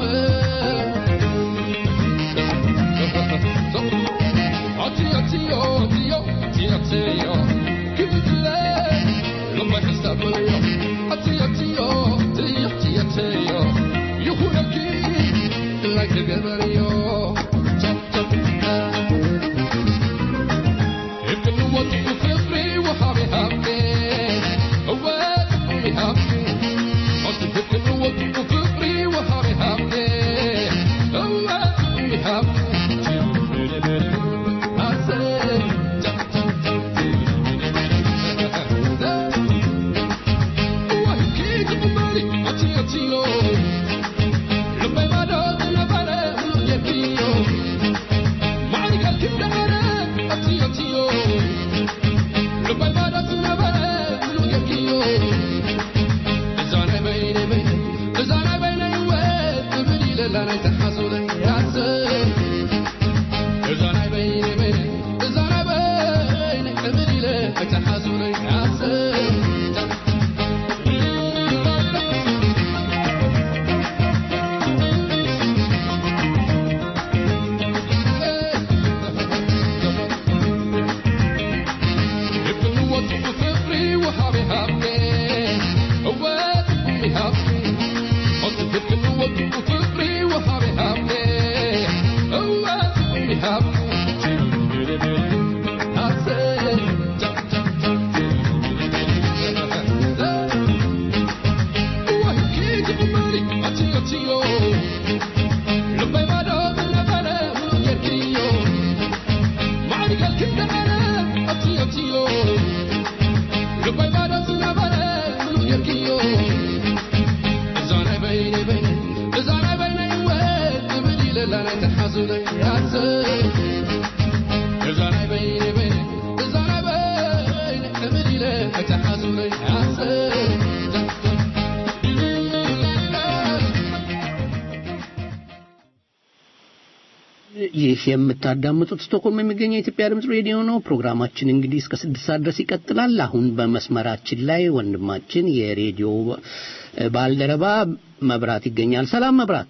أتي أتي أتي أتي أتي كل لما يحسب اليوم أتي أتي أتي أتي أتي يكون أكيد like the Gabriel Top top If you want to feel free وحابي حابي أول حابي حابي أصل if you want to feel free وحابي حابي أول حابي حابي I said Top top وهيك بمالي أتي أتي لما يبعد نبرة يبيو معي قال كيف دعنا أتي أتي لما يبعد نبرة يبيو إذا أنا بيني بين إذا أنا بيني وين تبني للا نتحاسو لي يا سيد إذا أنا بيني بين إذا أنا بيني تبني للا نتحاسو لي يا سيد ይህ የምታዳምጡት ስቶክሆልም የሚገኘው የኢትዮጵያ ድምፅ ሬዲዮ ነው። ፕሮግራማችን እንግዲህ እስከ ስድስት ሰዓት ድረስ ይቀጥላል። አሁን በመስመራችን ላይ ወንድማችን የሬዲዮ ባልደረባ መብራት ይገኛል። ሰላም መብራት።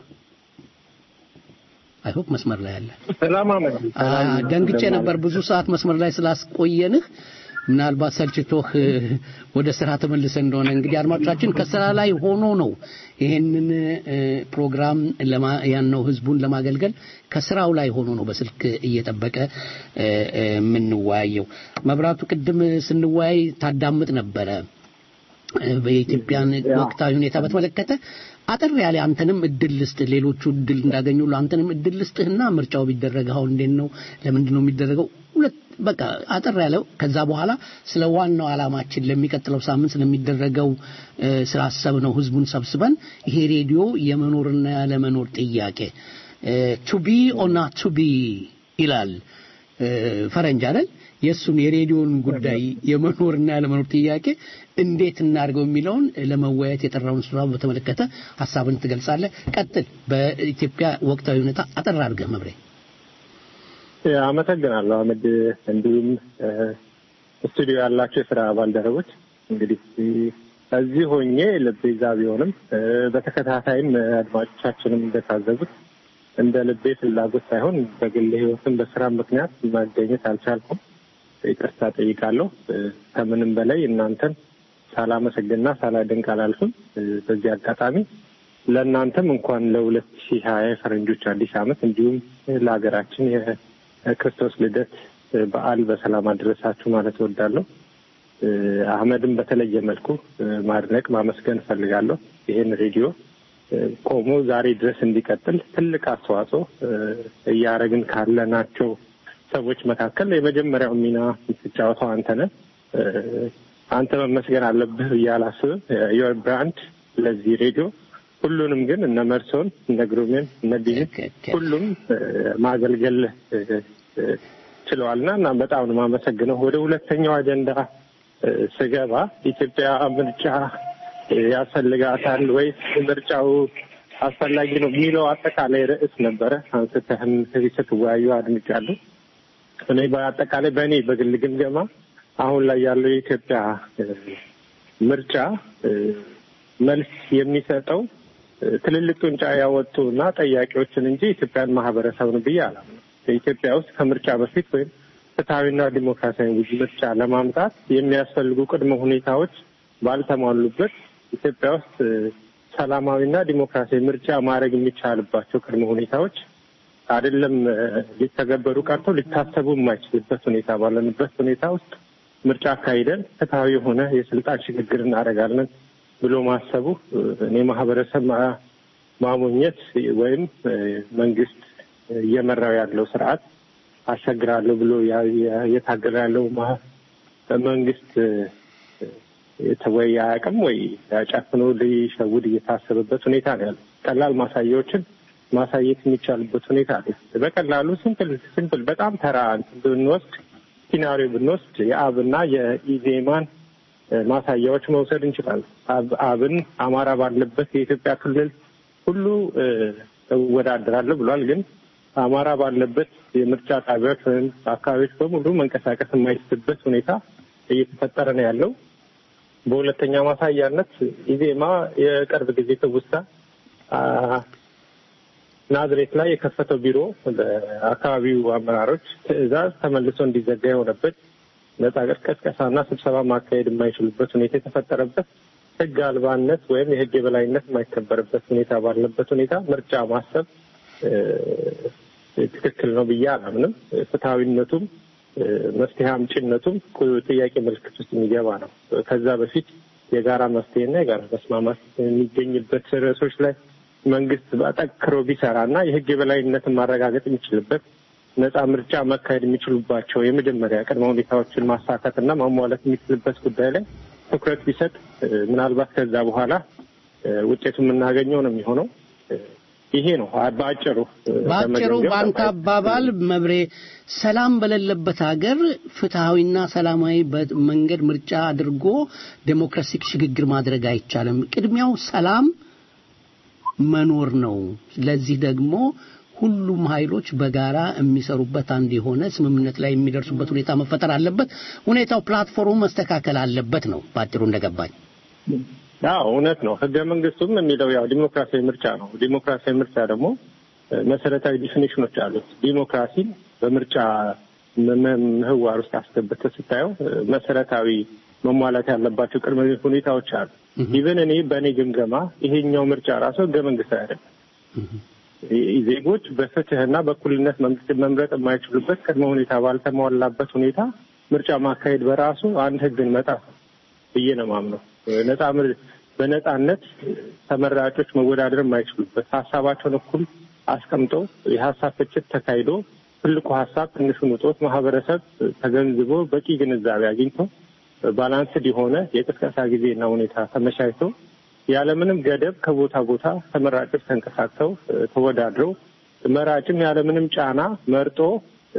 አይሆፕ መስመር ላይ አለ። ሰላም አመድ አ፣ ደንግጬ ነበር ብዙ ሰዓት መስመር ላይ ስላስቆየንህ ምናልባት ሰልችቶህ እ፣ ወደ ስራ ተመልሰ እንደሆነ እንግዲህ አድማጮቻችን ከስራ ላይ ሆኖ ነው ይሄንን እ፣ ፕሮግራም ለማ ያን ነው ህዝቡን ለማገልገል ከስራው ላይ ሆኖ ነው በስልክ እየጠበቀ እ፣ እ፣ የምንወያየው። መብራቱ ቅድም ስንወያይ ታዳምጥ ነበረ እ፣ በኢትዮጵያን ወቅታዊ ሁኔታ በተመለከተ አጠር ያለ አንተንም እድል ልስጥ ሌሎቹ እድል እንዳገኙ አንተንም እድል ልስጥህና ምርጫው ቢደረግ አሁን እንዴት ነው ለምንድን ነው የሚደረገው ሁለት በቃ አጠር ያለው ከዛ በኋላ ስለ ዋናው ዓላማችን ለሚቀጥለው ሳምንት ስለሚደረገው እ፣ ስላሰብነው ህዝቡን ሰብስበን ይሄ ሬዲዮ የመኖርና ያለመኖር ጥያቄ ቱቢ ኦና ቱቢ ይላል እ፣ ፈረንጅ አይደል የእሱን የሬዲዮን ጉዳይ የመኖርና ያለመኖር ጥያቄ እንዴት እናድርገው የሚለውን ለመወያየት የጠራውን ስራ በተመለከተ ሀሳብን ትገልጻለህ። ቀጥል። በኢትዮጵያ ወቅታዊ ሁኔታ አጠር አድርገህ መብሬ። አመሰግናለሁ አመድ። እንዲሁም እ፣ ስቱዲዮ ያላቸው የስራ ባልደረቦች እንግዲህ እዚህ ሆኜ ልቤ እዛ ቢሆንም እ፣ በተከታታይም አድማጮቻችንም እንደታዘቡት እንደ ልቤ ፍላጎት ሳይሆን በግል ህይወትም በስራ ምክንያት መገኘት አልቻልኩም። ይቅርታ ጠይቃለሁ። እ፣ ከምንም በላይ እናንተን ሳላመሰግንና ሳላደንቅ አላልፍም። እ፣ በዚህ አጋጣሚ ለእናንተም እንኳን ለሁለት ሺህ ሀያ የፈረንጆች አዲስ ዓመት እንዲሁም ለሀገራችን የክርስቶስ ልደት እ፣ በዓል በሰላም አደረሳችሁ ማለት እወዳለሁ። እ፣ አህመድን በተለየ መልኩ እ፣ ማድነቅ ማመስገን እፈልጋለሁ። ይህን ሬዲዮ እ፣ ቆሞ ዛሬ ድረስ እንዲቀጥል ትልቅ አስተዋጽኦ እ፣ እያደረግን ካለናቸው ሰዎች መካከል የመጀመሪያው ሚና የምትጫወተው አንተ ነህ። እ፣ አንተ መመስገን አለብህ ብዬ አላስብም። ዮር ብራንድ ለዚህ ሬዲዮ ሁሉንም ግን እነ መርሶን እነ ግሩሜን እነ ዲን ሁሉም እ፣ ማገልገል እ፣ እ፣ ችለዋልና እና በጣም ነው የማመሰግነው። ወደ ሁለተኛው አጀንዳ እ፣ ስገባ ኢትዮጵያ ምርጫ እ፣ ያስፈልጋታል ወይስ ምርጫው አስፈላጊ ነው የሚለው አጠቃላይ ርዕስ ነበረ። አንስተህም ስትወያዩ አድምጫለሁ። እኔ በአጠቃላይ በእኔ በግል ግምገማ አሁን ላይ ያለው የኢትዮጵያ እ፣ ምርጫ እ፣ መልስ የሚሰጠው እ፣ ትልልቅ ጡንቻ ያወጡ እና ጠያቂዎችን እንጂ ኢትዮጵያን ማህበረሰብን ብዬ አላምነው። በኢትዮጵያ ውስጥ ከምርጫ በፊት ወይም ፍትሐዊና ዲሞክራሲያዊ ምርጫ ለማምጣት የሚያስፈልጉ ቅድመ ሁኔታዎች ባልተሟሉበት ኢትዮጵያ ውስጥ እ፣ ሰላማዊና ዲሞክራሲያዊ ምርጫ ማድረግ የሚቻልባቸው ቅድመ ሁኔታዎች አይደለም እ፣ ሊተገበሩ ቀርቶ ሊታሰቡ የማይችልበት ሁኔታ ባለንበት ሁኔታ ውስጥ ምርጫ አካሂደን ፍትሐዊ የሆነ የስልጣን ሽግግር እናደርጋለን ብሎ ማሰቡ እ፣ እኔ ማህበረሰብ ማ- ማሞኘት ወይም እ፣ መንግስት እየመራው ያለው ስርዓት አሻግራለሁ ብሎ ያ- ያ- እየታገለ ያለው ማ- መንግስት እ፣ እ፣ ወይ አያውቅም ወይ ጨፍኖ ሊሸውድ እየታሰበበት ሁኔታ ነው ያለው። ቀላል ማሳያዎችን ማሳየት የሚቻልበት ሁኔታ አለ። በቀላሉ ሲምፕል ሲምፕል በጣም ተራ እንትን ብንወስድ ሲናሪዮ ብንወስድ የአብና የኢዜማን እ፣ ማሳያዎች መውሰድ እንችላለን። አብ- አብን አማራ ባለበት የኢትዮጵያ ክልል ሁሉ እ፣ እወዳደራለሁ ብሏል። ግን አማራ ባለበት የምርጫ ጣቢያዎች ወይም አካባቢዎች በሙሉ መንቀሳቀስ የማይችልበት ሁኔታ እየተፈጠረ ነው ያለው። በሁለተኛ ማሳያነት ኢዜማ የቅርብ ጊዜ ትውስታ አ፣ ናዝሬት ላይ የከፈተው ቢሮ በአካባቢው አመራሮች ትዕዛዝ ተመልሶ እንዲዘጋ የሆነበት ነጻ ቀስቀሳና ስብሰባ ማካሄድ የማይችሉበት ሁኔታ የተፈጠረበት ሕግ አልባነት ወይም የሕግ የበላይነት የማይከበርበት ሁኔታ ባለበት ሁኔታ ምርጫ ማሰብ እ፣ ትክክል ነው ብዬ አላምንም። ፍትሐዊነቱም እ፣ መፍትሄ አምጪነቱም ቁ- ጥያቄ ምልክት ውስጥ የሚገባ ነው። ከዛ በፊት የጋራ መፍትሄና የጋራ መስማማት የሚገኝበት ርዕሶች ላይ መንግስት ጠንክሮ ቢሰራ እና የህግ የበላይነትን ማረጋገጥ የሚችልበት ነጻ ምርጫ መካሄድ የሚችሉባቸው የመጀመሪያ ቅድመ ሁኔታዎችን ማሳካት እና ማሟላት የሚችልበት ጉዳይ ላይ ትኩረት ቢሰጥ እ፣ ምናልባት ከዛ በኋላ እ፣ ውጤቱ የምናገኘው ነው የሚሆነው። እ፣ ይሄ ነው አ- በአጭሩ እ፣ በአጭሩ ለመገምገም በአንተ አባባል መብሬ ሰላም በሌለበት ሀገር ፍትሐዊና ሰላማዊ በ- መንገድ ምርጫ አድርጎ ዴሞክራሲክ ሽግግር ማድረግ አይቻልም። ቅድሚያው ሰላም መኖር ነው። ለዚህ ደግሞ ሁሉም ኃይሎች በጋራ የሚሰሩበት አንድ የሆነ ስምምነት ላይ የሚደርሱበት ሁኔታ መፈጠር አለበት። ሁኔታው ፕላትፎርሙ መስተካከል አለበት ነው በአጭሩ እንደገባኝ። አዎ እውነት ነው። ህገ መንግስቱም የሚለው ያው ዲሞክራሲያዊ ምርጫ ነው። ዲሞክራሲያዊ ምርጫ ደግሞ እ፣ መሰረታዊ ዲፊኒሽኖች አሉት። ዲሞክራሲን በምርጫ ም- ም- ምህዋር ውስጥ አስገብተህ ስታየው እ፣ መሰረታዊ መሟላት ያለባቸው ቅድመ ሁኔታዎች አሉ። ኢቨን እኔ በእኔ ግምገማ ይሄኛው ምርጫ ራሱ ህገ መንግስታዊ አይደለም። ይ- ዜጎች በፍትህና በእኩልነት መንግስት መምረጥ የማይችሉበት ቅድመ ሁኔታ ባልተሟላበት ሁኔታ ምርጫ ማካሄድ በራሱ አንድ ህግን መጣፍ ነው ብዬ ነው የማምነው። ነጻ ምር- በነጻነት ተመራጮች መወዳደር የማይችሉበት ሀሳባቸውን እኩል አስቀምጠው የሀሳብ ፍጭት ተካሂዶ ትልቁ ሀሳብ ትንሹን ውጦት ማህበረሰብ ተገንዝቦ በቂ ግንዛቤ አግኝቶ ባላንስድ የሆነ የቅስቀሳ ጊዜና ሁኔታ ተመቻችቶ ያለምንም ገደብ ከቦታ ቦታ ተመራጮች ተንቀሳቅሰው እ፣ ተወዳድረው መራጭም ያለምንም ጫና መርጦ እ፣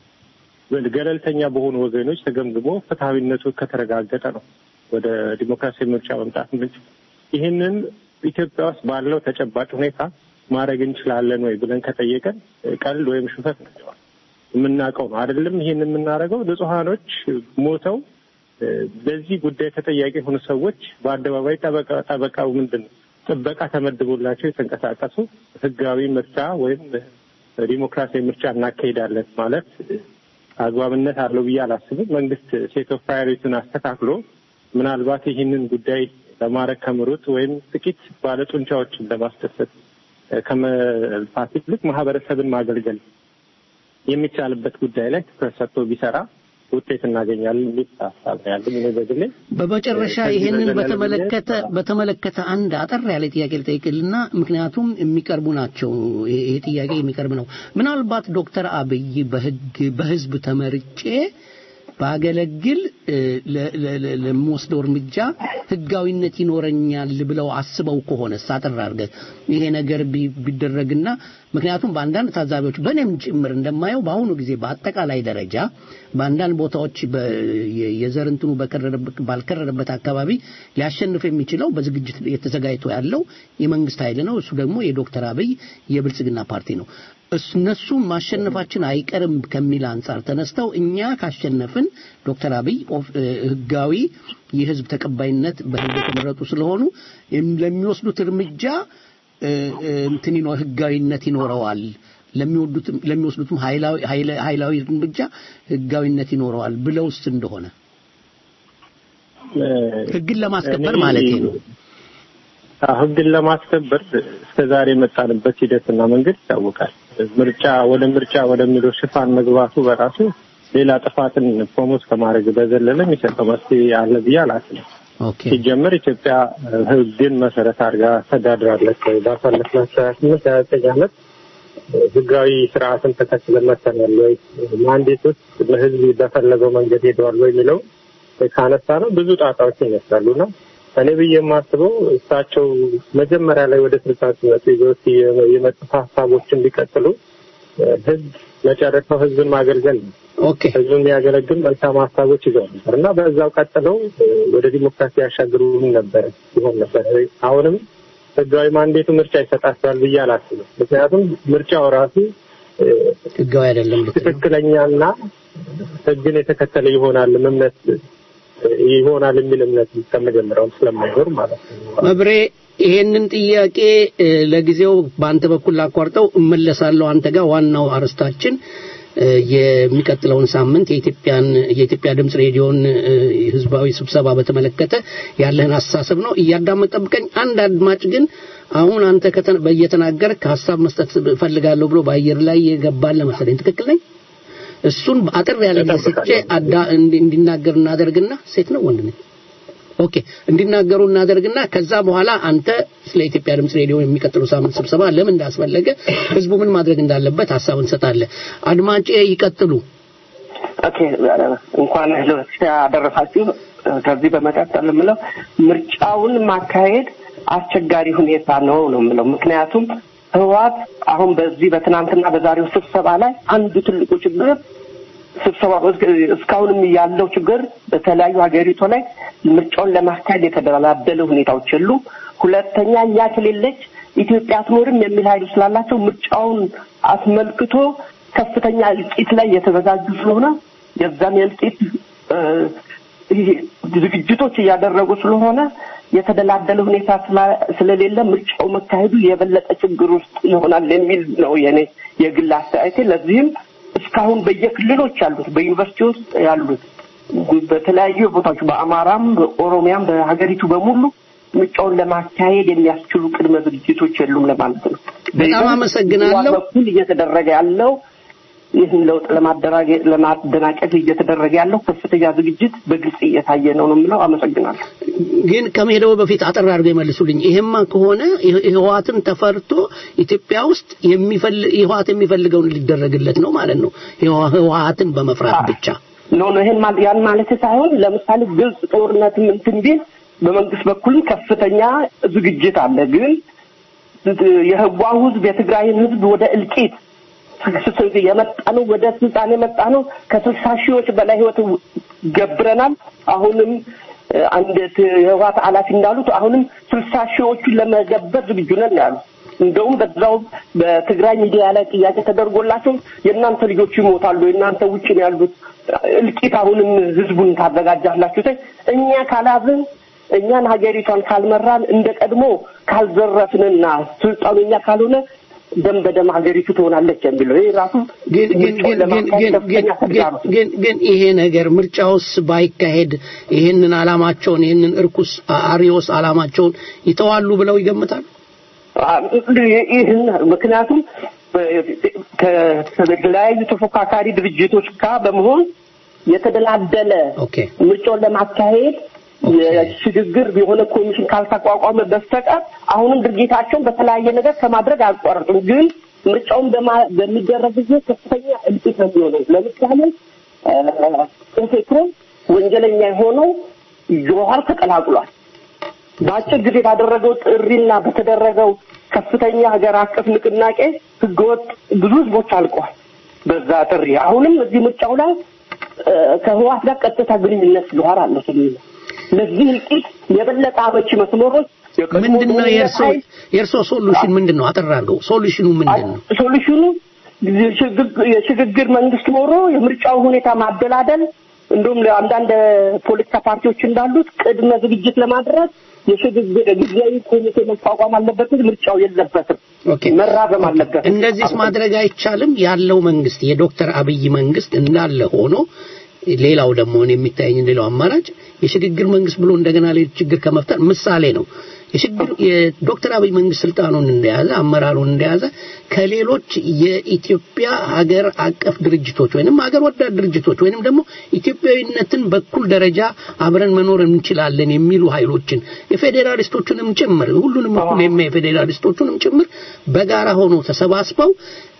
ገለልተኛ በሆኑ ወገኖች ተገምግሞ ፍትሐዊነቱ ከተረጋገጠ ነው ወደ ዲሞክራሲያዊ ምርጫ መምጣት የምንችል። ይህንን ኢትዮጵያ ውስጥ ባለው ተጨባጭ ሁኔታ ማድረግ እንችላለን ወይ ብለን ከጠየቀን እ፣ ቀልድ ወይም ሽፈት ናቸዋል የምናውቀው ነው አይደለም። ይህን የምናደርገው ንጹሐኖች ሞተው እ፣ በዚህ ጉዳይ ተጠያቂ የሆኑ ሰዎች በአደባባይ ጠበቃ ጠበቃው ምንድን ነው ጥበቃ ተመድቦላቸው የተንቀሳቀሱ ህጋዊ ምርጫ ወይም ዲሞክራሲያዊ ምርጫ እናካሄዳለን ማለት እ፣ አግባብነት አለው ብዬ አላስብም። መንግስት ሴት ኦፍ ፕራዮሪቲውን አስተካክሎ ምናልባት ይህንን ጉዳይ ለማድረግ ከምሩጥ ወይም ጥቂት ባለጡንቻዎችን ለማስደሰት እ፣ ከመልፋት ይልቅ ማህበረሰብን ማገልገል የሚቻልበት ጉዳይ ላይ ትኩረት ሰጥቶ ቢሰራ ውጤት እናገኛለን የሚል ሀሳብ ነው ያለኝ እኔ በግሌ። በመጨረሻ ከዚህ ይሄንን በዘለለ በተመለከተ በተመለከተ አንድ አጠር ያለ ጥያቄ ልጠይቅልና ምክንያቱም የሚቀርቡ ናቸው። ይሄ ይሄ ጥያቄ የሚቀርብ ነው። ምናልባት ዶክተር አብይ በህግ በህዝብ ተመርጬ ባገለግል እ፣ ለ- ለ- ለ- ለምወስደው እርምጃ ህጋዊነት ይኖረኛል ብለው አስበው ከሆነ ሳጥር አድርገህ ይሄ ነገር ቢ- ቢደረግና ምክንያቱም በአንዳንድ ታዛቢዎች በእኔም ጭምር እንደማየው በአሁኑ ጊዜ በአጠቃላይ ደረጃ በአንዳንድ ቦታዎች በ- የ- የዘር እንትኑ በከረረበት ባልከረረበት አካባቢ ሊያሸንፍ የሚችለው በዝግጅት የተዘጋጅቶ ያለው የመንግስት ኃይል ነው። እሱ ደግሞ የዶክተር አብይ የብልጽግና ፓርቲ ነው። እስ- እነሱ ማሸነፋችን አይቀርም ከሚል አንጻር ተነስተው እኛ ካሸነፍን ዶክተር አብይ ኦፍ- እ፣ ህጋዊ የህዝብ ተቀባይነት በህዝብ የተመረጡ ስለሆኑ እም- ለሚወስዱት እርምጃ እ፣ እ፣ እንትን ይኖ ህጋዊነት ይኖረዋል ለሚወዱትም ለሚወስዱትም ኃይላዊ ኃይለ- ኃይላዊ እርምጃ ህጋዊነት ይኖረዋል ብለውስ እንደሆነ ህግን ለማስከበር እኔ- ማለት ነው። አዎ፣ ህግን ለማስከበር እስከ ዛሬ የመጣንበት ሂደትና መንገድ ይታወቃል። ምርጫ ወደ ምርጫ ወደሚለው ሽፋን መግባቱ በራሱ ሌላ ጥፋትን ፕሮሞት ከማድረግ በዘለለ የሚሰጠው መፍትሄ አለ ብዬ አላስብም። ሲጀምር ኢትዮጵያ እ፣ ህግን መሰረት አድርጋ ተዳድራለች ወይ? ባሳለፍናት ሀያ ስምንት ሀያ ዘጠኝ ዓመት እ፣ ህጋዊ ስርዓትን ተከትለን መጥተናል ወይ? ማንዴት ውስጥ ለህዝብ በፈለገው መንገድ ሄደዋል ወይ የሚለው ካነሳ ነው ብዙ ጣጣዎች ይመስላሉ እና እኔ ብዬ የማስበው እሳቸው መጀመሪያ ላይ ወደ ስልጣን ሲመጡ ይዘውት የ- የመጡት ሀሳቦችን ቢቀጥሉ እ፣ ህዝብ መጨረሻው ህዝብን ማገልገል ነው። ህዝብን የሚያገለግል መልካም ሀሳቦች ይዘው ነበር እና በዛው ቀጥለው እ፣ ወደ ዲሞክራሲ ያሻግሩን ነበር ይሆን ነበር። አሁንም ህጋዊ ማንዴቱ ምርጫ ይሰጣቸዋል ብዬ አላስብም። ምክንያቱም ምርጫው ራሱ እ፣ ህጋዊ አይደለም ትክክለኛና ህግን የተከተለ ይሆናል እምነት ይሆናል የሚል እምነት ከመጀመሪያውም ስለማይኖር ማለት ነው። መብሬ ይሄንን ጥያቄ እ፣ ለጊዜው በአንተ በኩል ላቋርጠው እመለሳለሁ አንተ ጋር ዋናው አርስታችን እ፣ የሚቀጥለውን ሳምንት የኢትዮጵያን የኢትዮጵያ ድምጽ ሬዲዮን እ፣ ህዝባዊ ስብሰባ በተመለከተ ያለህን አስተሳሰብ ነው እያዳመጥ ጠብቀኝ አንድ አድማጭ ግን አሁን አንተ ከተነ- በየተናገርክ ሀሳብ መስጠት እፈልጋለሁ ብሎ በአየር ላይ የገባለ መሰለኝ ትክክል ነኝ እሱን አጥር ያለ ጊዜ ሰጥቼ አዳ እንዲ- እንዲናገር እናደርግና ሴት ነው ወንድ ነኝ ኦኬ እንዲናገሩ እናደርግና ከዛ በኋላ አንተ ስለ ኢትዮጵያ ድምጽ ሬዲዮ የሚቀጥሉ ሳምንት ስብሰባ ለምን እንዳስፈለገ ህዝቡ ምን ማድረግ እንዳለበት ሀሳብ እንሰጣለን አድማጬ ይቀጥሉ ኦኬ እንኳን ያደረሳችሁ ከዚህ በመቀጠል የምለው ምርጫውን ማካሄድ አስቸጋሪ ሁኔታ ነው ነው የምለው ምክንያቱም ህወሓት አሁን በዚህ በትናንትና በዛሬው ስብሰባ ላይ አንዱ ትልቁ ችግር ስብሰባ እስካሁንም ያለው ችግር በተለያዩ ሀገሪቱ ላይ ምርጫውን ለማካሄድ የተደላደለ ሁኔታዎች የሉ። ሁለተኛ እኛ ከሌለች ኢትዮጵያ አትኖርም የሚል ኃይል ስላላቸው ምርጫውን አስመልክቶ ከፍተኛ እልቂት ላይ የተዘጋጁ ስለሆነ የዛም የእልቂት እ፣ ይሄ ዝግጅቶች እያደረጉ ስለሆነ የተደላደለ ሁኔታ ስላ- ስለሌለ ምርጫው መካሄዱ የበለጠ ችግር ውስጥ ይሆናል የሚል ነው የኔ የግል አስተያየቴ። ለዚህም እስካሁን በየክልሎች ያሉት በዩኒቨርሲቲ ውስጥ ያሉት በተለያዩ ቦታዎች በአማራም በኦሮሚያም በሀገሪቱ በሙሉ ምርጫውን ለማካሄድ የሚያስችሉ ቅድመ ዝግጅቶች የሉም ለማለት ነው። በጣም አመሰግናለሁ። በኩል እየተደረገ ያለው ይህን ለውጥ ለማደራገ- ለማደናቀፍ እየተደረገ ያለው ከፍተኛ ዝግጅት በግልጽ እየታየ ነው ነው የምለው። አመሰግናለሁ። ግን ከመሄደው በፊት አጠር አድርገው ይመልሱልኝ። ይሄማ ከሆነ ይህ- ህወሓትን ተፈርቶ ኢትዮጵያ ውስጥ የሚፈልግ ህወሓት የሚፈልገውን ሊደረግለት ነው ማለት ነው። ህወ- ህወሓትን በመፍራት ብቻ ኖ ኖ ይሄን ማል- ያን ማለት ሳይሆን ለምሳሌ ግልጽ ጦርነትም እንትን ቢል በመንግስት በኩልም ከፍተኛ ዝግጅት አለ። ግን የህዋው ህዝብ የትግራይን ህዝብ ወደ እልቂት የመጣ ነው፣ ወደ ስልጣን የመጣ ነው። ከስልሳ ሺዎች በላይ ህይወት ገብረናል። አሁንም እ፣ አንድ ት- የህወሓት ኃላፊ እንዳሉት አሁንም ስልሳ ሺዎቹን ለመገበር ዝግጁ ነን ነው ያሉት። እንደውም በዛው በትግራይ ሚዲያ ላይ ጥያቄ ተደርጎላቸው የእናንተ ልጆች ይሞታሉ፣ የእናንተ ውጭ ነው ያሉት እልቂት አሁንም ህዝቡን ታዘጋጃላችሁ ተ እኛ ካላዝን እኛን ሀገሪቷን ካልመራን እንደ ቀድሞ ካልዘረፍንና ስልጣኑ እኛ ካልሆነ ደም በደም ሀገሪቱ ትሆናለች የሚለው ይህ ራሱ ግን ግን ግን ግን ግን ግን ግን ግን ግን ይሄ ነገር ምርጫውስ ባይካሄድ ይሄንን አላማቸውን ይሄንን እርኩስ አሪዮስ አላማቸውን ይተዋሉ ብለው ይገምታሉ? ይህን ምክንያቱም ከተለያዩ ተፎካካሪ ድርጅቶች ጋር በመሆን የተደላደለ ምርጫውን ለማካሄድ የሽግግር የሆነ ኮሚሽን ካልተቋቋመ በስተቀር አሁንም ድርጊታቸውን በተለያየ ነገር ከማድረግ አያቋርጡም። ግን ምርጫውን በማ- በሚደረግ ጊዜ ከፍተኛ እልቂት ነው የሚሆነው። ለምሳሌ ኦፌኮ ወንጀለኛ የሆነው ጆሀር ተቀላቅሏል። በአጭር ጊዜ ባደረገው ጥሪና በተደረገው ከፍተኛ ሀገር አቀፍ ንቅናቄ ህገወጥ ብዙ ህዝቦች አልቀዋል። በዛ ጥሪ አሁንም እዚህ ምርጫው ላይ እ፣ ከህወሓት ጋር ቀጥታ ግንኙነት ጆሀር አለ ስለሚል ለዚህ እልቂት የበለጠ አመቺ መስመሮች ምንድን ነው የእርሶ የእርሶ ሶሉሽን ምንድን ነው? አጠር አድርገው ሶሉሽኑ ምንድን ነው? ሶሉሽኑ የሽግግ- የሽግግር መንግስት ኖሮ የምርጫው ሁኔታ ማደላደል እንዲሁም ለአንዳንድ ፖለቲካ ፓርቲዎች እንዳሉት ቅድመ ዝግጅት ለማድረግ የሽግግር ጊዜያዊ ኮሚቴ መቋቋም አለበት እንጂ ምርጫው የለበትም ኦኬ መራዘም አለበት እንደዚህስ ማድረግ አይቻልም? ያለው መንግስት የዶክተር አብይ መንግስት እንዳለ ሆኖ ሌላው ደግሞ እኔ የሚታየኝ ሌላው አማራጭ የሽግግር መንግስት ብሎ እንደገና ሌላ ችግር ከመፍጠር ምሳሌ ነው። የሽግግር የዶክተር አብይ መንግስት ስልጣኑን እንደያዘ አመራሩን እንደያዘ ከሌሎች የኢትዮጵያ ሀገር አቀፍ ድርጅቶች ወይንም ሀገር ወዳድ ድርጅቶች ወይንም ደግሞ ኢትዮጵያዊነትን በኩል ደረጃ አብረን መኖር እንችላለን የሚሉ ኃይሎችን የፌዴራሊስቶቹንም ጭምር ሁሉንም እኩል የሚያይ ፌዴራሊስቶቹንም ጭምር በጋራ ሆኖ ተሰባስበው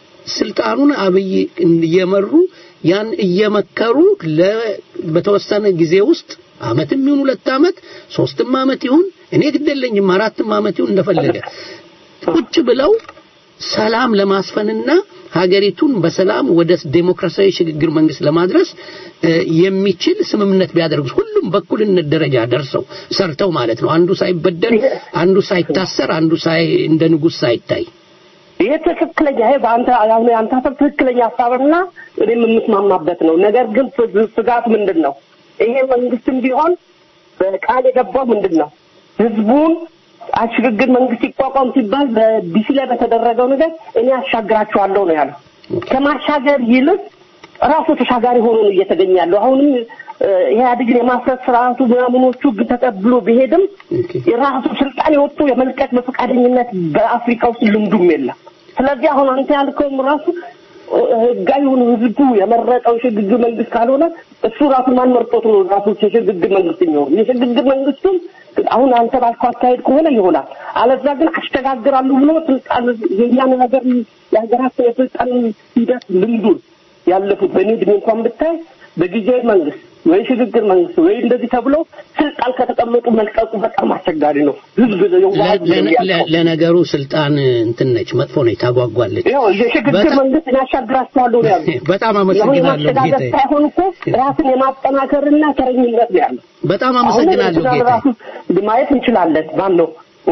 ስልጣኑን አብይ እየመሩ ያን እየመከሩ ለ በተወሰነ ጊዜ ውስጥ አመትም ይሁን ሁለት አመት ሶስትም አመት ይሁን እኔ ግደለኝም አራትም አመት ይሁን እንደፈለገ ቁጭ ብለው ሰላም ለማስፈንና ሀገሪቱን በሰላም ወደ ዴሞክራሲያዊ ሽግግር መንግስት ለማድረስ እ፣ የሚችል ስምምነት ቢያደርጉ ሁሉም በእኩልነት ደረጃ ደርሰው ሰርተው ማለት ነው። አንዱ ሳይበደል፣ አንዱ ሳይታሰር፣ አንዱ ሳይ እንደ ንጉስ ሳይታይ ይሄ ትክክለኛ ይሄ በአንተ አሁን የአንተ ሀሳብ ትክክለኛ ሀሳብና እኔም የምስማማበት ነው። ነገር ግን ስ- ስጋት ምንድን ነው? ይሄ መንግስትም ቢሆን በቃል የገባው ምንድን ነው? ህዝቡን አሽግግር መንግስት ይቋቋም ሲባል በዲሲ ላይ በተደረገው ነገር እኔ አሻግራቸዋለሁ ነው ያለው። ከማሻገር ይልቅ ራሱ ተሻጋሪ ሆኖ ነው እየተገኘ ያለው። አሁንም እ፣ ኢህአዴግን የማስረት ስርዓቱ ምናምኖቹ ህግ ተቀብሎ ቢሄድም የራሱ ስልጣን የወጡ የመልቀቅ በፈቃደኝነት በአፍሪካ ውስጥ ልምዱም የለም። ስለዚህ አሁን አንተ ያልከውም ራሱ እ፣ ህጋዊ ሆኖ ህዝቡ የመረጠው የሽግግር መንግስት ካልሆነ እሱ ራሱ ማን መርጦት ነው ራሱ የሽግግር መንግስት የሚሆን? የሽግግር መንግስቱም አሁን አንተ ባልከው አካሄድ ከሆነ ይሆናል። አለዛ ግን አሸጋግራሉ ብሎ ስልጣን የኛን ሀገር የሀገራችን የስልጣን ሂደት ልምዱን ያለፉት በእኔ እድሜ እንኳን ብታይ በጊዜያዊ መንግስት ወይ ሽግግር መንግስት ወይ እንደዚህ ተብሎ ስልጣን ከተቀመጡ መልቀቁ በጣም አስቸጋሪ ነው። ህዝብ የዋህ ህዝብ ነው ለ- ለ- ያለው። ለነገሩ ስልጣን እንትን ነች፣ መጥፎ ነች፣ ታጓጓለች። ያው የሽግግር መንግስት ያሻግራቸዋለሁ ነው ያሉት። በጣም አሁን አመሰግናለሁ የማሸጋገር ጌታዬ። ሳይሆን እኮ ራስን የማጠናከርና ተረኝነት ነው ያለው። በጣም አመሰግናለሁ አሁን ጌታዬ። ራሱ ማየት እንችላለን። ማን ነው እ፣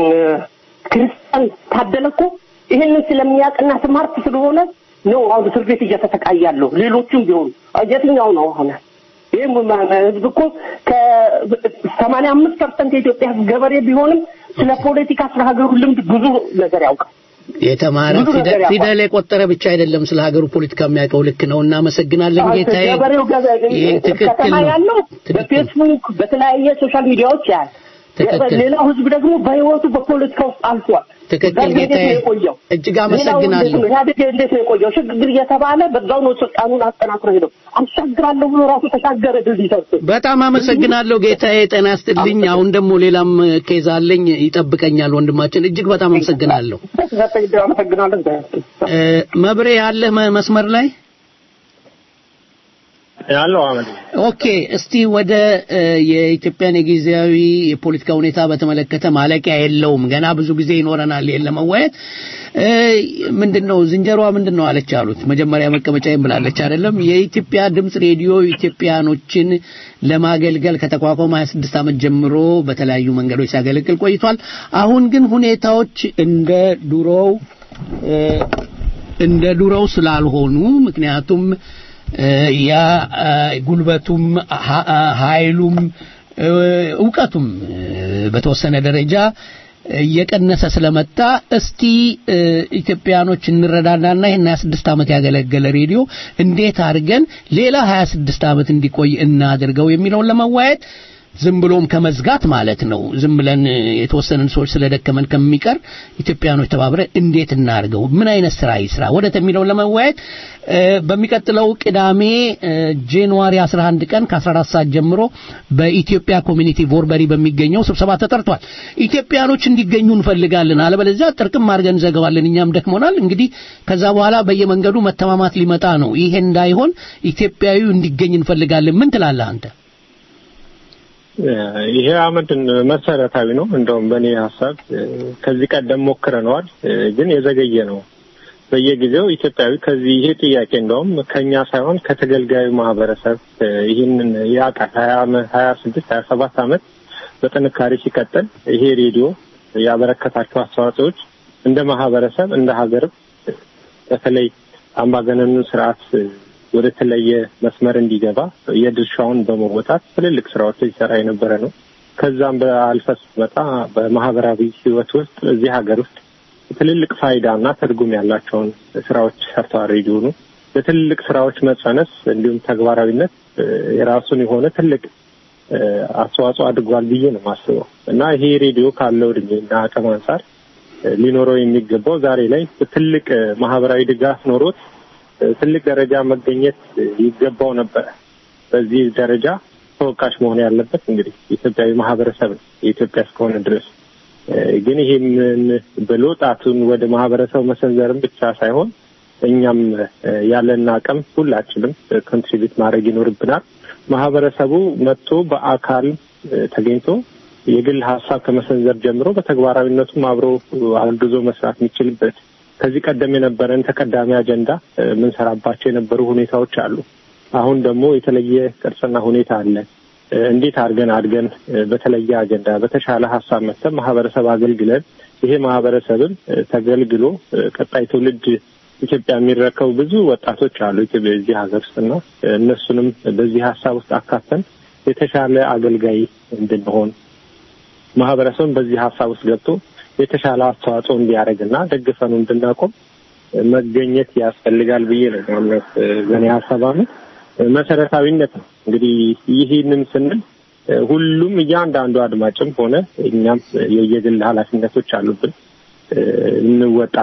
ክርስቲያን ታደለ እኮ ይህንን ስለሚያውቅና ስማርት ስለሆነ ነው አሁን እስር ቤት እየተሰቃየ ያለው። ሌሎቹም ቢሆኑ የትኛው ነው አሁን ይህ ህዝብ እኮ ከሰማንያ አምስት ፐርሰንት የኢትዮጵያ ህዝብ ገበሬ ቢሆንም ስለ ፖለቲካ ስለ ሀገሩ ልምድ ብዙ ነገር ያውቃል። የተማረ ብዙ ነገር ፊደል ያውቃል። ፊደል የቆጠረ ብቻ አይደለም ስለ ሀገሩ ፖለቲካ የሚያውቀው ልክ ነው። እናመሰግናለን ጌታዬ። ገበሬው ገበሬ ይህ ትክክል ከተማ ነው። ያለው በፌስቡክ በተለያየ ሶሻል ሚዲያዎች ያህል ትክክል። ሌላው ህዝብ ደግሞ በህይወቱ በፖለቲካ ውስጥ አልፏል። ትክክል እዛ እንዴት ጌታዬ። ነው የቆየው? እጅግ ሌላው እንዴት አመሰግናለሁ። ነው? ኢህአዴግ እንዴት ነው የቆየው? ሽግግር እየተባለ በዛው ነው ስልጣኑን አጠናክሮ ሄደው አሻግራለሁ ብሎ ራሱ ተሻገረ ድልድይ ሰርቶ በጣም አመሰግናለሁ ጌታዬ። ጤና ይስጥልኝ። አሁን ደግሞ ሌላም ኬዝ አለኝ ይጠብቀኛል ወንድማችን። እጅግ በጣም አመሰግናለሁ። አመሰግናለሁ። እ፣ መብሬ ያለህ መ- መስመር ላይ ያለው አመድ ኦኬ እስቲ ወደ እ፣ የኢትዮጵያን የጊዜያዊ የፖለቲካ ሁኔታ በተመለከተ ማለቂያ የለውም። ገና ብዙ ጊዜ ይኖረናል ይሄን ለመወያየት። እ፣ ምንድነው ዝንጀሮዋ ምንድነው አለች አሉት። መጀመሪያ መቀመጫዬን ብላለች አይደለም። የኢትዮጵያ ድምጽ ሬዲዮ ኢትዮጵያኖችን ለማገልገል ከተቋቋመ 26 ዓመት ጀምሮ በተለያዩ መንገዶች ሲያገለግል ቆይቷል። አሁን ግን ሁኔታዎች እንደ ድሮው እ፣ እንደ ድሮው ስላልሆኑ ምክንያቱም እ፣ ያ እ፣ ጉልበቱም ሀ- ኃይሉም እ፣ እውቀቱም እ፣ በተወሰነ ደረጃ እየቀነሰ ስለመጣ እስቲ እ፣ ኢትዮጵያኖች እንረዳዳና ይህን 26 ዓመት ያገለገለ ሬዲዮ እንዴት አድርገን ሌላ 26 ዓመት እንዲቆይ እናድርገው የሚለውን ለመዋየት ዝም ብሎም ከመዝጋት ማለት ነው። ዝም ብለን እ፣ የተወሰንን ሰዎች ስለደከመን ከሚቀር ኢትዮጵያኖች ተባብረን እንዴት እናድርገው፣ ምን አይነት ስራ ይስራ ወደት የሚለውን ለመወያየት እ፣ በሚቀጥለው ቅዳሜ እ፣ ጃንዋሪ 11 ቀን ከ14 ሰዓት ጀምሮ በኢትዮጵያ ኮሚኒቲ ቮርበሪ በሚገኘው ስብሰባ ተጠርቷል። ኢትዮጵያኖች እንዲገኙ እንፈልጋለን። አለበለዚያ ጥርቅም አድርገን እንዘጋዋለን። እኛም ደክሞናል። እንግዲህ ከዛ በኋላ በየመንገዱ መተማማት ሊመጣ ነው። ይሄ እንዳይሆን ኢትዮጵያዊ እንዲገኝ እንፈልጋለን። ምን ትላለህ አንተ? ይሄ አመድን መሰረታዊ ነው። እንደውም በእኔ ሀሳብ እ፣ ከዚህ ቀደም ሞክረነዋል፣ እ፣ ግን የዘገየ ነው። በየጊዜው ኢትዮጵያዊ ከዚህ ይሄ ጥያቄ እንደውም ከኛ ሳይሆን ከተገልጋዩ ማህበረሰብ እ፣ ይህንን ያውቃል። ሀያ አመት ሀያ ስድስት ሀያ ሰባት አመት በጥንካሬ ሲቀጥል ይሄ ሬዲዮ ያበረከታቸው አስተዋጽኦዎች እንደ ማህበረሰብ እንደ ሀገርም በተለይ አምባገነኑን ስርዓት እ፣ ወደ ተለየ መስመር እንዲገባ የድርሻውን በመወጣት ትልልቅ ስራዎች ሲሰራ የነበረ ነው። ከዛም በአልፈ ስትመጣ በማህበራዊ ህይወት ውስጥ እዚህ ሀገር ውስጥ ትልልቅ ፋይዳ እና ትርጉም ያላቸውን ስራዎች ሰርተዋል። ሬዲዮኑ በትልልቅ ስራዎች መጸነስ እንዲሁም ተግባራዊነት እ፣ የራሱን የሆነ ትልቅ እ፣ አስተዋጽኦ አድርጓል ብዬ ነው የማስበው እና ይሄ ሬዲዮ ካለው እድሜና አቅም አንጻር እ፣ ሊኖረው የሚገባው ዛሬ ላይ ትልቅ እ፣ ማህበራዊ ድጋፍ ኖሮት እ፣ ትልቅ ደረጃ መገኘት እ፣ ይገባው ነበረ። በዚህ ደረጃ ተወቃሽ መሆን ያለበት እንግዲህ የኢትዮጵያዊ ማህበረሰብ ነው የኢትዮጵያ እስከሆነ ድረስ እ፣ ግን ይህንን ብሎ ጣቱን ወደ ማህበረሰቡ መሰንዘርም ብቻ ሳይሆን እኛም እ፣ ያለን አቅም ሁላችንም ኮንትሪቢዩት ማድረግ ይኖርብናል። ማህበረሰቡ መጥቶ በአካል እ፣ ተገኝቶ የግል ሀሳብ ከመሰንዘር ጀምሮ በተግባራዊነቱም አብሮ አግዞ መስራት የሚችልበት ከዚህ ቀደም የነበረን ተቀዳሚ አጀንዳ እ፣ የምንሰራባቸው የነበሩ ሁኔታዎች አሉ። አሁን ደግሞ የተለየ ቅርጽና ሁኔታ አለ። እ፣ እንዴት አድርገን አድገን እ፣ በተለየ አጀንዳ በተሻለ ሀሳብ መጥተን ማህበረሰብ አገልግለን ይሄ ማህበረሰብም እ፣ ተገልግሎ እ፣ ቀጣይ ትውልድ ኢትዮጵያ የሚረከቡ ብዙ ወጣቶች አሉ ኢትዮጵያ እዚህ ሀገር ውስጥና እ፣ እነሱንም በዚህ ሀሳብ ውስጥ አካተን የተሻለ አገልጋይ እንድንሆን ማህበረሰቡን በዚህ ሀሳብ ውስጥ ገብቶ የተሻለ አስተዋጽኦ እንዲያደርግና ደግፈኑ እንድናቆም መገኘት ያስፈልጋል ብዬ ነው ማምነት በእኔ ሀሳብ አመት መሰረታዊነት ነው። እንግዲህ ይህንን ስንል እ፣ ሁሉም እያንዳንዱ አድማጭም ሆነ እኛም የየግል ኃላፊነቶች አሉብን እ፣ እንወጣ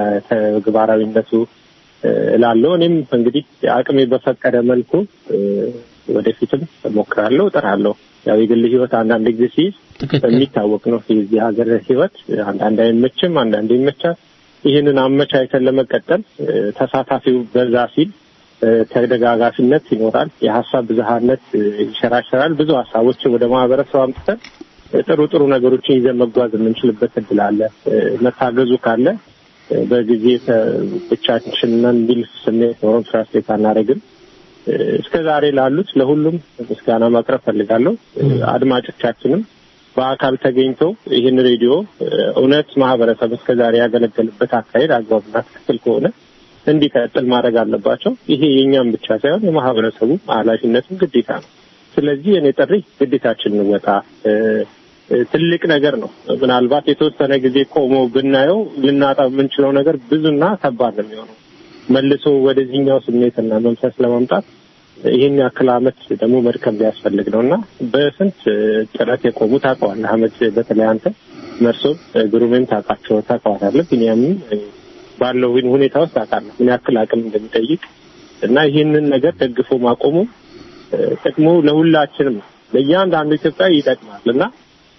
በተግባራዊነቱ እ፣ እላለሁ። እኔም እንግዲህ አቅሜ በፈቀደ መልኩ እ፣ ወደፊትም እሞክራለሁ፣ እጥራለሁ። ያው የግል ህይወት አንዳንድ ጊዜ ሲይዝ የሚታወቅ ነው። የዚህ ሀገር ህይወት አንዳንድ አይመችም፣ አንዳንድ ይመቻል። ይህንን አመቻችተን ለመቀጠል እ፣ ተሳታፊው በዛ ሲል እ፣ ተደጋጋፊነት ይኖራል። የሀሳብ ብዝሃነት እ፣ ይሸራሸራል። ብዙ ሀሳቦችን ወደ ማህበረሰብ አምጥተን እ፣ ጥሩ ጥሩ ነገሮችን ይዘን መጓዝ የምንችልበት እድል አለ። እ፣ መታገዙ ካለ እ፣ በጊዜ ተ- ብቻችንን የሚል ስሜት ኖሮን ትራንስሌት አናደርግም። እ፣ እስከ ዛሬ ላሉት ለሁሉም ምስጋና ማቅረብ ፈልጋለሁ። እ፣ አድማጮቻችንም በአካል ተገኝተው ይህን ሬዲዮ እ፣ እውነት ማህበረሰብ እስከ ዛሬ ያገለገልበት አካሄድ አግባብና ትክክል ከሆነ እንዲቀጥል ማድረግ አለባቸው። ይሄ የእኛም ብቻ ሳይሆን የማህበረሰቡ ኃላፊነትም ግዴታ ነው። ስለዚህ እኔ ጥሪ ግዴታችን እንወጣ እ፣ እ፣ ትልቅ ነገር ነው። ምናልባት የተወሰነ ጊዜ ቆሞ ብናየው ልናጣው የምንችለው ነገር ብዙና ከባድ ነው የሚሆነው መልሶ ወደዚህኛው ስሜትና መንፈስ ለማምጣት ይህን ያክል አመት ደግሞ መድከም ሊያስፈልግ ነው እና በስንት እ፣ ጥረት የቆሙ ታውቀዋለህ። አመት በተለይ አንተ መርሶም እ፣ ግሩሜም ታውቃቸው ታውቀዋለህ። ቢኒያምም እ፣ ባለው ሁን- ሁኔታ ውስጥ ታውቃለህ ምን ያክል አቅም እንደሚጠይቅ እና ይህንን ነገር ደግፎ ማቆሙ እ፣ ጥቅሙ ለሁላችንም ነው። ለእያንዳንዱ ኢትዮጵያዊ ይጠቅማል እና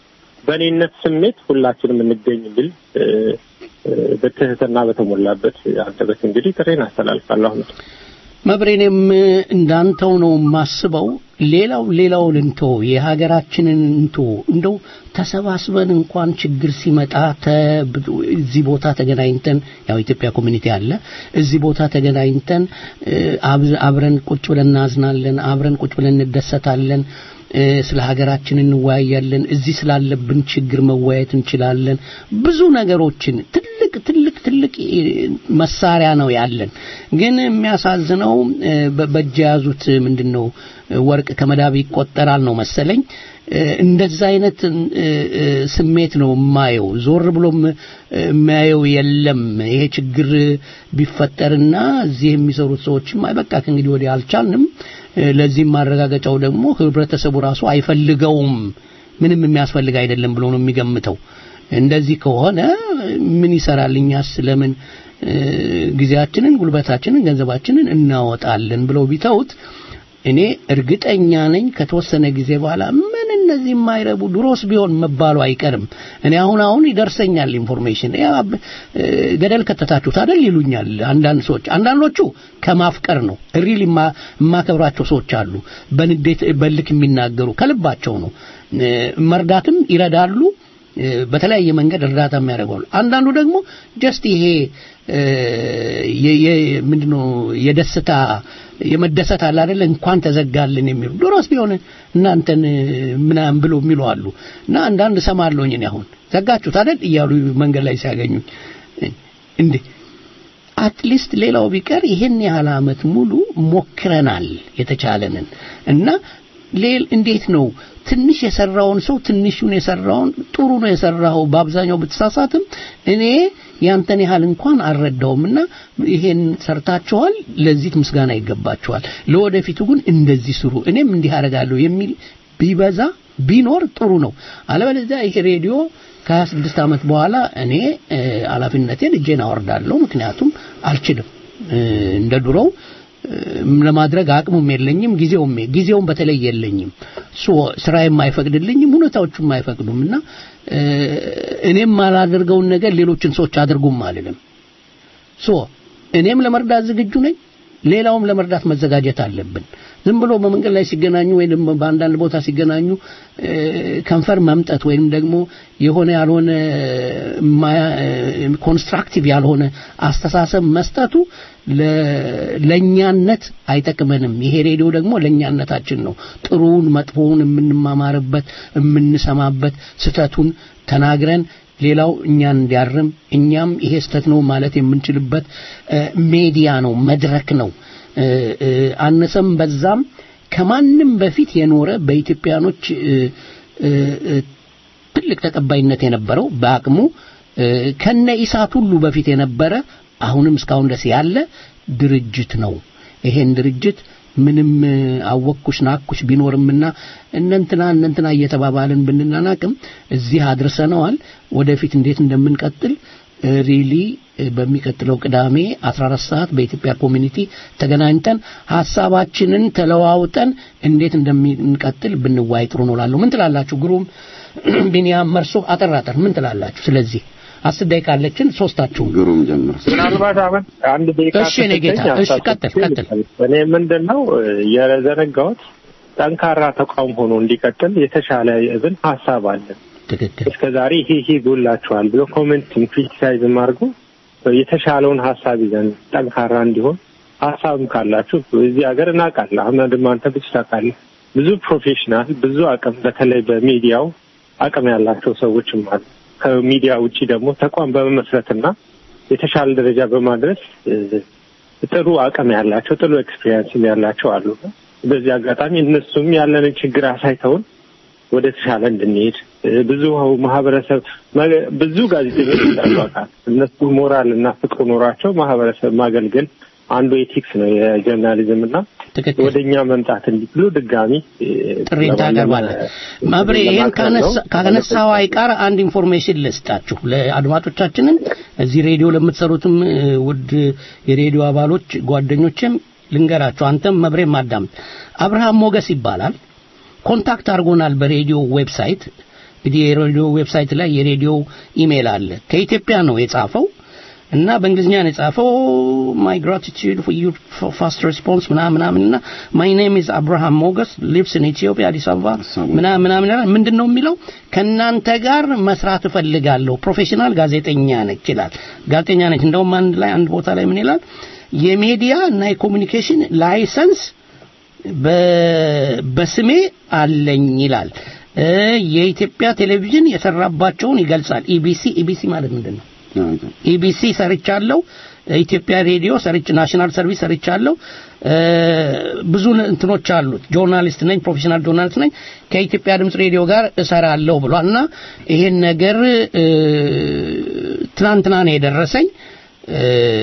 በእኔነት ስሜት ሁላችንም እንገኝ ብል እ፣ እ፣ በትህትና በተሞላበት አንደበት እንግዲህ ጥሬን አስተላልፋለሁ። አሁን መብሬኔም እንዳንተው ነው የማስበው። ሌላው ሌላውን እንቶ የሀገራችንን እንቶ እንደው ተሰባስበን እንኳን ችግር ሲመጣ ተ- እዚህ ቦታ ተገናኝተን ያው ኢትዮጵያ ኮሚኒቲ አለ እዚህ ቦታ ተገናኝተን እ፣ አብ- አብረን ቁጭ ብለን እናዝናለን፣ አብረን ቁጭ ብለን እንደሰታለን፣ እ፣ ስለ ሀገራችን እንወያያለን። እዚህ ስላለብን ችግር መወያየት እንችላለን። ብዙ ነገሮችን ትልቅ ትልቅ ትልቅ መሳሪያ ነው ያለን። ግን የሚያሳዝነው እ፣ በ- በእጅ የያዙት ምንድን ነው ወርቅ ከመዳብ ይቆጠራል ነው መሰለኝ። እ፣ እንደዛ አይነት እ፣ እ፣ ስሜት ነው የማየው። ዞር ብሎም እ፣ የሚያየው የለም። ይሄ ችግር ቢፈጠርና እዚህ የሚሰሩት ሰዎችም አይ በቃ ከእንግዲህ ወዲህ አልቻልንም፣ እ፣ ለዚህም ማረጋገጫው ደግሞ ህብረተሰቡ ራሱ አይፈልገውም፣ ምንም የሚያስፈልግ አይደለም ብሎ ነው የሚገምተው። እንደዚህ ከሆነ ምን ይሰራል? እኛስ ለምን እ፣ ጊዜያችንን፣ ጉልበታችንን፣ ገንዘባችንን እናወጣለን ብለው ቢተውት እኔ እርግጠኛ ነኝ ከተወሰነ ጊዜ በኋላ ምን እነዚህ የማይረቡ ድሮስ ቢሆን መባሉ አይቀርም። እኔ አሁን አሁን ይደርሰኛል ኢንፎርሜሽን ያ እ፣ ገደል ከተታችሁት አይደል ይሉኛል አንዳንድ ሰዎች። አንዳንዶቹ ከማፍቀር ነው። ሪል የማከብራቸው ሰዎች አሉ። በንዴት በልክ የሚናገሩ ከልባቸው ነው። እ፣ መርዳትም ይረዳሉ። እ፣ በተለያየ መንገድ እርዳታ የሚያደርገዋሉ። አንዳንዱ ደግሞ ጀስት ይሄ እ፣ የ- የ- ምንድነው የደስታ የመደሰት አለ አይደለ እንኳን ተዘጋልን የሚሉ ድሮስ ቢሆን እናንተን ምናምን ብሎ የሚሉ አሉ እና አንዳንድ ሰማለሁኝ እኔ አሁን ዘጋችሁት አይደል እያሉ መንገድ ላይ ሲያገኙኝ እንዴ አትሊስት ሌላው ቢቀር ይሄን ያህል አመት ሙሉ ሞክረናል የተቻለንን እና ሌል እንዴት ነው ትንሽ የሰራውን ሰው ትንሹን የሰራውን ጥሩ ነው የሰራው በአብዛኛው ብትሳሳትም እኔ ያንተን ያህል እንኳን አልረዳውምና ይሄን ሰርታችኋል ለዚህ ምስጋና ይገባችኋል ለወደፊቱ ግን እንደዚህ ስሩ እኔም እንዲህ አደርጋለሁ የሚል ቢበዛ ቢኖር ጥሩ ነው አለበለዚያ ይሄ ሬዲዮ ከ26 ዓመት በኋላ እኔ እ፣ ኃላፊነቴን እጄን አወርዳለሁ ምክንያቱም አልችልም እ፣ እንደ ድሮው እ፣ ለማድረግ አቅሙም የለኝም ጊዜውም ጊዜውም በተለይ የለኝም ሶ ስራዬም አይፈቅድልኝም ሁኔታዎቹም አይፈቅዱም እና እ፣ እኔም ማላደርገውን ነገር ሌሎችን ሰዎች አድርጉም አልልም ሶ እኔም ለመርዳት ዝግጁ ነኝ ሌላውም ለመርዳት መዘጋጀት አለብን ዝም ብሎ በመንገድ ላይ ሲገናኙ ወይም በአንዳንድ ቦታ ሲገናኙ እ፣ ከንፈር መምጠት ወይም ደግሞ የሆነ ያልሆነ ኮንስትራክቲቭ ያልሆነ አስተሳሰብ መስጠቱ ለ- ለእኛነት አይጠቅመንም ይሄ ሬዲዮ ደግሞ ለእኛነታችን ነው ጥሩውን መጥፎውን የምንማማርበት የምንሰማበት ስተቱን ተናግረን ሌላው እኛን እንዲያርም እኛም ይሄ ስተት ነው ማለት የምንችልበት እ፣ ሜዲያ ነው መድረክ ነው እ፣ እ፣ አነሰም በዛም ከማንም በፊት የኖረ በኢትዮጵያኖች እ፣ እ፣ እ፣ ትልቅ ተቀባይነት የነበረው በአቅሙ እ፣ ከነ ኢሳት ሁሉ በፊት የነበረ አሁንም እስካሁን ድረስ ያለ ድርጅት ነው። ይሄን ድርጅት ምንም እ፣ አወቅኩሽ ናኩሽ ቢኖርምና እነንትና እነንትና እየተባባልን ብንናናቅም እዚህ አድርሰነዋል። ወደፊት እንዴት እንደምንቀጥል ሪሊ በሚቀጥለው ቅዳሜ 14 ሰዓት በኢትዮጵያ ኮሚኒቲ ተገናኝተን ሀሳባችንን ተለዋውጠን እንዴት እንደምንቀጥል ብንዋይ ጥሩ ነው እላለሁ። ምን ትላላችሁ? ግሩም ቢኒያም መርሶ አጠራጠር ምን ትላላችሁ? ስለዚህ አስር ደቂቃ አለችን። ሶስታችሁም ግሩም ጀምር። ምናልባት አሁን አንድ ደቂቃ እሺ፣ እኔ ጌታ፣ ስትሰጠኝ እሺ፣ ቀጥል፣ ቀጥል። እኔ ምንድን ነው የዘነጋሁት ጠንካራ ተቋም ሆኖ እንዲቀጥል የተሻለ ብን ሀሳብ አለን። ትክክል። እስከ ዛሬ ይሄ ይሄ ጎላችኋል ብሎ ኮሜንትም ክሪቲሳይዝም አድርጎ የተሻለውን ሀሳብ ይዘን ጠንካራ እንዲሆን ሀሳብም ካላችሁ እዚህ ሀገር እናውቃለን። አህመድም አንተ ብዙ ታውቃለህ። ብዙ ፕሮፌሽናል ብዙ አቅም በተለይ በሚዲያው አቅም ያላቸው ሰዎችም አሉ። ከሚዲያ ውጭ ደግሞ ተቋም በመመስረትና የተሻለ ደረጃ በማድረስ እ፣ ጥሩ አቅም ያላቸው ጥሩ ኤክስፒሪየንስም ያላቸው አሉ። በዚህ አጋጣሚ እነሱም ያለንን ችግር አሳይተውን ወደ ተሻለ እንድንሄድ እ፣ ብዙ ማህበረሰብ መ- ብዙ ጋዜጠኞች እንዳሉ አውቃለሁ። እነሱ ሞራል እና ፍቅር ኖሯቸው ማህበረሰብ ማገልገል አንዱ ኤቲክስ ነው የጀርናሊዝም እና ወደ እኛ መምጣት እንዲችሉ ድጋሚ እ፣ ጥሪን ታቀርባለህ። መብሬ ይህን ለማቅረብ ነው። ካነሳው አይቀር አንድ ኢንፎርሜሽን ልስጣችሁ ለአድማጮቻችንን እዚህ ሬዲዮ ለምትሰሩትም እ፣ ውድ የሬዲዮ አባሎች ጓደኞችም ልንገራችሁ። አንተም መብሬም አዳምጥ። አብርሃም ሞገስ ይባላል። ኮንታክት አድርጎናል በሬዲዮ ዌብሳይት። እንግዲህ የሬዲዮ ዌብሳይት ላይ የሬዲዮ ኢሜል አለ። ከኢትዮጵያ ነው የጻፈው እና በእንግሊዝኛ ነው የጻፈው ማይ ግራቲቱድ ፎር ዩር ፋስት ሬስፖንስ ምናምን ምናምን እና ማይ ኔም ኢዝ አብርሃም ሞገስ ሊቭስ ኢን ኢትዮጵያ አዲስ አበባ ምናምን ምናምን ይላል። ምንድን ነው የሚለው ከእናንተ ጋር መስራት እፈልጋለሁ ፕሮፌሽናል ጋዜጠኛ ነች ይላል ጋዜጠኛ ነች እንደውም አንድ ላይ አንድ ቦታ ላይ ምን ይላል የሚዲያ እና የኮሚኒኬሽን ላይሰንስ በ- በስሜ አለኝ ይላል እ፣ የኢትዮጵያ ቴሌቪዥን የሰራባቸውን ይገልጻል ኢቢሲ ኢቢሲ ማለት ምንድን ነው ኢቢሲ ሰርቻለሁ። ኢትዮጵያ ሬዲዮ ሰርች ናሽናል ሰርቪስ ሰርቻለሁ። እ፣ ብዙ እንትኖች አሉት። ጆርናሊስት ነኝ፣ ፕሮፌሽናል ጆርናሊስት ነኝ። ከኢትዮጵያ ድምጽ ሬዲዮ ጋር እሰራለሁ ብሏል እና ይሄን ነገር እ፣ ትናንትና ነው የደረሰኝ። እ፣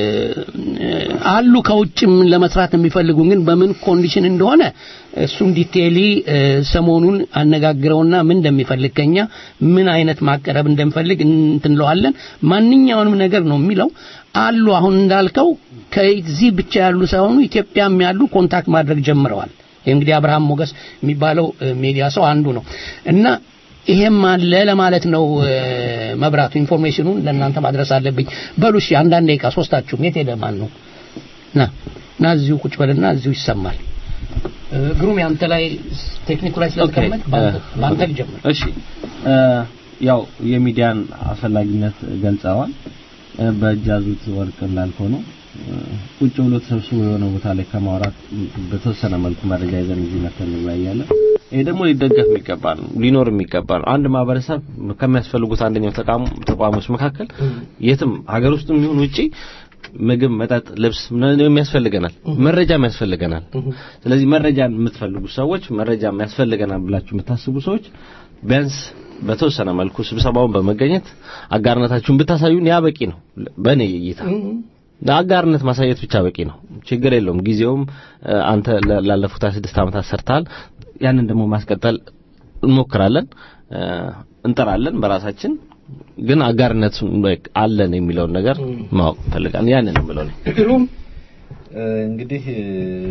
አሉ ከውጭም ለመስራት የሚፈልጉ ግን በምን ኮንዲሽን እንደሆነ እሱም ዲቴይሊ እ፣ ሰሞኑን አነጋግረውና ምን እንደሚፈልግ ከኛ ምን አይነት ማቀረብ እንደሚፈልግ እንትንለዋለን። ማንኛውንም ነገር ነው የሚለው አሉ። አሁን እንዳልከው ከዚህ ብቻ ያሉ ሳይሆኑ ኢትዮጵያም ያሉ ኮንታክት ማድረግ ጀምረዋል። እንግዲህ አብርሃም ሞገስ የሚባለው እ፣ ሚዲያ ሰው አንዱ ነው እና ይሄም አለ ለማለት ነው። እ፣ መብራቱ ኢንፎርሜሽኑን ለእናንተ ማድረስ አለብኝ። በሉ እሺ፣ አንዳንድ ደቂቃ ሶስታችሁም የት ሄደ ማን ነው? ና ና እዚሁ ቁጭ በልና እዚሁ ይሰማል። እ፣ ግሩም ያንተ ላይ ቴክኒኩ ላይ ስለተቀመጥ በአንተ- በአንተ ልጀምር። እሺ እ፣ ያው የሚዲያን አስፈላጊነት ገልጸዋል። እ፣ በእጅ ያዙት ወርቅ እንዳልከው ነው። እ፣ ቁጭ ብሎ ተሰብስቦ የሆነ ቦታ ላይ ከማውራት በተወሰነ መልኩ መረጃ ይዘን እዚህ መተን እንወያያለን። ይሄ ደግሞ ሊደገፍ የሚገባ ነው፣ ሊኖር የሚገባ ነው። አንድ ማህበረሰብ ከሚያስፈልጉት አንደኛው ተቋም ተቋሞች መካከል የትም ሀገር ውስጥም ይሁን ውጪ ምግብ፣ መጠጥ፣ ልብስ ምናምን ያስፈልገናል፣ መረጃም ያስፈልገናል። ስለዚህ መረጃን የምትፈልጉ ሰዎች መረጃም ያስፈልገናል ብላችሁ የምታስቡ ሰዎች ቢያንስ በተወሰነ መልኩ ስብሰባውን በመገኘት አጋርነታችሁን ብታሳዩን ያ በቂ ነው። በእኔ እይታ አጋርነት ማሳየት ብቻ በቂ ነው። ችግር የለውም። ጊዜውም እ፣ አንተ ለ- ላለፉት 26 ዓመታት ሰርተሃል። ያንን ደግሞ ማስቀጠል እንሞክራለን፣ እ፣ እንጠራለን በራሳችን ግን አጋርነት አለን የሚለውን ነገር ማወቅ እንፈልጋለን። ያንን ነው የምለው እኔ። ግሩም እ፣ እንግዲህ እ፣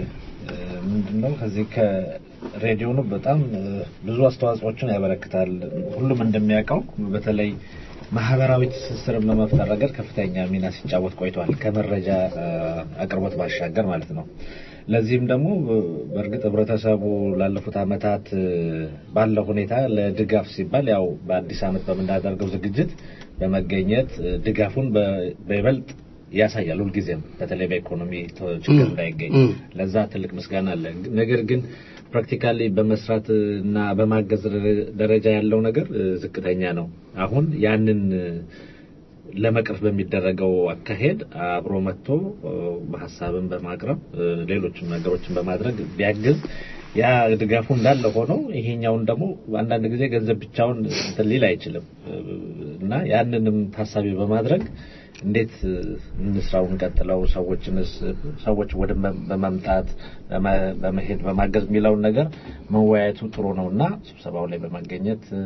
ምንድነው ከዚህ ከሬዲዮኑ በጣም እ፣ ብዙ አስተዋጽኦችን ያበረክታል። ሁሉም እንደሚያውቀው በተለይ ማህበራዊ ትስስርን በመፍጠር ረገድ ከፍተኛ ሚና ሲጫወት ቆይቷል። ከመረጃ እ፣ አቅርቦት ባሻገር ማለት ነው። ለዚህም ደግሞ እ፣ በእርግጥ ህብረተሰቡ ላለፉት ዓመታት እ፣ ባለው ሁኔታ ለድጋፍ ሲባል ያው በአዲስ ዓመት በምናደርገው ዝግጅት በመገኘት እ፣ ድጋፉን በ- በይበልጥ ያሳያል ሁልጊዜም በተለይ በኢኮኖሚ ተ- ችግር ም፣ እንዳይገኝ ም። ለዛ ትልቅ ምስጋና አለ። ነገር ግን ፕራክቲካሊ በመስራት እና በማገዝ ደረ- ደረጃ ያለው ነገር እ፣ ዝቅተኛ ነው። አሁን ያንን እ፣ ለመቅረፍ በሚደረገው አካሄድ አብሮ መጥቶ እ፣ በሀሳብን በማቅረብ እ፣ ሌሎችም ነገሮችን በማድረግ ቢያግዝ ያ ድጋፉ እንዳለ ሆኖ ይሄኛውን ደግሞ አንዳንድ ጊዜ ገንዘብ ብቻውን እንትን ሊል አይችልም እ፣ እና ያንንም ታሳቢ በማድረግ እንዴት እ፣ እንስራው እንቀጥለው ሰዎችንስ ሰዎች ወደ መ- በመምጣት በመ- በመሄድ በማገዝ የሚለውን ነገር መወያየቱ ጥሩ ነው እና ስብሰባው ላይ በመገኘት እ፣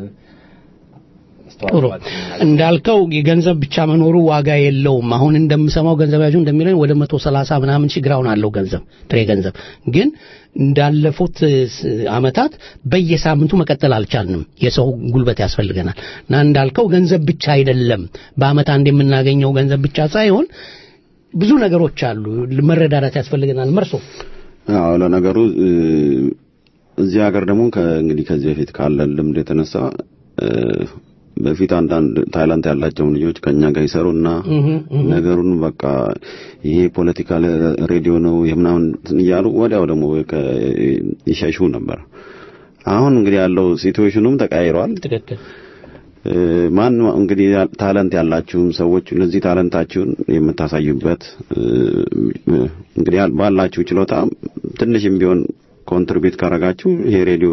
ጥሩ አስተዋጽኦአችንን እናድርግ። እንዳልከው የገንዘብ ብቻ መኖሩ ዋጋ የለውም። አሁን እንደምሰማው ገንዘብ ያዡ እንደሚለኝ ወደ መቶ ሰላሳ ምናምን ሺህ ግራውን አለው ገንዘብ ጥሬ ገንዘብ ግን እንዳለፉት እ፣ ስ- አመታት በየሳምንቱ መቀጠል አልቻልንም። የሰው ጉልበት ያስፈልገናል እና እንዳልከው ገንዘብ ብቻ አይደለም በአመት አንድ የምናገኘው ገንዘብ ብቻ ሳይሆን ብዙ ነገሮች አሉ። መረዳዳት ያስፈልገናል። መርሶ አዎ ለነገሩ እ፣ እዚህ ሀገር ደግሞ ከ- እንግዲህ ከዚህ በፊት ካለን ልምድ የተነሳ እ፣ በፊት አንዳንድ ታይላንት ያላቸውን ልጆች ከኛ ጋር ይሰሩና ነገሩን በቃ ይሄ ፖለቲካል ሬዲዮ ነው የምናምን እያሉ ወዲያው ደግሞ ከ- ይሸሹ ነበር። አሁን እንግዲህ ያለው ሲትዌሽኑም ተቀያይሯል። ትክክል እ፣ ማን እንግዲህ ያ- ታለንት ያላችሁም ሰዎች ለዚህ ታለንታችሁን የምታሳዩበት እ፣ እንግዲህ ያል- ባላችሁ ችሎታ ትንሽም ቢሆን ኮንትሪቢዩት ካረጋችሁ ይሄ ሬዲዮ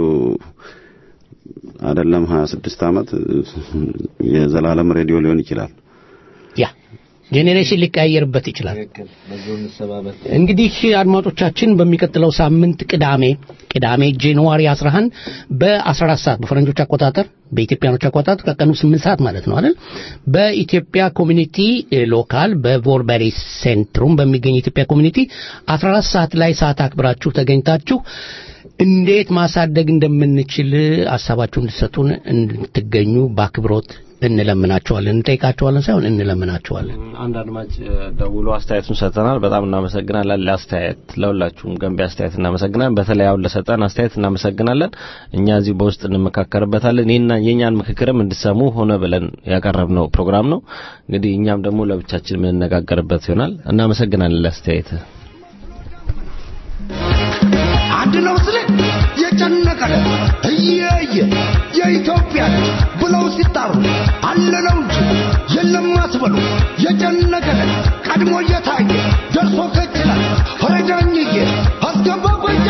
አይደለም 26 ዓመት የዘላለም ሬዲዮ ሊሆን ይችላል። ያ ጄኔሬሽን ሊቀያየርበት ይችላል። ትክክል። በዚሁ እንሰባበት። እንግዲህ አድማጮቻችን በሚቀጥለው ሳምንት ቅዳሜ ቅዳሜ ጃንዋሪ 11 በ14 ሰዓት በፈረንጆች አቆጣጠር በኢትዮጵያኖች አቆጣጠር ከቀኑ 8 ሰዓት ማለት ነው አይደል በኢትዮጵያ ኮሚኒቲ እ፣ ሎካል በቮርበሪ ሴንትሩም በሚገኝ የኢትዮጵያ ኮሚኒቲ 14 ሰዓት ላይ ሰዓት አክብራችሁ ተገኝታችሁ እንዴት ማሳደግ እንደምንችል ሀሳባችሁ እንድትሰጡን እንድትገኙ በአክብሮት እንለምናቸዋለን እንጠይቃቸዋለን ሳይሆን እንለምናቸዋለን አንድ አድማጭ እ፣ ደውሎ አስተያየቱን ሰጥተናል። በጣም እናመሰግናለን። ለአስተያየት ለሁላችሁም ገንቢ አስተያየት እናመሰግናለን። በተለይ አሁን ለሰጠን አስተያየት እናመሰግናለን። እኛ እዚህ በውስጥ እንመካከርበታለን። የኛ የኛን ምክክርም እንድሰሙ ሆነ ብለን ያቀረብነው ፕሮግራም ነው። እንግዲህ እኛም ደግሞ ለብቻችን የምንነጋገርበት ይሆናል። እናመሰግናለን ለአስተያየት አንድ ነው ስለ የጨነቀን እየየ የኢትዮጵያ ብለው ሲጣሩ አለነው እንጂ የለም አትበሉ የጨነቀን ቀድሞ እየታየ ደርሶ ከችላል ፈረጃኝዬ አስገባ ጎጃ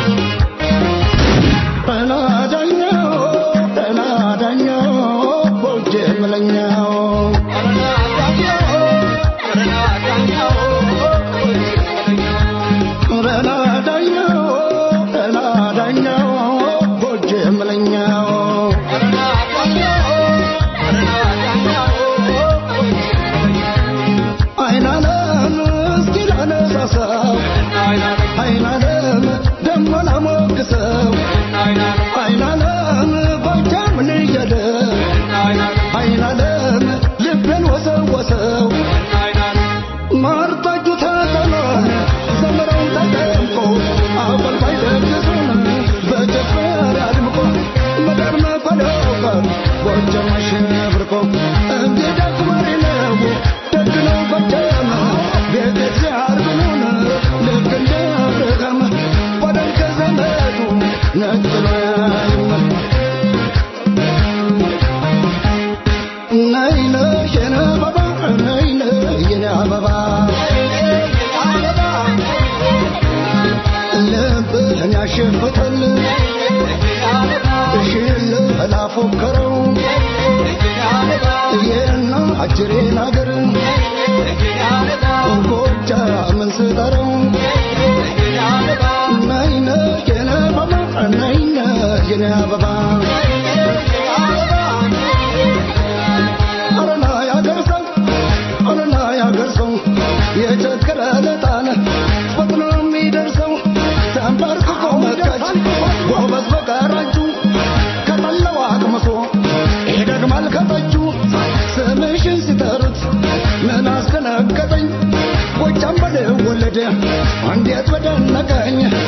ተናዳኛው ተናዳኛው ቦጄ ምለኛው ተናዳኛው ተናዳኛው ቦጄ ምለኛው አይናለም እስኪ ላነሳሳው አይናለም ደሞ ላሞግሰው አይናለም ባንቻ ምን እያለ አይናለም ልቤን ወሰወሰው ማርጠጁ ተጠሎን ዘመረው ተጠምቆ አበልባይ ደግሱን በጨፈር አድምቆ መዳር መፈለው ቀር ጎጃም አሸብርቆ እንዲህ ደግማሪ ነው ደግ ነው ጎጃም ቤት ሲያርግኑን ልክ እንደ አብርሃም ወደን ከዘመዱ ነጥሎ ያይመን ነይ ነይ የኔ አበባ ነይ ነይ የኔ አበባ ልብህን ያሸፍታል እሽልህ ላፎከረው የና አጅሬን አገር ጎጃምን ስጠራው ነይ ነይ የኔ አበባ ነይ ነይ የኔ አበባ አረና ያገርሰው አረና ያገርሰው የቸገረ ለጣነ ፈጥኖ የሚደርሰው ተንበርክኮ መካች ጎበዝ በቀራጁ ከጠለው አቅምሶ ይደግማል ከጠጁ ስምሽን ሲጠሩት ምን አስደነገጠኝ ጎጃም በልወለደ እንዴት በደነቀኝ